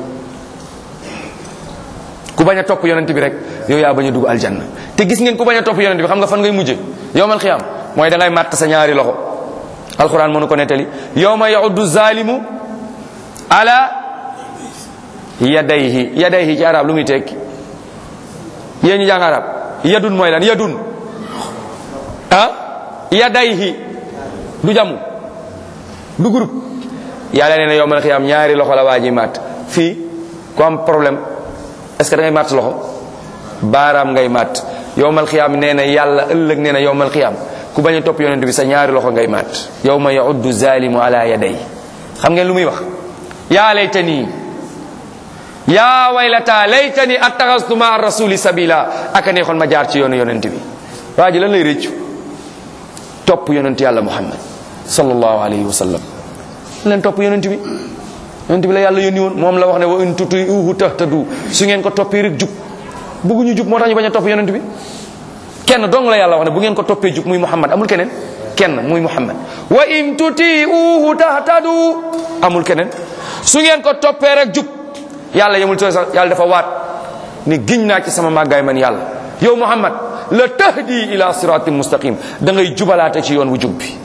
ku bañ a topp yonent bi rek yow yaa bañ a dugg aljanna te gis ngeen ku bañ a topp yonent bi xam nga fan ngay mujje yowmal xiyaam mooy da ngay màtt sa ñaari loxo alquran mënu ko nettali yowma yauddu zalimu ala yadayhi yadayhi ci arab lu muy tekki yéen ñu jàng arab yadun mooy lan yadun ah yadayhi du jamu du groupe yàlla nee na yowmal xiyaam ñaari loxo la waa ji màtt fii ku am problème est-ce que da ngay màtt loxo baaraam ngay màtt yowmal xiyaam nee na yàlla ëllëg nee na yowmal xiyaam ku bañ a topp yonent bi sa ñaari loxo ngay màtt yowma yauddu zalimu ala yaday xam ngeen lu muy wax yaa laytani yaa waylata laytani attaxastu ma rasuli sabila aka neexoon ma jaar ci yoonu yonent bi waa ji lan lay réccu topp yonent yàlla muhammad sallallahu alayhi wa sallam leen topp yonent bi yonent bi la yàlla yónni woon moom la wax ne wa in tutiuhu tahtadu su ngeen ko toppee rek jub bëgguñu jub moo tax ñu bañ a topp yonent bi kenn dong la yàlla wax ne bu ngeen ko toppee jub muy muhammad amul keneen kenn muy muhammad wa in tutiuhu tahtadu amul keneen su ngeen ko toppee rek jub yàlla yemul ci sax yàlla dafa waat ni giñ naa ci sama màggaay man yàlla yow muhammad la tahdi ila siratin mustaqim da ngay jubalaate ci yoon wu jub bi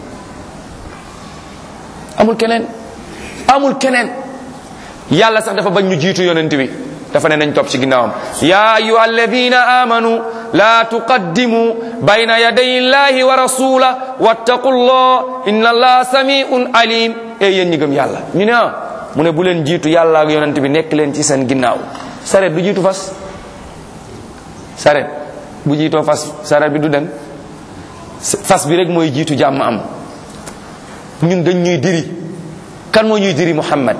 amul keneen amul keneen yàlla sax dafa bañ ñu jiitu yonent bi dafa ne nañ topp ci ginnaawam ya ayuha alladina amanu la tuqaddimu bayna yaday illahi wa rasula wattaqu llah inna allaha samiun alim e yéen ñi gëm yàlla ñu ne ah mu ne bu leen jiitu yàlla ak yonent bi nekk leen ci seen ginnaaw saret du jiitu fas saret bu jiitoo fas saret bi du dem fas bi rek mooy jiitu jàmm am ñun dañ ñuy diri kan moo ñuy diri muhammad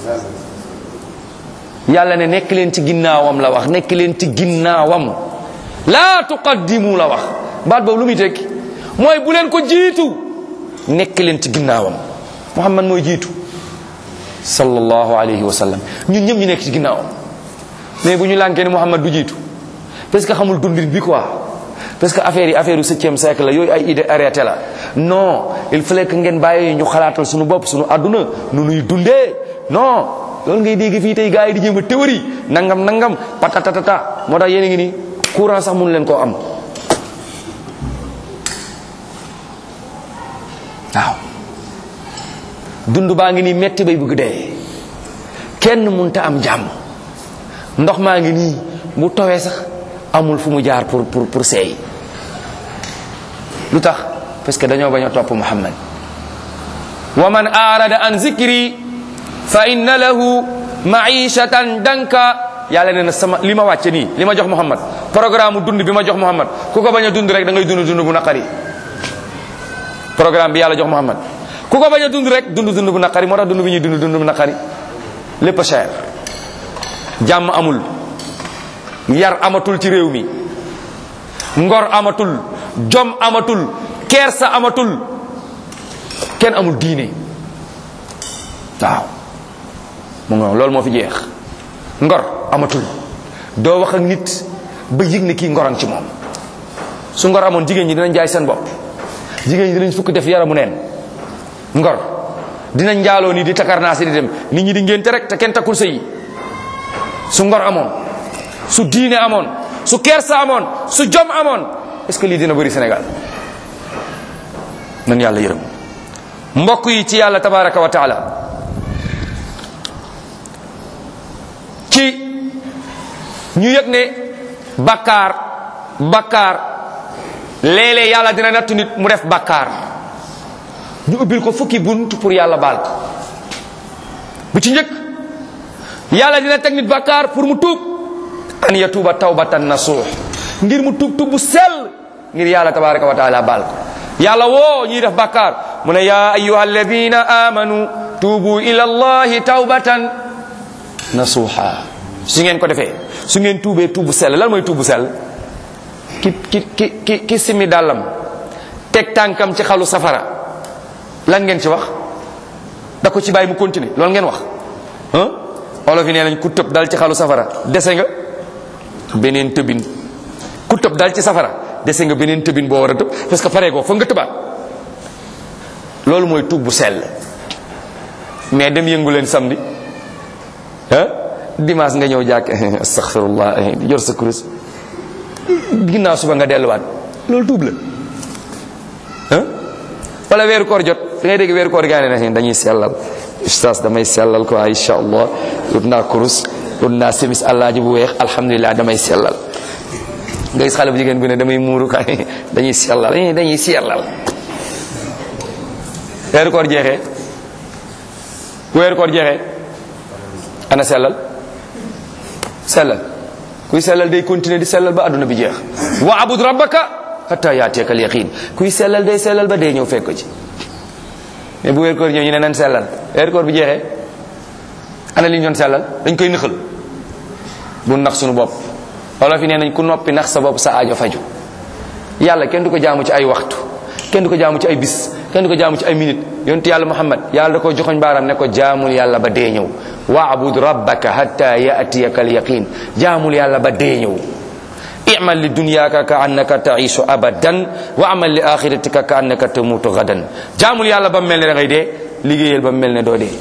yàlla ne nekk leen ci ginnaawam la wax nekk leen ci ginnaawam laa tuqaddimu la wax baat boobu lu muy tekki mooy bu leen ko jiitu nekk leen ci ginnaawam muhammad mooy jiitu sallallahu alayhi wa sallam ñun ñëpp ñu nekk ci ginnaawam mais bu ñu lànkee ne muhammad du jiitu parce que xamul dundin bi quoi parce que affaire yi affaire yu septième siècle la yooyu ay idée arrêté la non il fallait que ngeen bàyyi ñu xalaatal suñu bopp suñu àdduna nu nuy dundee non loolu ngay dégg fii tey gars yi di jéem a théorie nangam nangam patatatata moo tax yéen a ngi ni courant sax mënu leen koo am waaw dund baa ngi nii metti bay bëgg dee kenn munta am jàmm ndox maa ngi nii bu tawee sax amul fu mu jaar pour pour pour seey lu tax parce que dañoo bañ a topp muhammad wa man arada an zikri fa inna lahu maishatan danka yàlla nee na sama li ma wàcce nii li ma jox muhammad programme dund bi ma jox muhammad ku ko bañ a dund rek da ngay dund dund bu naqari programme bi yàlla jox muhammad ku ko bañ a dund rek dund dund bu naqari moo tax dund bi ñuy dund dund bu naqari lépp a cher jàmm amul yar amatul ci réew mi ngor amatul jom amatul kersa amatul kenn amul diine waaw mu nga loolu moo fi jeex ngor amatul doo wax ak nit ba yëg ne kii ngoran ci moom su ngor amoon jigéen ñi dinañ jaay seen bopp jigéen ñi dinañ fukk def yaramu neen ngor dinañ njaaloo nii di takarnaasi di dem nit ñi di ngénte rek te kenn takkul sëy su ngor amoon su diine amoon su kersa amoon su jom amoon est-ce que lii dina bëri Sénégal nan yàlla yërëm mbokk yi ci yàlla tabaraka wa taala ci ñu yëg ne bakkaar bakkaar léeg-léeg yàlla dina nattu nit mu def bakkaar ñu ubbil ko fukki bunt pour yàlla baal ko bu ci njëkk yàlla dina teg nit bakkaar pour mu tuub an yatuuba tawbatan nasuux ngir mu tuub tuub bu sell ngir yàlla tabaraka wa taala baal ko yàlla woo ñuy def bakkaar mu ne ya ayuha alladina amanu tuubu ila allahi tawbatan nasuuxa su ngeen ko defee su ngeen tuubee tuub bu sell lan mooy tuub bu sell ki ki ki ki ki simi dàllam teg tànkam ci xalu safara lan ngeen ci wax da ko ci bàyyi mu continuer loolu ngeen wax ah olof yi nee nañ ku tëb dal ci xalu safara dese nga beneen tëbin ku tëb dal ci safara dese nga beneen tëbin boo war a tëb parce que paree ko foog nga tëbaat loolu mooy tuub bu sell mais dem yëngu leen samedi ah dimanche nga ñëw jàkk astaghfirullah yor sa kurus ginnaaw suba nga delluwaat loolu tuub la ah wala weeru koor jot da ngay dégg weeru koor gaa ne dañuy sellal ustaas damay sellal ko insha allah ut naa kurus ut naa semis àllaaji bu weex alhamdulilah damay sellal nga gis xale bu jigéen bu ne damay muuru kay dañuy sellal dañuy sellal weeru koor jeexee bu weeru koor jeexee ana sellal sellal kuy sellal day continuer di sellal ba adduna bi jeex wa abud rabbaka hatta yaatiyaka al yaqin kuy sellal day sellal ba dee ñëw fekk ko ci mais bu weer koor ñëw ñu ne nan sellal weer koor bi jeexee ana li ñu doon sellal dañ koy nëxal bu nax suñu bopp wala fi nee nañ ku noppi nax sa bopp sa aajo faju yàlla kenn du ko jaamu ci ay waxtu kenn du ko jaamu ci ay bis kenn du ko jaamu ci ay minute yonent yàlla muhammad yàlla da ko joxoñ baaraam ne ko jaamul yàlla ba dee ñëw waabud rabbaka hatta yaatiyaka al yaqin jaamul yàlla ba dee ñëw i'mal li dunyaka ka annaka taishu abadan wa amal li axiratika ka annaka tamutu gadan jaamul yàlla ba mel ne da ngay dee liggéeyal ba mel ne doo dee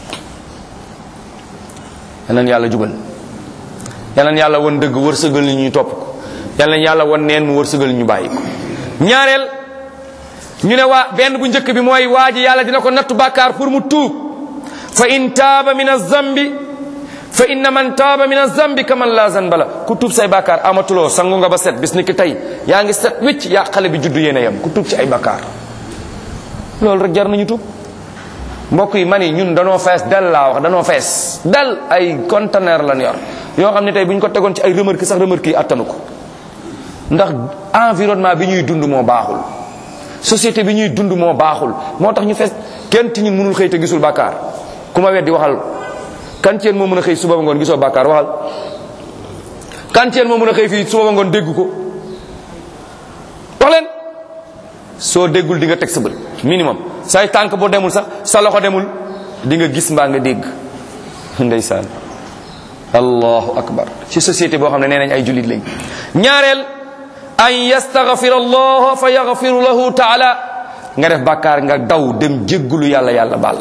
yanan yàlla jubal yanan yàlla won dëgg wërsëgal ni ñu topp ko yanan yàlla won neen mu wërsëgal ñu bàyyi ko ñaareel ñu ne waa benn bu njëkk bi mooy waa ji yàlla dina ko nattu bàkkaar pour mu tuub fa in taaba min azambi fa inna man taaba min azambi kaman la zanba la ku tuub say bàkkaar amatuloo sangu nga ba set bis ni ki tey yaa ngi set wicc yaa xale bi juddu yéen a yem ku tuub ci ay bàkkaar loolu rek jar nañu tuub mbokk yi man yi ñun danoo fees dal laa wax danoo fees dal ay conteneur lan yor yoo xam ne tey bu ñu ko tegoon ci ay remorque sax remorque yi attanu ko ndax environnement bi ñuy dund moo baaxul société bi ñuy dund moo baaxul moo tax ñu fees kenn ci ñun mënul xëy te gisul bàkkaar ku ma weddi waxal kan ci yéen moo mën a xëy suba ba ngoon gisoo bàkkaar waxal kan ci yéen moo mën a xëy fii suba ba ngoon dégg ko wax leen soo déggul di nga teg sa bët minimum say tànk boo demul sax sa loxo demul di nga gis mbaa nga dégg ndeysaan allahu akbar ci société boo xam ne nee nañ ay jullit lañ ñaareel an yastaghfir allah fa yaghfiru lahu taala nga def bàkkaar nga daw dem jéggulu yàlla yàlla baal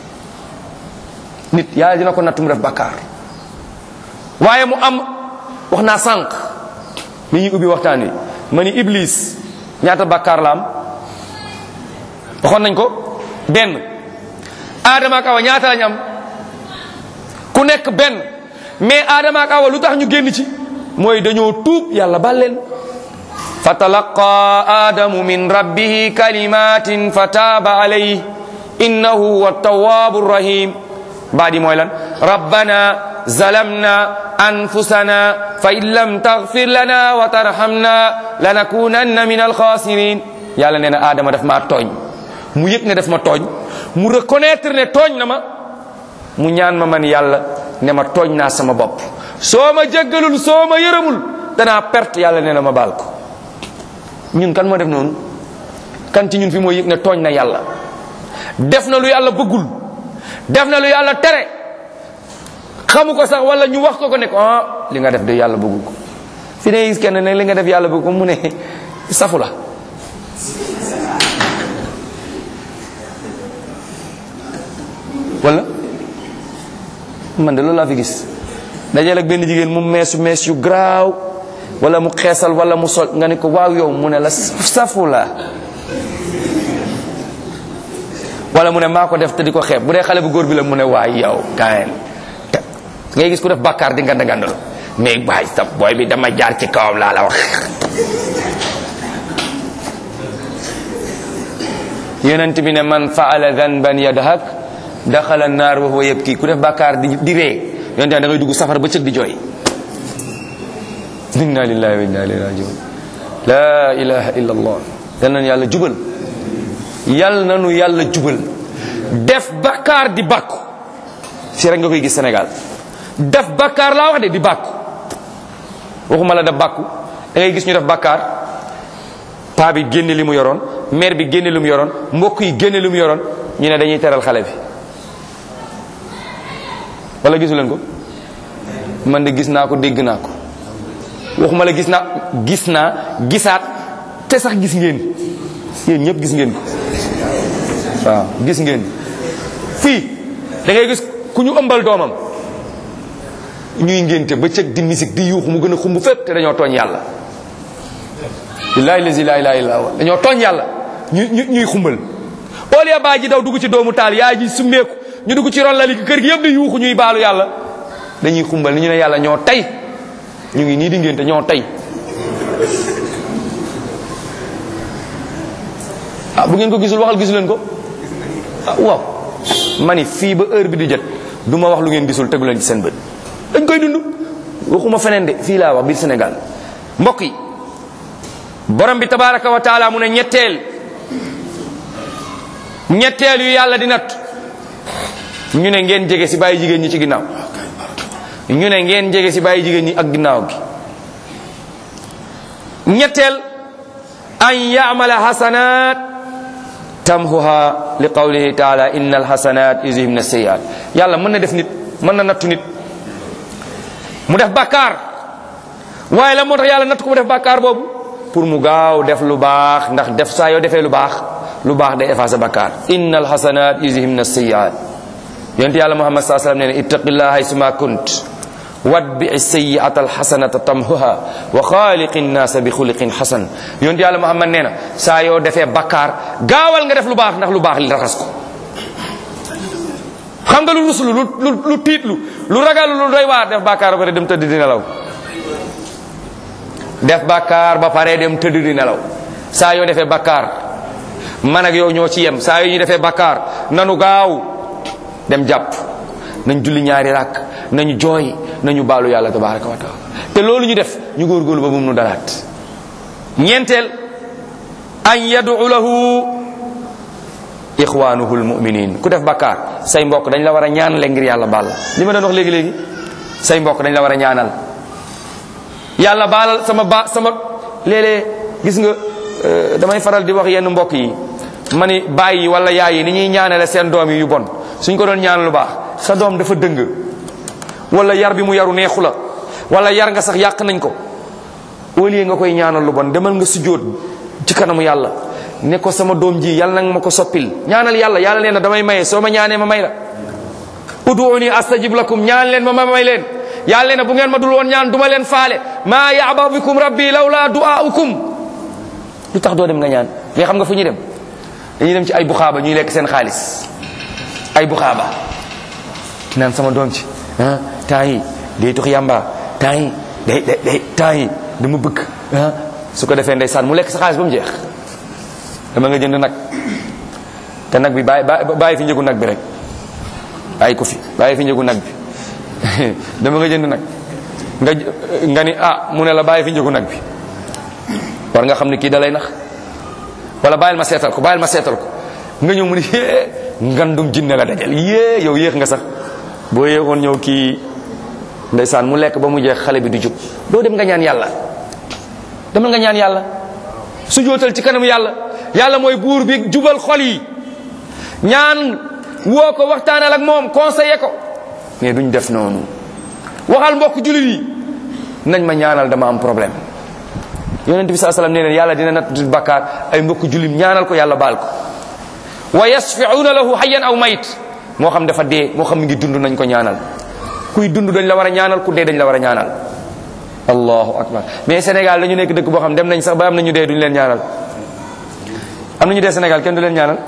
nit yàlla dina ko natt mu def bàkkaar waaye mu am wax naa sànq mi ñuy ubbi waxtaan wi ma ni iblis ñaata bàkkaar la am waxoon nañ ko benn aadama ak awa ñaata lañ am ku nekk benn mais aadama ak awa lu tax ñu génn ci mooy dañoo tuub yàlla baal leen fa talaqa aadamu min rabbihi kalimatin fa taaba alayhi innahu huwa tawwabu rahim baadi mooy lan rabbana zalamna anfusana fa in lam taghfir lana wa tarhamna lanakunanna min alkhasirin yàlla nee na aadama daf maa tooñ mu yëg ne daf ma tooñ mu reconnaître ne tooñ na ma mu ñaan ma man yàlla ne ma tooñ naa sama bopp soo ma jéggalul soo ma yërëmul danaa perte yàlla nee na ma baal ko ñun kan moo def noonu kan ci ñun fi moo yëg ne tooñ na yàlla def na lu yàlla bëggul def na lu yàlla tere xamu ko sax wala ñu wax ko ko ne ko ah li nga def de yàlla bëggul ko fi ne gis kenn ne li nga def yàlla bëgg ko mu ne safu la wala man de loolu laa fi gis dajeel ak benn jigéen mu meesu mees yu garaaw wala mu xeesal wala mu sol nga ne ko waaw yow mu ne la safu la wala mu ne maa ko def te di ko xeeb bu dee xale bu góor bi la mu ne waay yow kaayeen te ngay gis ku def bàkkaar di nganda ngandal mais waay sa booy bi dama jaar ci kawam laa la wax yonent bi ne man faala danban yadhak daxala naar wa huwa yabki ku def bàkkaar di di ree yonent da ngay dugg safara ba cëg di jooy inna lillahi wa inna ilayhi rajiun la ilaha illa allah yal nañu yàlla jubal yal nañu yàlla jubal def bàkkaar di bàkku si rek nga koy gis Sénégal def bàkkaar laa wax de di bàkku waxuma la def bàkku da ngay gis ñu def bàkkaar paa bi génne li mu yoroon mère bi génne li mu yoroon mbokk yi génne li mu yoroon ñu ne dañuy teral xale bi wala gisu leen ko man de gis naa ko dégg naa ko waxuma la gis naa gis naa gisaat te sax gis ngeen yéen ñëpp gis ngeen ko waaw gis ngeen fii da ngay gis ku ñu ëmbal doomam ñuy ngénte ba cëg di musique di yuuxu mu gën a xumb fépp te dañoo tooñ yàlla billaahi lazi laa ilaaha illa huwa dañoo tooñ yàlla ñu ñu ñuy xumbal oolia baa ji daw dugg ci doomu taal yaay ji summeeku ñu dugg ci ron lali kër gi yëpp di yuuxu ñuy baalu yàlla dañuy xumbal ni ñu ne yàlla ñoo tey ñu ngi nii di ngénte ñoo tey ah bu ngeen ko gisul waxal gisu leen ko ah waaw ma ni fii ba heure bi di jot du ma wax lu ngeen gisul tegu leen ci seen bët dañ koy dund waxuma feneen de fii laa wax biir Sénégal mbokk yi borom bi tabaraka wa taala mu ne ñetteel ñetteel yu yàlla di natt ñu ne ngeen jege si bàyyi jigéen ñi ci ginnaaw ñu ne ngeen jege si bàyyi jigéen ñi ak ginnaaw gi ñetteel an yamala hasanat tamhuha li qawlihi taala inna alhasanat yuzhibna sayiat yàlla mën na def nit mën na nattu nit mu def bàkkaar waaye la moo tax yàlla natt ko mu def bàkkaar boobu pour mu gaaw def lu baax ndax def saa yoo defee lu baax lu baax day effacé bàkkaar inna alhasanat yuzhibna sayiat yonent yàlla muhammad saa sallam nee na ittaqillah haysuma kunt watbi sayiata alxasanata tamhuha wa xaaliqi nnaasa bi xuliqin xasan yonent yàlla muhammad nee na saa yoo defee bakkaar gaawal nga def lu baax ndax lu baax li raxas ko xam nga lu ruslu lu lu lu tiitlu lu ragalu lu doy waar def bakkaar ba pare dem tëdd di nelaw def bakkaar ba pare dem tëdd di nelaw saa yoo defee bakkaar man ak yow ñoo ci yem saa yoo ñu defee bakkaar nanu gaaw dem jàpp nañ julli ñaari rakk nañu jooy nañu baalu yàlla tabaraka wa taala te loolu ñu def ñu góorgóorlu ba bu mu nu dalaat ñeenteel an yadu lahu ixwanuhu almuminin ku def bakkaar say mbokk dañ la war a ñaanale ngir yàlla baal la li ma doon wax léegi-léegi say mbokk dañ la war a ñaanal yàlla baalal sama ba sama léeg-léeg gis nga euh, damay faral di wax yenn mbokk yi ma ni bàyyi wala yaay yi ni ñuy ñaanale seen doom yi yu bon suñ ko doon ñaan lu baax sa doom dafa dëng wala yar bi mu yaru neexu la wala yar nga sax yàq nañ ko au lieu nga koy ñaanal lu bon demal nga sujjóot ci kanamu yàlla ne ko sama doom ji yàlla nag ma ko soppil ñaanal yàlla yàlla nee na damay maye soo ma ñaanee ma may la uduuni astajib lakum ñaan leen ma ma may leen yàlla nee na bu ngeen ma dul woon ñaan duma leen faale maa yaaba bikum rabbi lawla duaukum lu tax doo dem nga ñaan mais xam nga fu ñuy dem dañuy dem ci ay buxaaba ñuy lekk seen xaalis ay buxaaba naan sama doom ci ah temps yi day tux yamba temps yi day day day temps yi dama bëgg ah su ko defee ndeysaan mu lekk sa xaalis ba mu jeex dama nga jënd nag te nag bi bàyyi bàyyi fi njëgu nag bi rek bàyyi ko fi bàyyi fi njëgu nag bi dama nga jënd nag nga nga ni ah mu ne la bàyyi fi njëgu nag bi war nga xam ne kii dalay nax wala bàyyil ma seetal ko bàyyil ma seetal ko nga ñëw mu ni yee ngandum jinne la dajal yée yow yéex nga sax boo yéexoon ñëw kii ndeysaan mu lekk ba mu jeex xale bi du jub doo dem nga ñaan yàlla demal nga ñaan yàlla su jootal ci kanam yàlla yàlla mooy buur bi jubal xol yi ñaan woo ko waxtaanal ak moom conseiller ko mais duñ def noonu waxal mbokk julit yi nañ ma ñaanal dama am problème yonent bi saa sallam nee neen yàlla dina natt bakkaar ay mbokk julim ñaanal ko yàlla baal ko wa yasfiuna lahu hayyan aw mayit moo xam dafa dee moo xam mi ngi dund nañ ko ñaanal kuy dund dañ la war a ñaanal ku dee dañ la war a ñaanal allahu akbar mais Sénégal dañu nekk dëkk boo xam dem nañ sax ba am nañu dee duñu leen ñaanal am nañu dee Sénégal kenn du leen ñaanal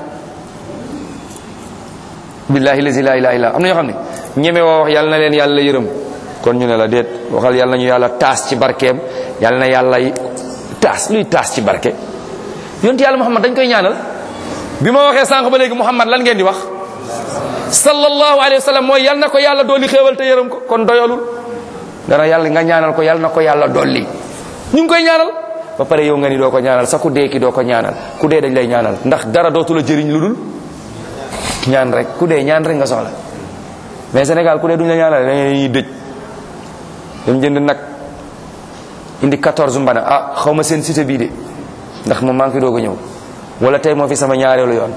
billahi lazi la ilaha illa am na ñoo xam ne ñeme woo wax yàlla na leen yàlla yërëm kon ñu ne la déet waxal yàlla nañu yàlla taas ci barkeem yàlla na yàlla taas luy taas ci barke yonent yàlla Muhammad dañ koy ñaanal bi ma waxee sànq ba léegi Muhammad lan ngeen di wax sallallahu alayhi wa sallam mooy yal na ko yàlla dolli xéewal te yërëm ko kon doyalul dara yàlla nga ñaanal ko yal na ko yàlla dolli ñu ngi koy ñaanal ba pare yow nga ni doo ko ñaanal sa ku dee ki doo ko ñaanal ku dee dañ lay ñaanal ndax dara dootu la jëriñ lu dul ñaan rek ku dee ñaan rek nga soxla mais Sénégal ku dee duñ la ñaanal dañuy dëj dañ jënd nag indi 14 mbana ah xaw ma seen cité bii de ndax moom maa ngi fi doog a ñëw wala tey moo fi sama ñaareelu yoon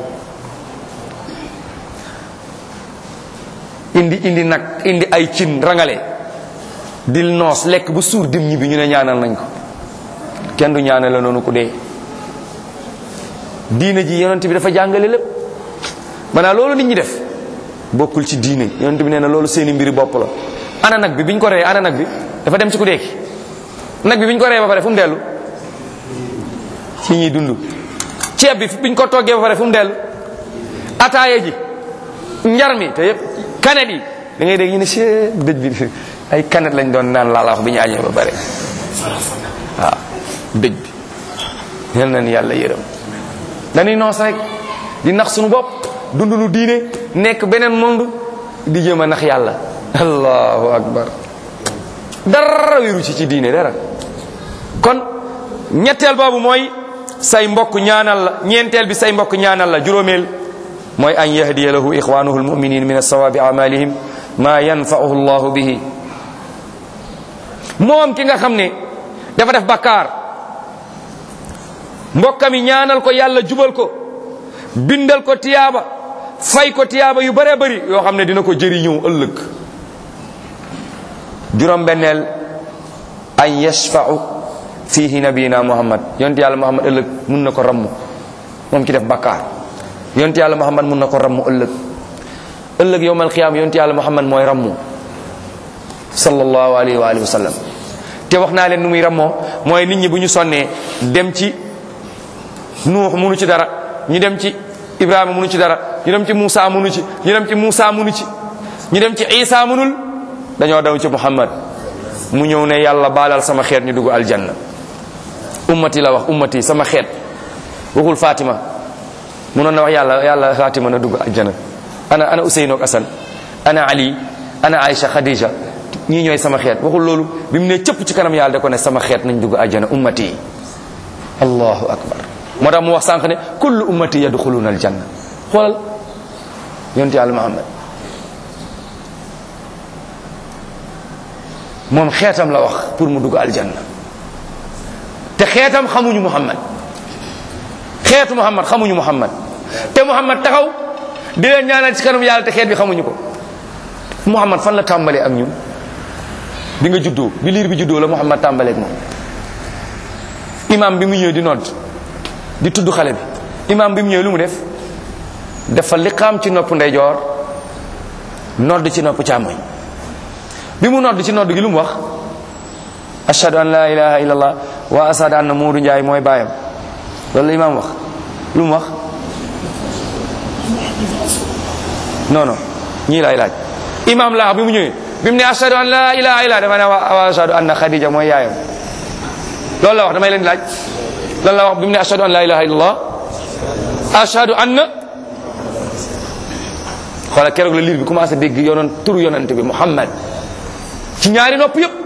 indi indi nag indi ay cin rangale dil noos lekk bu suur dim ñi bi ñu ne ñaanal nañ ko kenn du ñaanal la noonu ku dee diine ji yonent bi dafa jàngale lépp maanaam loolu nit ñi def bokkul ci diine yonent bi nee na loolu seeni mbiri bopp la ana nag bi biñ ko ree ana nag bi dafa dem ci ku dee ki nag bi biñ ko ree ba pare fu mu dellu ci ñuy dund ceeb bi biñ ko toggee ba pare fu mu dellu ataaya ji njar mi te yëpp kanet yi da ngay dégg ñu ne si dëj bi ay kanet lañ doon naan laa la wax bi ñu añee ba pare waaw dëj bi yal nañ yàlla yërëm dañuy noos rek di nax suñu bopp dund lu diine nekk beneen monde di jéem a nax yàlla allahu akbar dara wéru ci ci diine dara kon ñetteel boobu mooy say mbokk ñaanal la ñeenteel bi say mbokk ñaanal la juróomeel mooy an yahdiya lahu ixwanuhu almuminin min alsawabi amalihim ma yanfauhu llahu bihi moom ki nga xam ne dafa def bakkaar mbokkam yi ñaanal ko yàlla jubal ko bindal ko tiyaaba fay ko tiyaaba yu bëree bëri yoo xam ne dina ko jëriñëw ëllëg juróom benneel an yashfau fihi nabiyina muhammad yonent yàlla muhammad ëllëg mun na ko ramm moom ki def bakkaar yonent yàlla muhammad mun na ko ramm ëllëg ëllëg yowmal qiyaama yonent yàlla muhammad mooy rammu sallallahu alayhi wa alihi wa sallam te wax naa leen nu muy rammoo mooy nit ñi bu ñu sonnee dem ci nuux munu ci dara ñu dem ci ibrahima munu ci dara ñu dem ci Moussa munu ci ñu dem ci Moussa munu ci ñu dem ci Isa munul dañoo daw ci Muhammad mu ñëw ne yàlla baalal sama xeet ñu dugg aljanna ummati la wax ummati sama xeet waxul Fatima munoon na wax yàlla yàlla Fatima na dugg aljanna ana ana Ousseynou ak Assane ana Ali ana Aïcha Khadija ñii ñooy sama xeet waxul loolu bi mu ne cëpp ci kanam yàlla da ko ne sama xeet nañ dugg aljanna ummati allahu akbar moo tax mu wax sànq ne kullu ummati yadxuluna aljanna xoolal yonent yàlla muhammad moom xeetam la wax pour mu dugg aljanna te xeetam xamuñu muhammad xeetu muhammad xamuñu muhammad te muhammad taxaw di leen ñaanal ci kanam yàlla te xeet bi xamuñu ko muhammad fan la tàmbalee ak ñun bi nga juddoo bi liir bi juddoo la muhammad tàmbalee ak moom imam bi mu ñëw di nodd di tudd xale bi imam bi mu ñëw lu mu def dafa liqaam ci nopp ndeyjoor nodd ci nopp càmmoñ bi mu nodd ci nodd gi lu mu wax ashhadu an la ilaha illallah wa ashhadu anna Moodu Njaay mooy baayam loolu la imam wax lu mu wax non non ñii laay laaj imam laa bi mu ñëwee bi mu ne ashhadu an la ilaha illallah dafa ne wa ashhadu anna Khadija mooy yaayam loolu la wax damay leen laaj lan la wax bi mu ne ashhadu an la ilaha illallah ashhadu anna xoola keroog la liir bi commencé dégg yonon turu yonante bi Muhammad ci ñaari nopp yëpp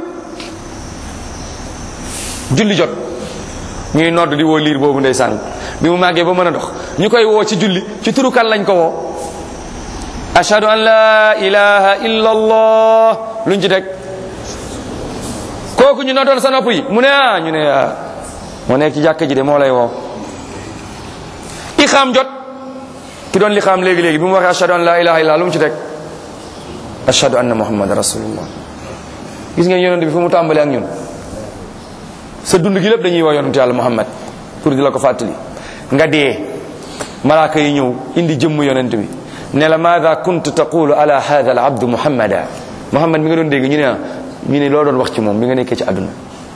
julli jot ñuy nodd di woo liir boobu ndeysaan bi mu màggee ba mën a dox ñu koy woo ci julli ci turu kan lañ ko woo ashhadu an la ilaha illa allah luñ ci teg kooku ñu noddoon sa nopp yi mu ne ah ñu ne ah moo nekk ci jàkka ji de moo lay woo ixaam jot ki doon li xaam léegi-léegi bi mu waxee ashhadu an la ilaha illa lu mu ci teg ashhadu anna muhammad rasulullah gis ngeen yonent bi fu mu tàmbalee ak ñun sa dund gi lépp dañuy woo yonent yàlla muhammad pour di la ko fàttali nga dee malaaka yi ñëw indi jëmm yonent bi ne la maada kunt taqulu ala hada al abdu muhammada muhammad mi nga doon dégg ñu ne ah ñu ne loo doon wax ci moom bi nga nekkee ci àdduna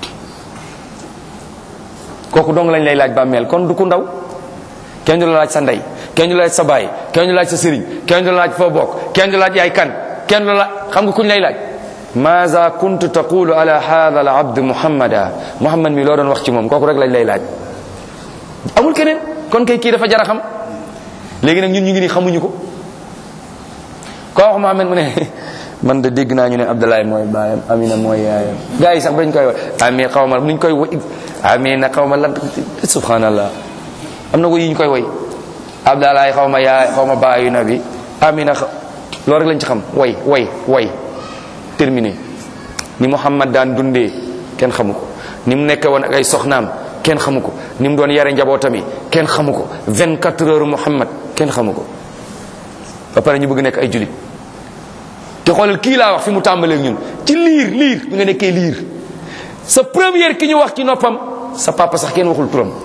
kooku dong lañ lay laaj bàmmeel kon du ku ndaw kenn du la laaj sa ndey kenn du la laaj sa baay kenn du la laaj sa sëriñ kenn du la laaj foo bokk kenn du la laaj yaay kan kenn du la xam nga kuñ lay laaj maza kuntu taqulu ala hadha al abd muhammada muhammad mi loo doon wax ci moom kooku rek lañ lay laaj amul keneen kon kay kii dafa jar a xam léegi nag ñun ñu ngi nii xamuñu ko koo wax muhammad mu ne man de dégg naa ñu ne abdoulaye mooy baayam amina mooy yaayam gars yi sax dañ koy wax ami xaw ma nuñ koy wo amina xaw ma lan subhanallah am na ko yi ñu koy woy abdalaay xaw ma yaay xaw ma baayu nabi amina loolu rek lañ ci xam way way way terminé ni muhammad daan dundee kenn xamu ko ni mu nekke woon ak ay soxnaam kenn xamu ko ni mu doon yare njabootam yi kenn xamu ko 24 heures muhammad kenn xamu ko ba pare ñu bëgg nekk ay julit te xoolal kii laa wax fi mu tàmbalee ñun ci liir liir bi nga nekkee liir sa première ki ñu wax ci noppam sa papa sax kenn waxul turam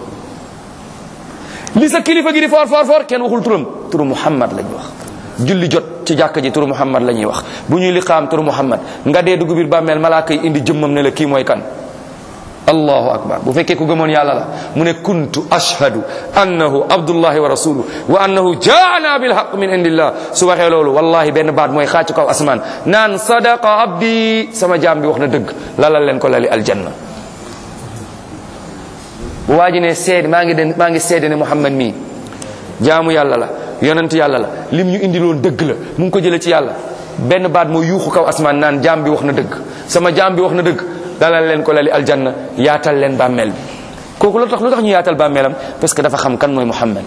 li sa kilifa gi di foor foor foor kenn waxul turam turu muhammad lañ wax julli jot ci jàkka ji turu muhammad la ñuy wax bu ñuy liqaam turu muhammad nga dee dugg biir bàmmeel malaaka yi indi jëmmam ne la kii mooy kan allahu akbar bu fekkee ku gëmoon yàlla la mu ne kuntu ashhadu annahu abdullahi wa rasuluhu wa annahu jaana bilhaq min indillah su waxee loolu wallahi benn baat mooy xaacu kaw asmaan naan sadaqa abdi sama jaam bi wax na dëgg lalal leen ko lali aljanna waa ji ne seed maa ngi den maa ngi seede ne muhammad mii jaamu yàlla la yonent yàlla la lim ñu indi loon dëgg la mu ngi ko jëlee ci yàlla benn baat mooy yuuxu kaw asmaan naan jaam bi wax na dëgg sama jaam bi wax na dëgg dalal leen ko lali aljanna yaatal leen bàmmeel bi kooku lu tax lu tax ñu yaatal bàmmeelam parce que dafa xam kan mooy muhammad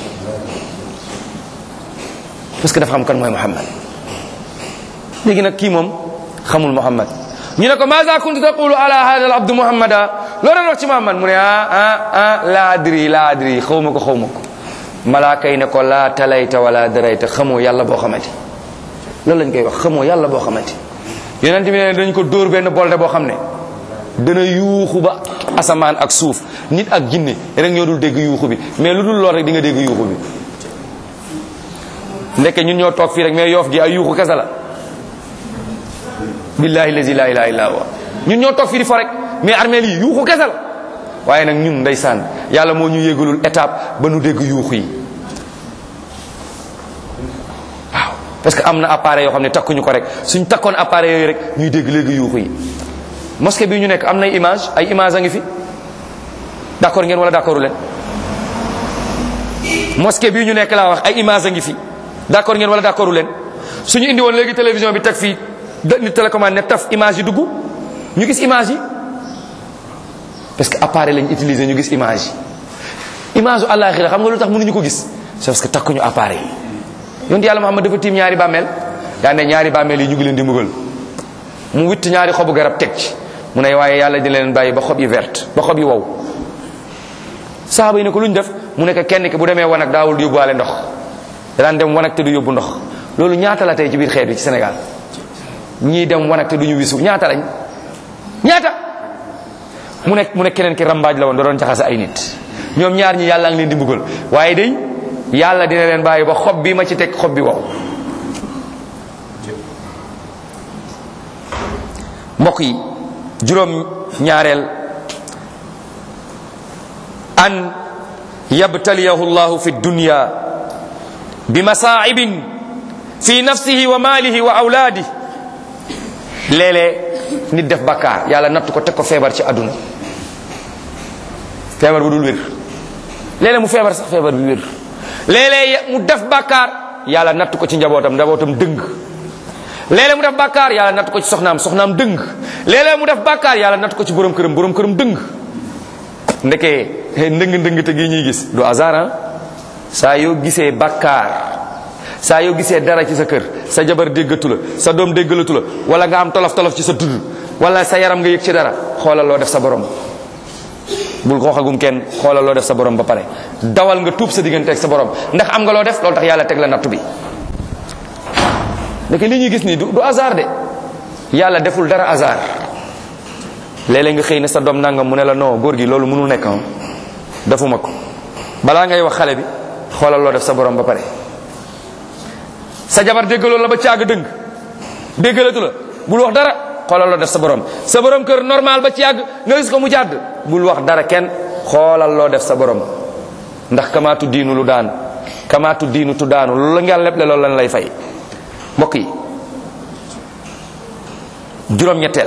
parce que dafa xam kan mooy muhammad léegi nag kii moom xamul muhammad ñu ne ko maza kuntu taqulu ala hada al abdu muhammada loo doon wax ci muhammad mu ne ah ah ah la adri la adri xaw ma ko xaw ma ko malaaka yi ne ko laa talayta wala darayta xamoo yàlla boo xamante loolu lañ koy wax xamoo yàlla boo xamante yonent bi ne dañ ko dóor benn bolde boo xam ne dana yuuxu ba asamaan ak suuf nit ak jinne rek ñoo dul dégg yuuxu bi mais lu dul lool rek di nga dégg yuuxu bi ndeke ñun ñoo toog fii rek mais yoof gi ay yuuxu kese la billahi lazi la ilaha illa huwa ñun ñoo toog fii di fo rek mais armeel yi yuuxu kese la waaye nag ñun ndeysaan yàlla moo ñu yégalul étape ba nu dégg yuuxu yi waaw parce que am na appareil yoo xam ne takkuñu ko rek suñ takkoon appareil yooyu rek ñuy dégg léegi yuuxu yi mosquée bi ñu nekk am nay image ay image a ngi fi d'accord ngeen wala d'accordu leen mosquée bi ñu nekk laa wax ay image a ngi fi d'accord ngeen wala d'accordu leen suñu indi woon léegi télévision bi teg fii ni télécommande ne taf image yi dugg ñu gis image yi parce que appareil lañu utiliser ñu gis image yi image u àllaaxira xam nga lu tax mënuñu ko gis c'est parce que takkuñu appareil yi yonent yàlla Muhammad dafa tiim ñaari bàmmeel daa ne ñaari bàmmeel yi ñu ngi leen di mbugal mu witt ñaari xobu garab teg ci mu ne waaye yàlla dina leen bàyyi ba xob yi verte ba xob yi wow saaba yi ne ko lu ñu def mu nekk kenn ki bu demee wanag daawul di yóbbuwaale ndox daan dem wanag te du yóbbu ndox loolu ñaata la tey ci biir xeet bi ci Sénégal ñii dem wanag te du ñu wisu ñaata lañ ñaata mu nekk mu nekk keneen ki rambaaj la woon da doon jaxase ay nit ñoom ñaar ñi yàlla ngi leen di mbugal waaye day yàlla dina leen bàyyi ba xob bi ma ci teg xob bi wow mbokk yi juróom ñaareel an yabtaliyahu llahu fi dunya bi masaa'ibin fi nafsihi wa maalihi wa awlaadi léeg-léeg nit def bakkaar yàlla natt ko teg ko feebar ci àdduna feebar bu dul wér léeg-léeg mu feebar sax feebar bi wér léeg-léeg mu def bakkaar yàlla natt ko ci njabootam njabootam dëng léeg-léeg mu def bàkkaar yàlla natt ko ci soxnaam soxnaam dëng léeg-léeg mu def bàkkaar yàlla natt ko ci borom këram borom këram dëng ndekee ndëng ndëng te gi ñuy gis du hasard saa yoo gisee bàkkaar saa yoo gisee dara ci sa kër sa jabar déggatu la sa doom déggalatu la wala nga am tolof tolof ci sa tudd wala sa yaram nga yëg ci dara xoolal loo def sa borom bul ko waxagum kenn xoolal loo def sa borom ba pare dawal nga tuub sa diggante ak sa borom ndax am nga loo def loolu tax yàlla teg la nattu bi ndeke li ñuy gis nii du du hasard de yàlla deful dara hasard léeg-léeg nga xëy na sa doom nangam mu ne la non góor gi loolu mënul nekk ah defuma ko balaa ngay wax xale bi xoolal loo def sa borom ba pare. sa jabar déggaloo la ba caag dëng déggalatu la bul wax dara xoolal loo def sa borom sa borom kër normal ba ci yàgg nga gis ko mu jàdd bul wax dara kenn xoolal loo def sa borom ndax kamaatu diinu lu daan kamaatu diinu tu daanu loolu la ngeen leble loolu lan lay fay. mbokk yi juróom-ñetteel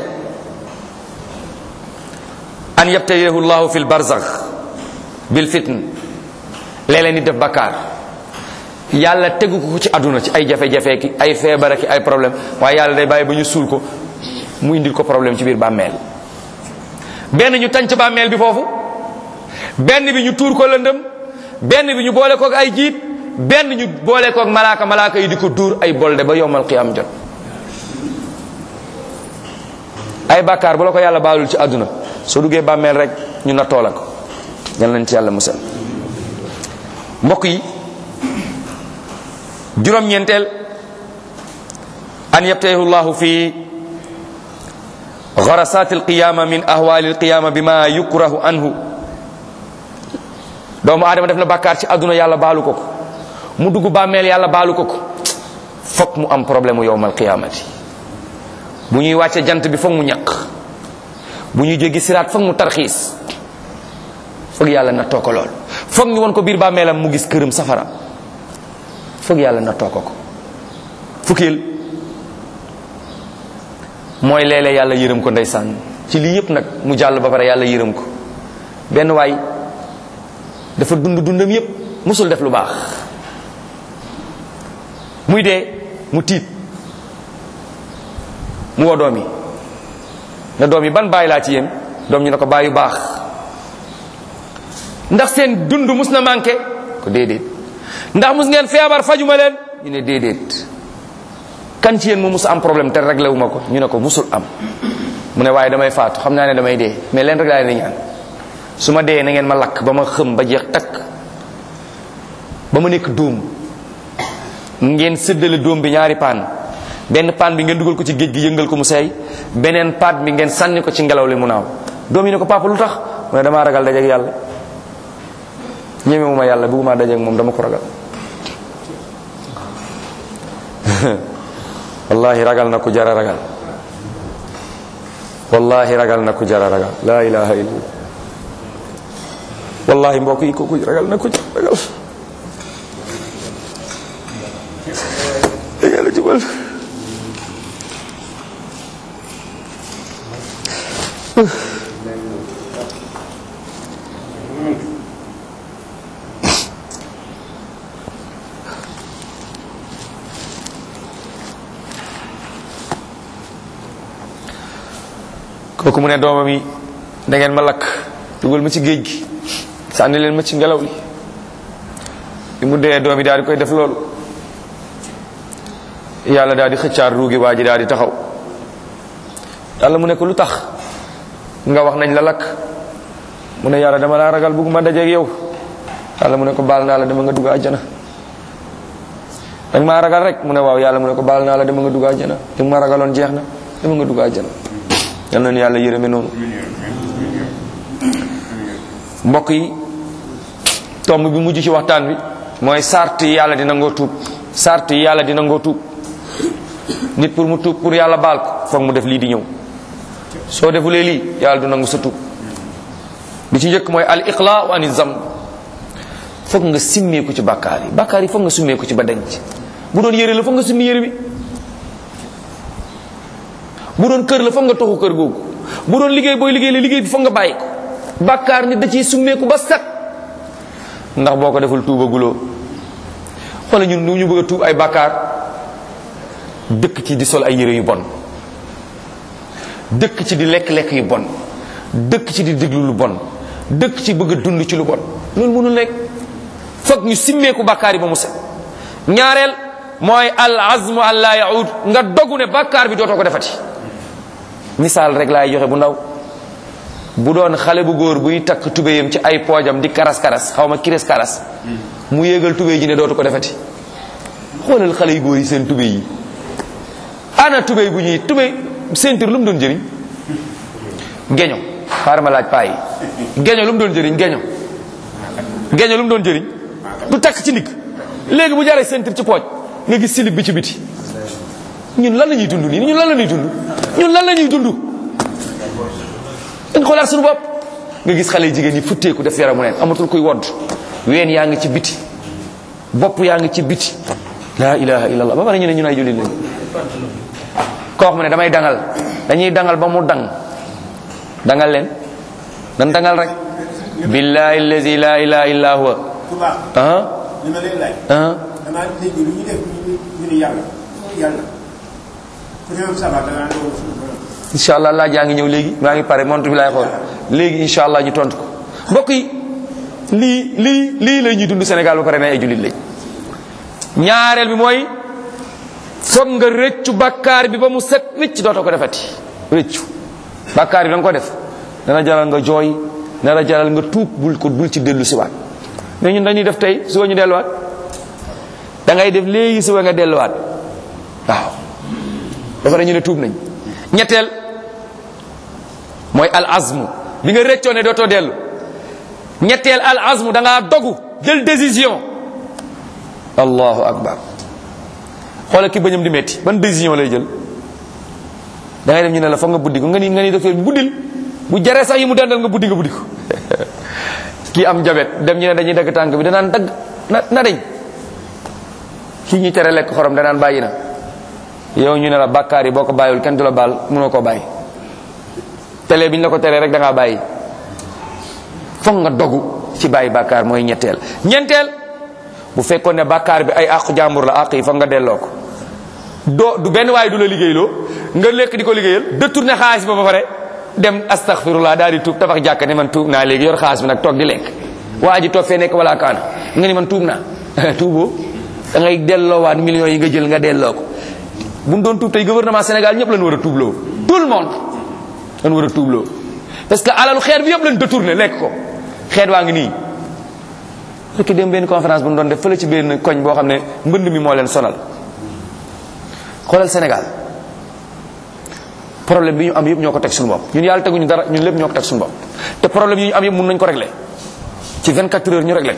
an yabtaliyahu llahu fi lbarzax bil fitn léeg-léeg nit def bakkaar yàlla tegu ko ci àdduna ci ay jafe-jafe ki ay feebar ki ay problème waaye yàlla day bàyyi ba ñu suul ko mu indil ko problème ci biir bàmmeel benn ñu tànc bàmmeel bi foofu benn bi ñu tuur ko lëndëm benn bi ñu boole ko ak ay jiit benn ñu boole koog malaaka malaaka yi di ko duur ay bolde ba yomal qiyam jot ay bàkkaar bu la ko yàlla baalul ci àdduna soo duggee bàmmeel rek ñu nattoo la ko yal nañ ci yàlla musal mbokk yi juróom-ñeenteel an yabtahu llahu fi gharasat alqiyama min ahwali alqiyama bima yukrahu anhu doomu aadama def na bàkkaar ci àdduna yàlla baalu ko ko mu dugg bàmmeel yàlla baalu ko ko fokk mu am problème mu yowmal qiyamati bu ñuy wàcce jant bi fokk mu ñaq bu ñuy jógi siraat fokk mu tarxiis fokk yàlla nattoo ko lool fokk ñu won ko biir bàmmeelam mu gis këram safara fokk yàlla nattoo ko ko fukkeel mooy léeg-léeg yàlla yërëm ko ndeysaan ci lii yépp nag mu jàll ba pare yàlla yërëm ko benn waay dafa dund dundam yépp musul def lu baax muy dee mu tiit mu woo doom yi ne doom yi ban bàyyi laa ci yéen doom ñu ne ko bàyyi baax ndax seen dund mus na manqué ko déedéet ndax mus ngeen feebar fajuma leen ñu ne déedéet kan ci yéen mu mus am problème te réglé wu ma ko ñu ne ko musul am mu ne waaye damay faatu xam naa ne damay dee mais leen rek laa leen di ñaan su ma dee na ngeen ma lakk ba ma xëm ba jeex takk ba ma nekk dóom ngeen séddale dóom bi ñaari paan benn paan bi ngeen dugal ko ci géej gi yëngal ko mu seey beneen paat bi ngeen sànni ko ci ngelaw li mu naaw doom yi ne ko papa lu tax mu ne damaa ragal dajeeg yàlla ñemewuma yàlla bëgguma dajeeg moom dama ko ragal wallahi ragal na ku jara ragal wallahi ragal na ku jara ragal la ilaha illa wallahi mbokk yi kooku ragal na ku jara ragal da yàlla jubal kooku mu ne doomam yi da ngeen ma lakk dugal ma ci géej gi sànni leen ma ci ngelaw li bi mu dee doom yi daal di koy def loolu yàlla daal di xëccaar ruugi waa ji daal di taxaw yàlla mu ne ko lu tax nga wax nañ la lakk mu ne yàlla dama laa ragal bëgguma dajeeg yow yàlla mu ne ko baal naa la dama nga dugg àjjana danga maa ragal rek mu ne waaw yàlla mu ne ko baal naa la dama nga dugg àjjana li ma ragaloon jeex na dama nga dugg àjjana yal na nu yàlla yërëme noonu mbokk yi tomb bi mujj ci waxtaan bi mooy sart yi yàlla di nangoo tuub sart yi yàlla di nangoo tuub nit pour mu tuub pour yàlla baal ko foog mu def lii di ñëw soo defulee lii yàlla du nangu sa tuub bi ci njëkk mooy al iqlaa ani zamb foog nga simmeeku ci bàkkaar yi bàkkaar yi foog nga simmeeku ci ba denc bu doon yére la foog nga simmi yére bi bu doon kër la foog nga toxu kër googu bu doon liggéey booy liggéey la liggéey bi foog nga bàyyi ko bàkkaar nit da ciy summeeku ba set ndax boo ko deful tuubaguloo wala ñun ñu bëgg a tuub ay bàkkaar dëkk ci di sol ay yére yu bon dëkk ci di lekk-lekk yu bon dëkk ci di déglu lu bon dëkk ci bëgg a dund ci lu bon loolu mënul nekk foog ñu simmeeku bàkkaar yi ba mu set ñaareel mooy al azmu an laa yaud nga dogu ne bàkkaar bi dootoo ko defati misaal rek laay joxe bu ndaw bu doon xale bu góor buy takk tubéyam ci ay poojam di karas karas xaw ma kiris karas mu yéegal tubéy ji ne dootu ko defati xoolal xale yu góor yi seen tubéy yi ana tubéy bu ñuy tubéy ceinture lu mu doon jëriñ geño xaaral ma laaj paa yi geño lu mu doon jëriñ geño geño lu mu doon jëriñ du takk ci ndigg léegi bu jaree ceinture ci pooj nga gis silib bi ci biti ñun lan la ñuy dund nii ñun lan la ñuy dund ñun lan la ñuy dund dañ xoolaat suñu bopp nga gis xale jigéen yi futteeku def yaramu neen amatul kuy wodd ween yaa ngi ci biti bopp yaa ngi ci biti la ilaha illallah ba pare ñu ne ñun ay jullit lañ koo xam ne damay dangal dañuy dangal ba mu dang dangal leen dan dangal rek billahi allazi la ilaha illa huwa tubaab ah li ma leen laaj ah damaa dégg lu ñu def ñu ñu ni yàlla yàlla ku réew sama dangaa doon suñu borom incha allah laaj yaa ngi ñëw léegi maa ngi pare montre bi laay xool léegi incha allah ñu tontu ko mbokk yi lii lii lii la ñuy dund Sénégal ba pare ne ay jullit lañ ñaareel bi mooy foog nga rëccu bakkaar bi ba mu set wicc dootoo ko defati rëccu bakkaar bi da nga ko def dana jaral nga jooy dana jaral nga tuub bul ko bul ci dellu siwaat mais ñun dañuy def tey suba ñu delluwaat da ngay def léegi suba nga delluwaat waaw ba pare ñu ne tuub nañ ñetteel mooy al azmu bi nga rëccoo ne dootoo dellu ñetteel al azmu da ngaa dogu jël décision allahu akbar xoolal ki bañam di metti ban décision lay jël da ngay dem ñu ne la foog nga buddi ko nga ni nga ni docteur bi buddil bu jaree sax yi mu dandal nga buddi nga buddi ko kii am jabet dem ñu ne dañuy dagg tànk bi danaan dagg na na dañ kii ñuy tere lekk xorom danaan bàyyi na yow ñu ne la bàkkaar yi boo ko bàyyiwul kenn du la baal mënoo koo bàyyi télé bi ñu la ko teree rek da ngaa bàyyi foog nga dogu ci bàyyi bàkkaar mooy ñetteel ñeenteel bu fekkoon ne bàkkaar bi ay àqu jàmbur la àq yi foog nga delloo ko doo du benn waaye du la liggéeyloo nga lekk di ko liggéeyal détourné xaalis ba ba pare dem astaghfirullah daal di tuub tabax jàkk ne man tuub naa léegi yor xaalis bi nag toog di lekk waa ji toog fee nekk wala kaana nga ni man tuub naa tuuboo da ngay delloowaat millions yi nga jël nga delloo ko bu ñu doon tuub tey gouvernement Sénégal ñëpp lañ war a tuubloo tout le monde lañ war a tuubloo parce que alalu xeet bi yëpp lañ détourné lekk ko xeet waa ngi nii fekk dem benn conférence bu ñu doon def fële ci benn koñ boo xam ne mbënd mi moo leen sonal xoolal Sénégal problème bi ñu am yëpp ñoo ko teg suñu bopp ñun yàlla teguñu dara ñun lépp ñoo ko teg suñu bopp te problème yi ñu am yëpp mun nañ ko régler ci 24 heures ñu régler ko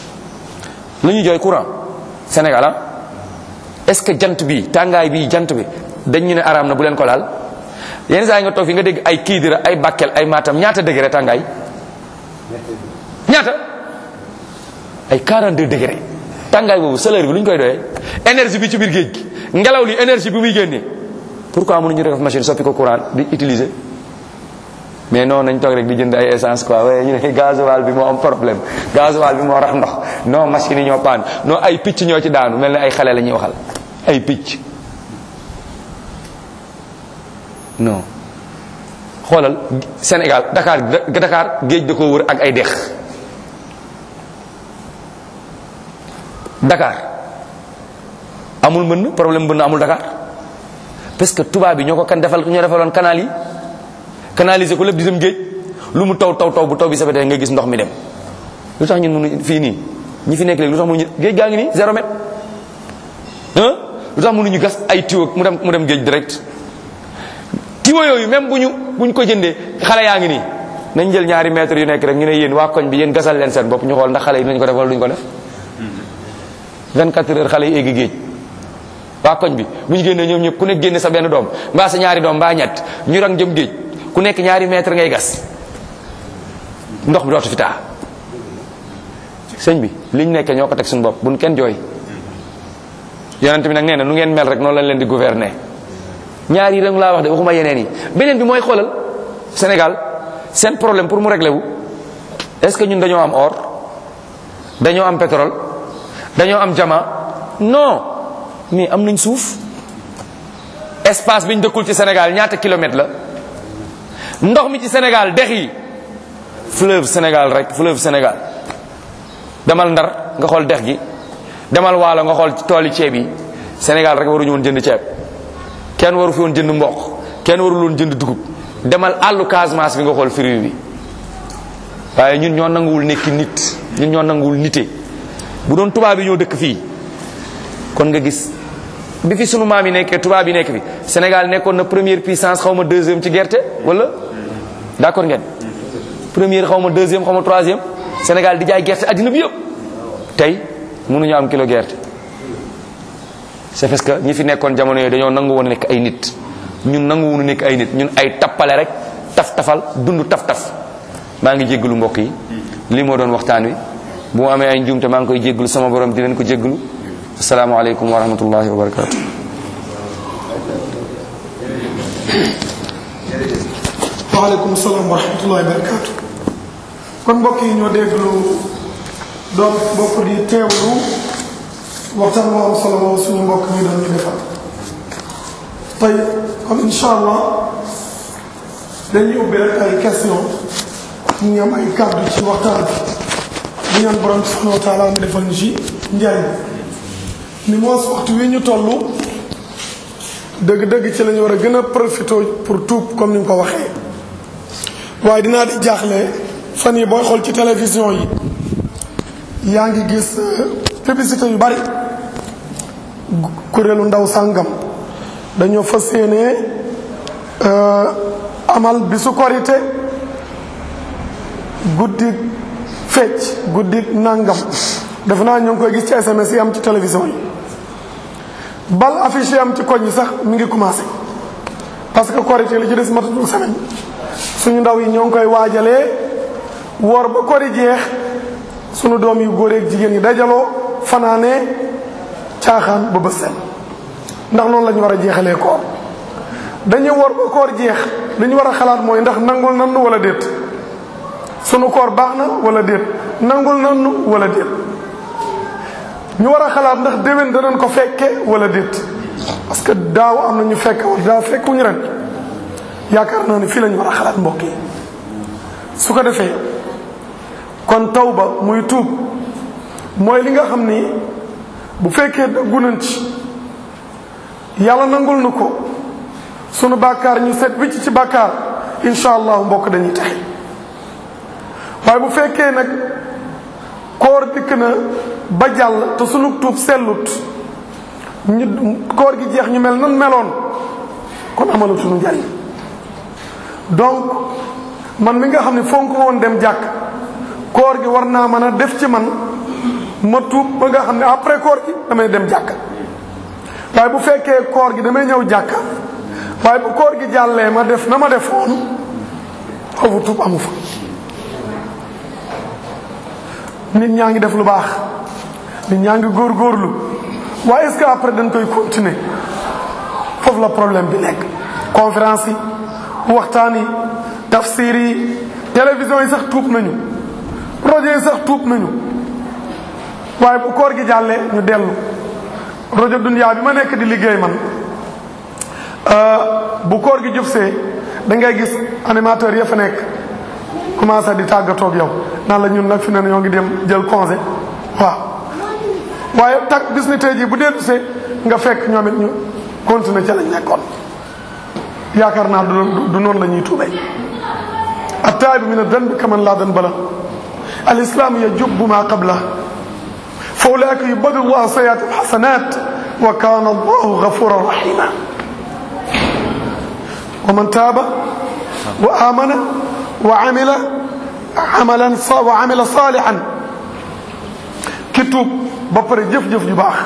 la ñuy jooy courant Sénégal ah est-ce que jant bi tàngaay bi jant bi dañ ñu ne araam na bu leen ko laal yenn saa yi nga toog fi nga dégg ay Kidira ay Bakel ay Matam ñaata degré tàngaay ñaata ay 42 degré tàngaay boobu chaleur bi lu ñu koy doyee énergie bi ci biir géej gi ngelaw li énergie bi muy génnee pourquoi mënuñu def machine soppi ko courant di utiliser mais non nañ toog rek di jënd ay essence quoi waaye ñu ne gasoil bi moo am problème gasoil bi moo rax ndox non machine yi ñoo paan non ay picc ñoo ci daanu mel ne ay xale la ñuy waxal ay picc non xoolal Sénégal Dakar Dakar géej da ko wër ak ay dex Dakar amul mbënn problème mbënn amul Dakar parce que tubaab bi ñoo ko kan defal ñoo defaloon canal yi canaliser ko lépp di dem géej lu mu taw taw taw bu taw bi sabetee nga gis ndox mi dem lu tax ñun mënu fii nii ñi fi nekk léegi lu tax mënuñu géej gaa ngi nii zéro mètre hein lu tax mënuñu gas ay tiwo mu dem mu dem géej direct tiwo yooyu même bu ñu bu ñu ko jëndee xale yaa ngi nii nañ jël ñaari mètres yu nekk rek ñu ne yéen waa koñ bi yéen gasal leen seen bopp ñu xool ndax xale yi nañ ko def wala duñ ko def 24 heures xale yi eggi géej waa koñ bi bu ñu génnee ñoom ñëpp ku nekk génne sa benn doom mbaa sa ñaari doom mbaa ñett ñu rang jëm géej ku nekk ñaari mètre ngay gas ndox bi dootu fi taa sëñ bi liñ nekkee ñoo ko teg suñu bopp buñ kenn jooy yonent bi nag nee na nu ngeen mel rek noonu lañ leen di gouverner ñaar yi rek laa wax de waxuma yeneen yi beneen bi mooy xoolal Sénégal seen problème pour mu régler wu est-ce que ñun dañoo am or dañoo am pétrole dañoo am jama non mais am nañ suuf espace bi ñu dëkkul ci Sénégal ñaata kilomètres la ndox mi ci Sénégal dex yi fleuve Sénégal rek fleuve Sénégal demal Ndar nga xool dex gi demal Waalo nga xool tooli ceeb yi Sénégal rek waruñu woon jënd ceeb kenn waru fi woon jënd mboq kenn warul woon jënd dugub demal àllu Casamance bi nga xool fruit bi waaye ñun ñoo nanguwul nekki nit ñun ñoo nanguwul nite bu doon tubaab yi ñoo dëkk fii kon nga gis bi fi sunu maam yi nekkee tubaab yi nekk fi Sénégal nekkoon na première puissance xaw ma deuxième ci gerte wala d'accord ngeen première xaw ma deuxième xaw ma troisième Sénégal di jaay gerte addina bi yëpp tey mënuñu am kilo gerte c'est parce que ñi fi nekkoon jamono yooyu dañoo nangu woon nekk ay nit ñun nangu woon nekk ay nit ñun ay tappale rek taf tafal dund taf taf maa ngi jéggalu mbokk yi lii moo doon waxtaan wi bu mu amee ay njuumte maa ngi koy jéggalu sama borom di leen ko jéggalu asalaamaaleykum wa rahmatullahi wa barakatu waaleykum salaam wa rahmatullahi wa barakatu kon mbokk yi ñoo déglu doon bokk di teewlu waxtaan moo am solo moom suñu mbokk mi doon ñu defal tey comme incha allah dañuy ubbi rek ay question ñu ngi am ay kàddu ci waxtaan bi ñu ñaan borom subhanahu wa taala mu defal ñu ci njariñ ni moos waxtu wi ñu toll dëgg-dëgg ci la ñu war a gën a profité pour tuub comme ni nga ko waxee waaye dinaa di jaaxle fan yi booy xool ci télévision yi yaa ngi gis publicité yu bari kuréelu ndaw sàngam dañoo fas yéene amal bisu korité guddi fecc guddi nàngam def naa ñu ngi koy gis ci SMS yi am ci télévision yi bal affiche yi am ci koñ yi sax mi ngi commencé parce que korité li ci des matatul semaine suñu ndaw yi ñoo ngi koy waajalee woor ba kori jeex sunu doom yu góor ak jigéen yi dajaloo fanaanee caaxaan ba bës seen ndax noonu la ñu war a jeexalee koor dañuy woor ba koor jeex li ñu war a xalaat mooy ndax nangul nannu wala déet sunu koor baax na wala déet nangul nannu wala déet ñu war a xalaat ndax déwén danañ ko fekke wala déet parce que daaw am na ñu fekk wala daaw fekkuñu ren yaakaar naa ne fii la ñu war a xalaat mbokk yi su ko defee kon tawba muy tuub mooy li nga xam ni bu fekkee dëggu nañ ci yàlla nangul nu ko sunu bàkkaar ñu set wicc ci bàkkaar incha allah mbokk dañuy texe waaye bu fekkee nag koor dikk na ba jàll te sunu tuub sellut ñu koor gi jeex ñu mel nan meloon kon amalu sunu njariñ donc man mi nga xam ne fonk woon dem jàkk koor gi war naa mën a def ci man ma tuub ba nga xam ne après koor gi damay dem jàkk waaye bu fekkee koor gi damay ñëw jàkk waaye bu koor gi jàllee ma def na ma defoon foofu tuub amu fa nit ñaa ngi def lu baax nit ñaa ngi góorgóorlu waaye est-ce que après dañ koy continuer foofu la problème bi nekk conférence yi waxtaan yi tafsir yi télévision yi sax tuub nañu rajo yi sax tuub nañu waaye bu koor gi jàllee ñu dellu rajo Dunya bi ma nekk di liggéey man bu koor gi jubsee da ngay gis animateur ya fa nekk commencé di tàggatoog yow naan la ñun nag fi ne ñoo ngi dem jël congé waaw waaye tak bis ni tey jii bu dellu see nga fekk ñoom it ñu continuer ca lañ nekkoon yaakaar naa du du noonu la ñuy tuubee attaabi min adanbi kaman laa danba la al islam yajubbu ma qabla fa ulaika yubadu llahu sayiat alxasanat wa kana allahu gafuran rahima wa man taaba wa amana wa amila amalan wa amila salihan ki tuub ba pare jëf-jëf ju baax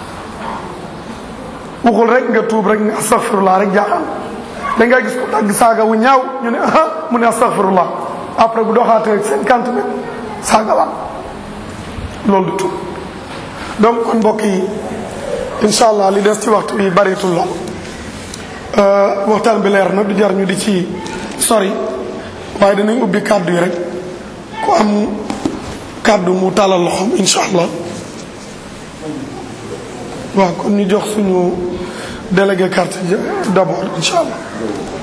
waxul rek nga tuub rek nga astaghfirullah rek jaaxal da ngay gis ko tàgg saaga wu ñaaw ñu ne ah mu ne astaghfirullah après bu doxaatee cinquante mètres saaga waat loolu du tuub donc kon mbokk yi incha allah li des ci waxtu bi baritul lool waxtaan bi leer na du jar ñu di ci sori waaye danañ ubbi kàddu yi rek ku am kàddu mu tàllal loxoom incha allah waaw kon ñu jox suñu délégué carte d'abord incha allah